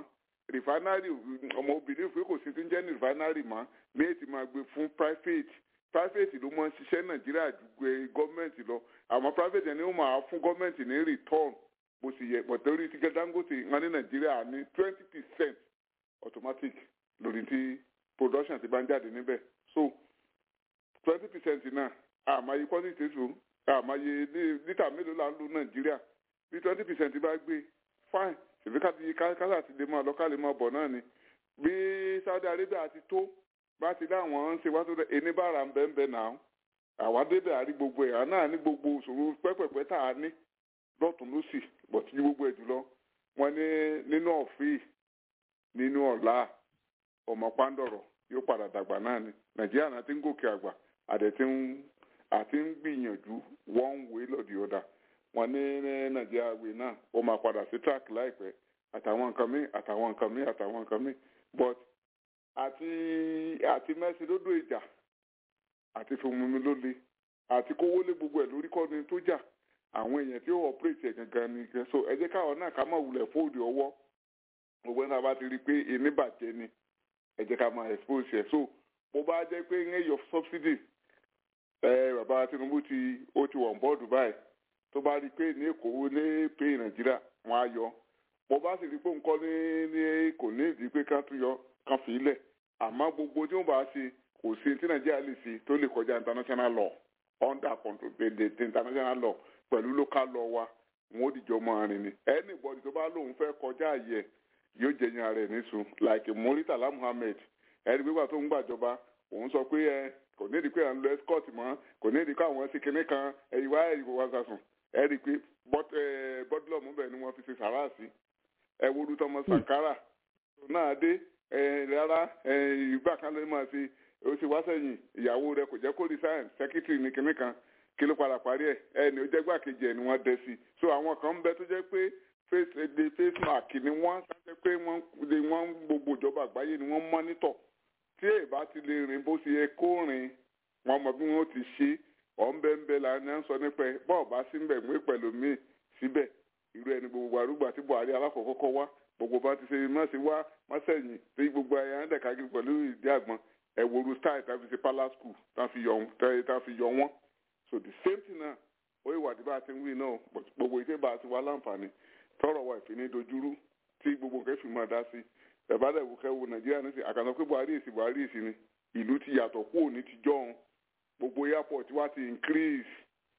rìfánárì ọmọ obìnrin pé kò sí ti ń jẹ́ ní rìfánárì mọ́ ní ètí máa gbé fún private private ló máa ń ṣiṣẹ́ nàìjíríà ju gbé gọ́ọ̀mẹ̀ntì lọ àmọ́ private ẹni ó máa fún gọ́ọ̀mẹ̀ntì ní return bó ṣe yẹ pọ̀tẹ́rì tí dangote wọn ní nàìjíríà ní twenty percent automatic lórí tí production ti bá ń jáde níbẹ̀ so twenty percent náà àmàyè quantity tó àmàyè lítà mélòó là ń lo nàìjíríà bí twenty percent bá gbé fine ṣèbí káti kásá ti lè máa lọ ká lè máa bọ̀ náà ni bí saudi arabia ti tó bá ti dáwọn ń ṣe wá tó dẹ ẹni bá ra ń bẹ́ẹ̀ bẹ́ẹ̀ náà àwa débẹ̀ àrí gbogbo ẹ̀ náà ní gbogbo òṣòro pẹ́pẹ́pẹ́ tá a ní lọ́tún lọ́sì bọ̀ tí gbogbo ẹ̀ jùlọ wọn ní nínú ọ̀fìn nínú ọ̀la ọmọ pàǹdọ̀rọ̀ yóò padà dàgbà náà ni nàìjíríà náà ti ń gòkè àgbà àdẹ̀tí ń àti ń gbìyànjú one way or the other wọn ní nàìjíríà wé náà ó máa padà sí track láìpẹ́ àtàwọn nǹkan míì àtàwọn nǹkan míì àtàwọn nǹkan míì but àti àti mẹ́sì lódò ìjà àti fòmùmí ló le àti kówó lé gbogbo ẹ̀ lórí kọ́ni tó jà àwọn èèyàn tí ó operate ẹ̀ gangan ni gan so ẹ jẹ́ káwọn náà ká máa wulẹ̀ fóòdù ọwọ́ gbogbo náà bá ti rí i pé èmi bàjẹ́ ni ẹ jẹ́ ká máa expose ẹ̀ so bó bá jẹ́ pé ń yọ subsidy ẹ bàbá Tinubu ti ó ti wọ̀n bọ́ọ̀dù báyìí tó bá rí i pé ní èkó ní pé nàìjíríà wọn á yọ bó bá sì rí i pé nǹkan ní ní kò ní ìdí pé ká tún yọ ká fi ilẹ̀ àmọ́ gbogbo tí wọ́n bá ṣe kò sí tí nàìjíríà lè ṣe tó lè kọjá international law under control the, the, the international law pẹ̀lú local law wa wọn ò dìjọ mọ àárín ni anybody tó bá lóun fẹ́ kọjá àyè yóò jẹyìn ara ẹ̀ níṣu like Muritala Muhammed ẹni gbégbà tó ń gbàjọba òun sọ pé ẹ kò ní ìdí pé à ń lo escort mọ́ kò ní ìdí pé àwọn ṣe kinní kan ẹ̀yìn wá ẹ̀yìn wá sàsùn ẹ rí i pé bọ́dúlọ̀ mú bẹ́ẹ̀ ni wọ́n fi ṣe sàrà sí ẹ wo olú tọmọ Sankara náà dé rárá ìgbà kan ló máa ṣe ó ṣe wá sẹ́yìn ìyàwó rẹ̀ kò jẹ́ kó resign secretary ní kinní kan kí ló padà parí ẹ̀ ẹni ó jẹ́ gbàkejì ẹ̀ ni wọ́n dẹ sí so àwọn kan ń bẹ tó jẹ́ pé face de face mark ni wọ́n sáńtẹ́ pé wọ́n wọ́n gbogbo ìjọba àgbáyé ni wọ́n mọ́nítọ̀ tí èyí bá ti lè rìn bó ṣe yẹ kó rìn wọ́n mọ bí wọ́n ti ṣe ọ̀nbẹ́ńbẹ́ là ń sọ nípa ẹ̀ bọ́ọ̀ bá sí mbẹ̀ mú pẹ̀lú mi síbẹ̀ irú ẹni gbogbo àrúgbà tí Buhari alákọ̀ọ́kọ́ wá gbogbo bá ti ṣe má ṣe wá má sẹ́yìn tí gbogbo ẹ̀yà ń dẹ̀ka pẹ̀lú ìdí àgbọn ẹ̀wòrú style tá fi ṣe palace school tá fi yọ wọ́n so the same thing náà ó ìwà tí bá a ti ń wí náà gbogbo ìṣe bá a ti wá láǹfààní tọrọ wa ìfini dojúrú tí gbogbo nǹkan fi máa dá sí ẹ̀bá dẹ̀ wò kẹ́wò nàìjíríà ní sí àkànṣe pé buhari èsì buhari èsì ni ìlú ti yàtọ̀ kúrò ní ti jọ́hún gbogbo airport wa ti increase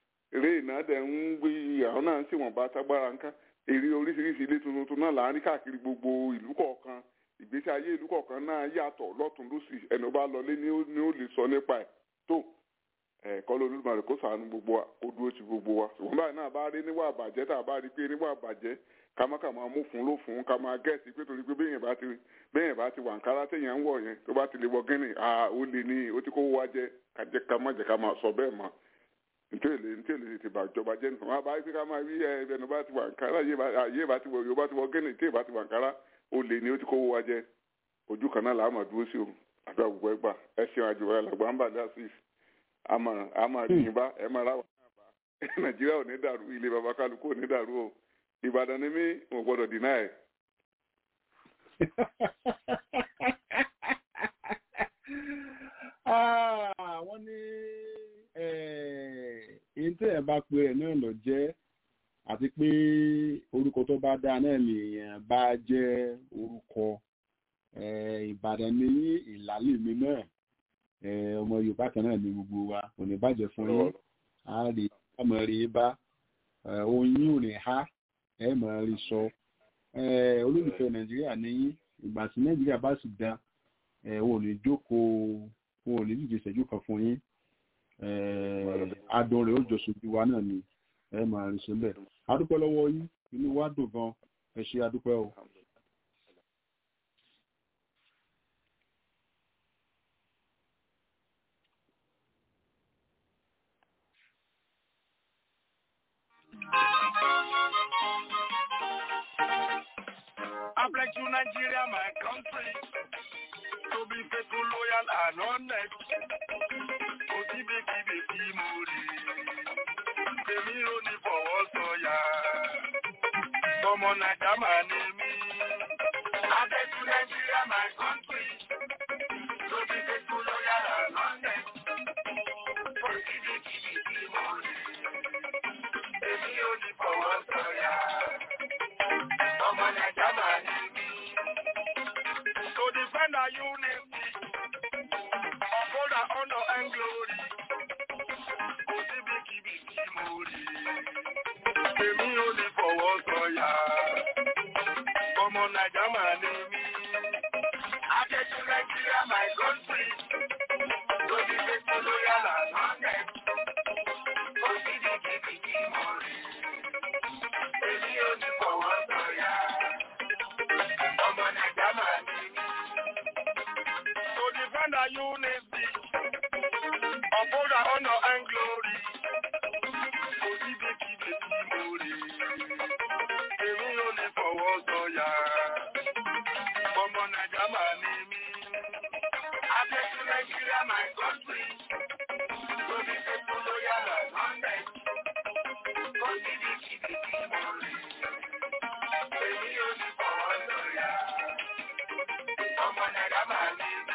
eré náà dẹ̀ ń gbé àwọn náà ń ṣèwọ̀n bá tágbára ńká èrè oríṣiríṣi ilé tuntun náà là ń rí káàkiri gbogbo ìlú kọ̀ọ̀kan ìgbésí ayé ìlú kọ̀ọ̀kan náà yàtọ̀ lọ́tún lọ́sì ẹni ó bá lọlé ni ó lè sọ nípa ẹ̀ tó ẹ̀kọ́ ló lùmọ̀rẹ́ kó sànù gbogbo wa kó dúró ti gbogbo wa ṣùgbọ́n báyìí náà bá rí níwà àbàjẹ́ tá a bá rí pé níwà àbàjẹ́ ká má kà máa mú fún ló fún ká máa gẹ̀ẹ́sì pé torí pé béèyàn bá ti béèyàn bá ti wà nkárá téèyàn ń wọ̀ yẹn tó bá ti lè wọ gínì à ó lè ní ó ti kó wá jẹ ká jẹ ká má jẹ ká máa sọ bẹ́ẹ̀ mọ́ ntẹ́lẹ̀ ntẹ́lẹ̀ ti bà jọba jẹ́ nǹkan wọn bá rí pé ká máa rí ẹnu bá ti wà nkárá yé bá ti wọ yóò bá ti wọ gínì tí bá ti wà nkárá ó lè ní ó ti kó wá jẹ ojú kan náà làá máa dúró sí o àdúrà gbogbo ẹgbà ẹ ṣeun àjùwọ̀ ẹ làgbà ń bà dá sí àmà àmà rìn bá ẹ máa ráwọ̀ náà bá nàìjíríà ò ní dàrú ilé baba kálukú ò ní dàrú o ìbàdàn ni mí ò gbọdọ̀ dínà ẹ̀. wọ́n ní èyí tí ẹ̀ bá pe ẹ̀ náà lọ jẹ́ àti pé orúkọ tó bá dáa náà nìyẹn bá jẹ́ orúkọ ìbàdàn ní ìlàlẹ̀ mi náà ọmọ yorùbá kan náà ní gbogbo wa kò ní bàjẹ́ fún yín á rí àmọ́ rí bá oyin ò ní há ẹ mọ̀ rí sọ olólùfẹ́ nàìjíríà ní ìgbà tí nàìjíríà bá sì dá wọn ò ní jókòó wọn ò ní díje ìṣẹ́jú kan fún yín adùn rẹ̀ ó jọ sojú wa náà ni ẹ mọ̀ rí sọ bẹ́ẹ̀ adúpẹ́ lọ́wọ́ yín inú wa dùn gan ẹ ṣe adúpẹ́ o. I pledge to Nigeria, my country, to be faithful, loyal, and honest. Kò sí bèkì bèkì mo rí. Èmi ò ní fọwọ́ sọ̀yà. Ọmọ Nàìjà máa ní mí. I get to Nigeria, my country. To be faithful, loyal, and honest. For kíbi kíbi tí mo rí. Èmi ò ní fọwọ́ sọ̀yà. Ọmọ Nàìjà máa ní mí. To defend our unity. Uphold our honor and glory. Kò síbi kíbi tí mo rí. Èmi ò ní fọwọ́ sọ̀yà. Ọmọ Nàìjà máa ní mí. Adéjú Nàìjíríà, my country. To be faithful, loyal, and honest. Kò síbi kíbi tí mo rí. Èmi ò ní fọwọ́ sọ̀yà. Ọmọ Nàìjà máa ní mí. To defend our unity. Uphold our honor and glory. Kò síbi kíbi tí mo rí. Èmi ò ní fọwọ́ sọ̀yà. Ọmọ Nàìjà máa ní mí. Adéjú Nàìjíríà, my country. To be faithful, loyal, and honest. Kò síbi kíbi tí mo rí. Èmi ò ní fọwọ́ sọ̀yà. Ọmọ Nàìjà máa ní mí.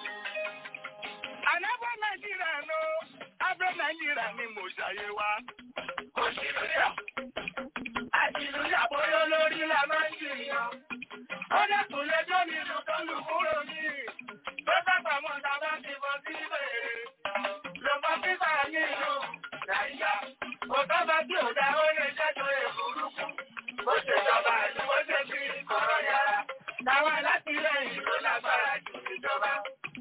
Ànábọ̀ Nàìjíríà ló, abẹ́ Nàìjíríà ni mo ṣàyè wa. Kò sí lóyà. Àtìlúyà bóyá lórí la máa ń jìyàn. Ó dẹ́kun lẹ́jọ́ nínú tó lù kúrò ní. Tó sábà mọ̀ tá a bá ti bọ́ sí bèrè. Lọ́mọ fífà nínú Nàìjíríà. Kò tọ́ba tí ò dá ó lè jẹ́jọ́ èkúrúkú. Bó ṣe jọba àti bó ṣe fi kọ̀rọ̀ yàrá. Táwọn alátìlẹyìn ló lágbára jù ìjọba.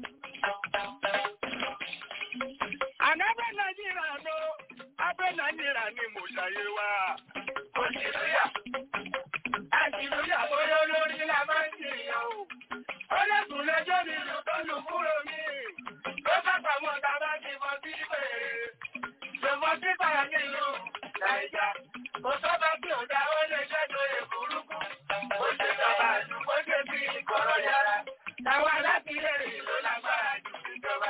Ànábẹ́ Nàìjíríà ló, abẹ́ Nàìjíríà ni mo ṣàyè wa. Òṣìlúyà, àṣìlúyà bóyá lórí la máa ń jìyàn o. Ó lẹ́kùn lẹ́jọ́ nínú tó lù kúrò mí. Ló bàbá mọ̀ tá a bá ti bọ́ sí bèrè. Lọ́mọ títà nínú Nàìjà. Kò sọ́ba tí ò dá ó lè ṣẹ́jọ́ èkúrúkú. Ó ṣe jọba àdúgbò bó ṣe fi kọ̀rọ̀ yàrá. Táwọn alátìlẹyìn ló lágbára jù ìjọba.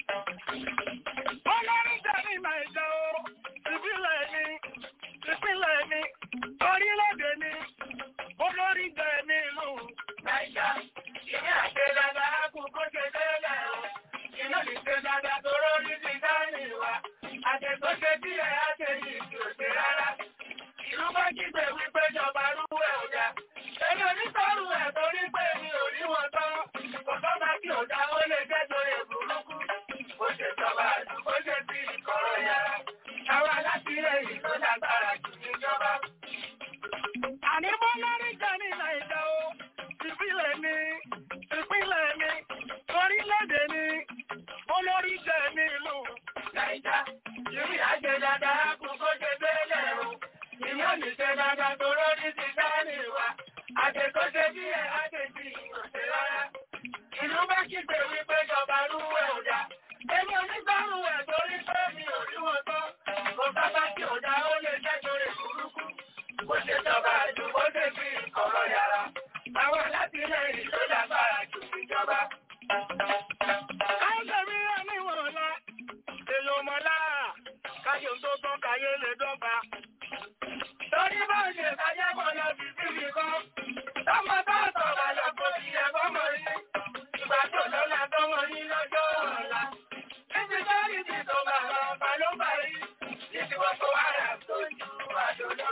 Olórí tẹ̀lé Nàìjà o, ìbílẹ̀ ni, ìpínlẹ̀ ni, orílẹ̀-èdè ni, olórí jẹ́ ní ìlú Nàìjà. Ìní àṣẹ dáadáa kú kó ṣe délẹ̀ o. Iná lè ṣe dáadáa tó rórí ti dání wa. Àtẹ̀tọ́ ṣe díẹ̀ á ṣe yìí kí ò ṣe rárá. Ìlú bá kígbe wípé jọba rúwẹ̀ ò dá. Èmi ò ní sọ́rù ẹ̀ torí pé mi ò rí wọn tán. Kò sọ́ba tí ò dá ó lè jẹ́ torí burúkú. Bó ṣe jọba àdúgbò ṣe fi ìkọ̀rọ̀ yára. Àwọn alátìlẹyìn ló lágbára jù níjọba. Àní bó lórí jẹ́ ní Nàìjà o, ìpínlẹ̀ ni, ìpínlẹ̀ ni, orílẹ̀-èdè ni, olórí jẹ́ ní ìlú Nàìjà. Ìrí àjẹ dáadáa kú kó ṣe bẹ́ẹ̀lẹ̀ o. Ìmọ̀ ní ṣe dáadáa tó lórí ti dání wa. Àjẹkọ́ ṣe bí ẹ̀ á ṣe fi ìrọ̀ṣẹ́ rárá. Ìlú bá kígbe wípé jọba rúwẹ̀ ò dá. Èmi ò ní gbárù ẹ̀ torí pé mi ò rí wọn tán. Kò sábà tí ò dá ó lè jẹ́ torí burúkú. Bó ṣe jọba àjù bó ṣe fi ìkọ̀rọ̀ yàrá. Àwọn alátìlẹyìn ló lágbára jù ìjọba. Káyọ̀ mi rà níwọ̀n ọ̀la. Èlò mọ̀lá. Káyọ̀ tó tán káyé lè dọ́gba. Torí bá ń ṣe kájá mọ̀ lọ sí síbi kan. Tọ́mọ bá sọ̀rọ̀ lọ kó ti yẹ fọ́mọ yín. Ìgbà tó lọ́la tọ́mọ yín lọ́jọ́ ọ̀la. Títí lórí ti tó bàbá ọba ló bá yí. Títí wọ́n tó wá rà tó ju àjò lọ.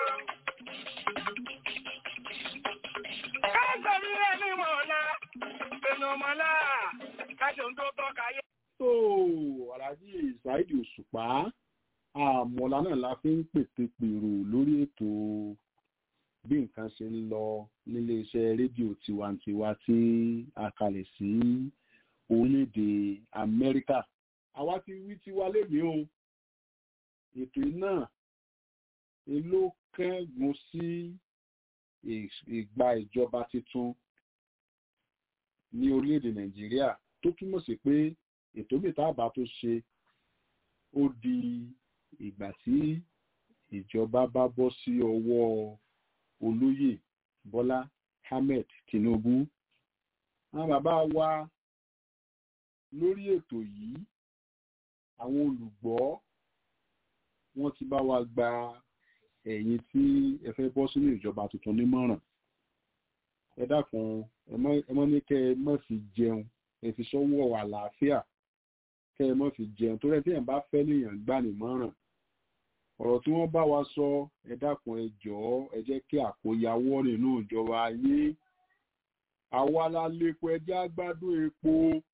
Káàkiri mi rẹ̀ ní mọ̀ọ́lá. Ènù mọ̀ọ́lá. Kájọ tó tọ́ káyé. tó aláàjì ṣáìdì òṣùpá àmọ̀lá náà la fi ń pètè pèrò lórí ètò bí nǹkan ṣe ń lọ níléeṣẹ́ rédíò tiwantiwa tí a kalẹ̀ sí orílẹ̀-èdè amẹ́ríkà àwa ti wí tiwa lénìí o ètò náà ló kẹ́gun sí ìgbà ìjọba tuntun ní orílẹ̀-èdè nàìjíríà tó túmọ̀ sí pé ètò mìtàbà tó ṣe ó di ìgbà tí ìjọba bá bọ́ sí ọwọ́ olóyè bọ́lá ahmed tinubu àwọn bàbá wa lórí ètò yìí àwọn olùgbọ́ wọ́n ti bá wa gba ẹ̀yin tí ẹ fẹ́ bọ́ sínú ìjọba tuntun nímọ̀ràn ẹ dákun ẹ mọ́ ní kẹ́ ẹ mọ́ fi jẹun ẹ fi sọ́wọ́ àlàáfíà kẹ́ ẹ mọ́ fi jẹun torí ẹ tí ẹ̀ bá fẹ́ léèyàn gbà nímọ̀ràn ọ̀rọ̀ tí wọ́n bá wa sọ ẹ dákun ẹ jọ̀ọ́ ẹ jẹ́ kí àkóyawọ́ nínú ìjọba ayé àwa la lépo ẹjẹ́ àgbádùn epo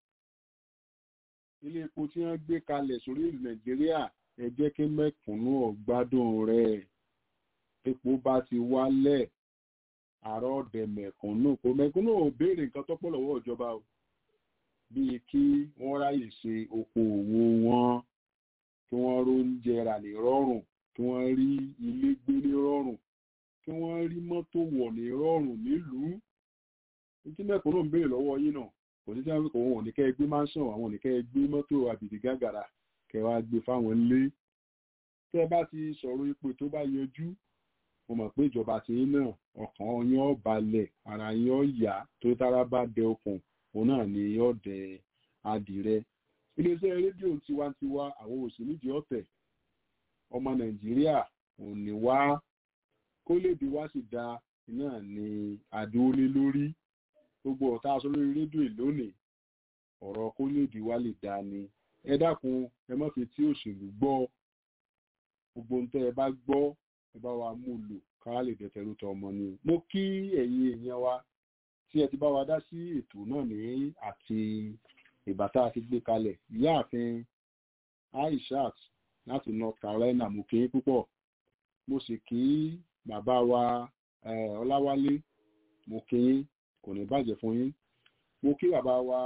ilé epo tí wọ́n gbé kalẹ̀ sórí ìlú nàìjíríà ẹ jẹ́ kí mẹ́kúnnù ọ̀gbádùn rẹ̀ epo bá ti wálẹ̀ àárọ̀ ọ̀dẹ̀ mẹ̀kúnnù kò mẹ̀kúnnù ò béèrè nǹkan tó pọ̀ lọ́wọ́ ìjọba o bíi kí wọ́n ráyè ṣe okòòwò wọn kí wọ́n róúnjẹ rà ní rọrùn kí wọ́n rí ilé gbé ní rọrùn kí wọ́n rí mọ́tò wọ̀ ní rọrùn nílùú tí mẹ̀kúnnù ń béèrè lọ́wọ́ yín náà kò sí sẹ́wọ́n kò wọ́n ò ní kẹ́ ẹ gbé mansion àwọn ò ní kẹ́ ẹ gbé mọ́tò àbìdì gàgàrà kẹ́ wá gbé fáwọn ilé tẹ́ bá ti sọ̀rọ̀ ipò tó bá yanjú mo mọ̀ pé ìjọba ti yín náà ọkàn yín ó balẹ̀ ara yín ó yá tó tára bá dẹ okùn òun náà ni yóò dẹ adìrẹ iléeṣẹ́ rédíò tiwantiwa àwọn òsì nídìí ọ̀tẹ̀ ọmọ nàìjíríà ò ní wá kó lè di wá sì da náà ni àdúró lé lórí gbogbo ọ̀tá aṣọ lórí rédíò lónìí ọ̀rọ̀ kó lè di wá lè da ni ẹ dákun ẹ má fi tí òṣèlú gbọ́ gbogbo ohun tẹ́ ẹ bá gbọ́ ẹ bá wa mú lò ká lè dẹ̀tẹ̀rù tọ ọmọ ni mo kí ẹ̀yin èèyàn wa tí ẹ ti bá wa dá sí ètò náà ní àti ìbátá àti gbé kalẹ̀ ìyáàfin aishat láti north carolina mo kí púpọ̀ mo sì kí bàbá wa ọláwálé mo kí kò ní bàjẹ́ fún yín mo kí bàbá wa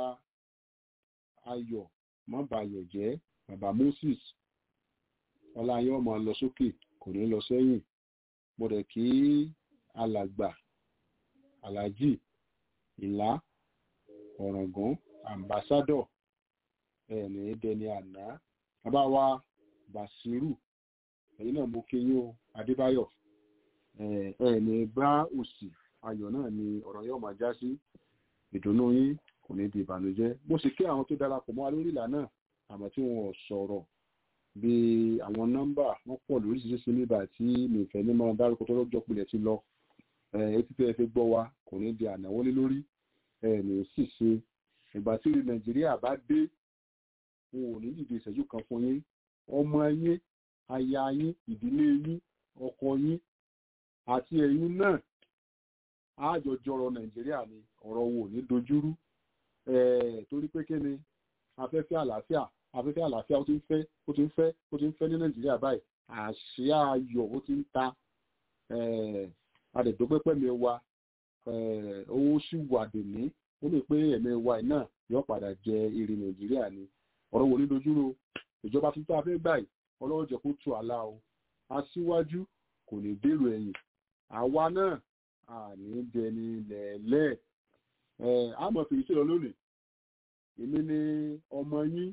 ayọ̀ mọ́bàyọ̀ jẹ́ bàbá moses ọláyọ̀ ọmọ lọ sókè kò ní lọ sẹ́yìn mo dẹ̀ kí alàgbà aláàjì ìlà ọ̀ràngún ambassadọ̀ ẹ̀ẹ̀ní dẹni àná bàbá wa bàṣírù ẹ̀yìn náà mo kí yín o adébáyọ̀ ẹ̀ẹ̀ní bá òsì ayọ̀ náà ni ọ̀rọ̀ yóò máa já sí ìdùnnú yín kò ní di ìbànújẹ́ mo sì kí àwọn tó darapọ̀ mọ́ wa lórí ìlà náà àmọ́ tí wọn ò sọ̀rọ̀ bí àwọn nọ́mbà wọ́n pọ̀ lóríṣiríṣi nígbà tí mi fẹ́ ní máa dárúkọ tó lọ́jọ́ pilẹ̀ ti lọ etí tẹ́ ẹ fi gbọ́ wa kò ní di ànáwọ́lé lórí ní sì ṣe ìgbà tí ìlú nàìjíríà bá dé wọn ò ní dìde ìṣẹ́jú kan fún yín ọmọ yín aya yín ìdílé yín ọkọ yín àti ẹ̀yin náà àjọjọrọ nàìjíríà ni ọ̀rọ̀ wo ní dojúrú torí pé kí ni afẹ́fẹ́ àlàáfíà afẹ́fẹ́ àlàáfíà ó ti ń fẹ́ ó ti ń fẹ́ ó ti ń fẹ́ ní nàìjíríà báyìí àṣìá ayọ̀ ó ti ń ta adẹ̀dọ́pẹ́pẹ́ mi wa owó sì wà dèmí ó lè pé ẹ̀mí wa náà yóò padà jẹ èrè nàìjíríà ni ọ̀rọ̀ wo ní dojúrò ìjọba tuntun afẹ́ báyìí ọlọ́run jẹ́ kó tù àlá o aṣíwájú kò ní dèrò ẹ̀yìn àwa náà àní dẹni lẹ̀ẹ́lẹ́ àmọ́ fèyí sí lọ lónìí èmi ni ọmọ yín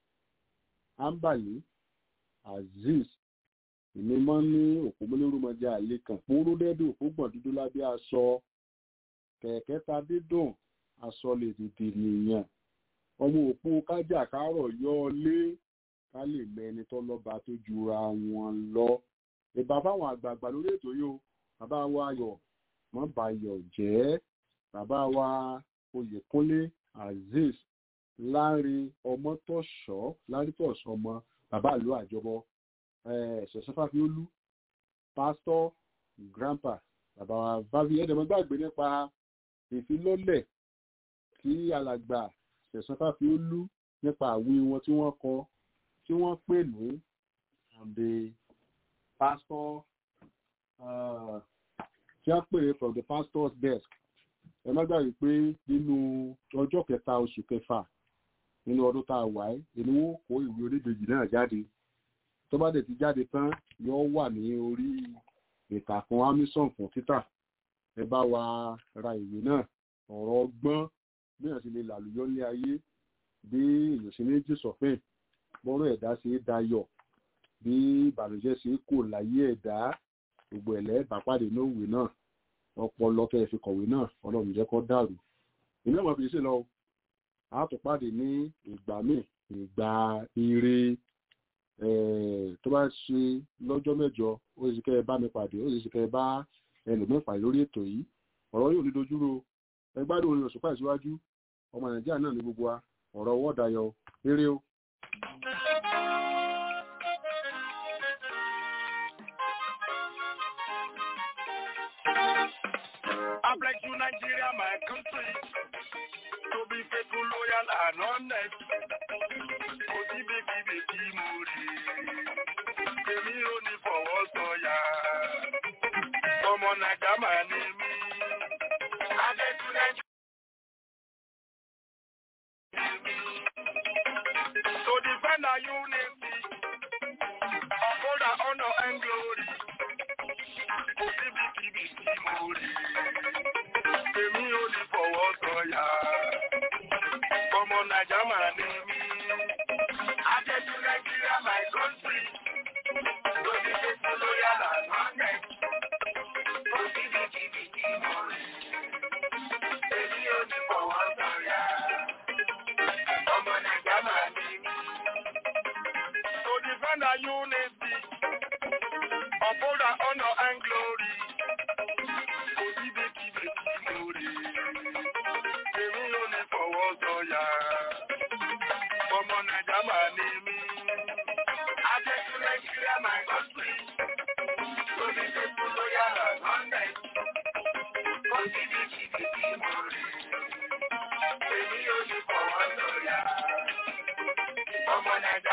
ambali azeez èmi máa ń ní òpó mọ́lẹ́rùmọ́jà àlè kan póró dẹ́dùn òpó gbọ̀n dúdú lábẹ́ aṣọ kẹ̀kẹ́ ta dídùn aṣọ lè dìde nìyàn ọmọ òpó kájà kárọ̀ yọ ọ lé ká lè mẹni tó lọ́ba tó jura wọn lọ ìbá fáwọn àgbààgbà lórí ètò yìí o bàbá wa ayọ̀ mọ́ bayọ̀ jẹ́ bàbá wa oyèkúnlé azeez láàrin ọmọtọ̀ṣọ́ lárítọ̀ṣọ́ ọmọ bàbá ìlú àjọbọ ṣẹ̀ṣẹ́fàfiolú pásítọ̀ grandpa bàbá wa vavi ẹ̀dẹ̀mọ́ gbàgbé nípa ìfilọ́lẹ̀ tí alàgbà ṣẹ̀ṣẹ́fàfiolú nípa àwí wọn tí wọ́n kọ tí wọ́n pè ní the pastor uh, tí wọ́n pè from the pastor's desk ẹ má gbàgbé pé nínú ọjọ́ kẹta oṣù kẹfà nínú ọdún tá a wà ẹ́ èmi wọ́n kó ìwé oníbejì náà jáde tó bá dẹ̀ ti jáde tán yóò wà ní orí ìtàkùn amazon fún títà ẹ bá wa ra ìwé náà ọ̀rọ̀ ọgbọ́n bí èèyàn sì lè làlùyọ́ ní ayé bí èèyàn sì ní jù sọ̀fìn bọ́rọ̀ ẹ̀dá ṣe é dayọ̀ bí ìbànújẹ́ ṣe é kò láyé ẹ̀dá gbogbo ẹ̀lẹ́ bàpàdé lówùú náà ọpọlọ tẹ́ ẹ fi kọ̀wé náà ọlọ́run jẹ́ kó dàrú ìlú ọmọ fi ṣe lọ a tún pàdé ní ìgbà míì ìgbà ire tó bá ṣe lọ́jọ́ mẹ́jọ ó sì kẹ́ ẹ bá mi pàdé ó sì kẹ́ ẹ bá ẹlòmíì pàdé lórí ètò yìí ọ̀rọ̀ yóò ní dojúrò ẹ gbádùn orin òṣùpá ìṣíwájú ọmọ nàìjíríà náà ní gbogbo wa ọ̀rọ̀ ọwọ́ dayọ̀ eré o. I bless you, Nigeria, my country, to be faithful, loyal, and honest. Kò sí bèkì-bèkì mo rí, èmi ò ní fọwọ́ sọ̀yà. Ọmọ Nàìjà máa ní mí. I bless you, Nigeria. To defend our unity, uphold our honor and glory. Kò sí bèkì-bèkì mo rí èmi ò ní fọwọ́ sọ̀yà. Ọmọ Nàìjà máa ní mí. Adéjú Nàìjíríà my country. Lórí gbogbo lóyà lànà Kò sí bìkìbìkì mọ̀ rí. Èmi ò ní fọwọ́ sọ̀yà. Ọmọ Nàìjà máa ní mí. To defend our unity, uphold our honor and glory. Kò sí bìkìbìkì mọ̀ rí. Èmi ò ní fọwọ́ sọ̀yà. Ọmọ Nàìjà máa ní mí. Adéjú Nàìjíríà my country. Lórí gbogbo lóyà lànà Kò sí bìkìbìkì mọ̀ rí. Èmi ò ní fọwọ́ sọ̀yà. Ọmọ Nàìjà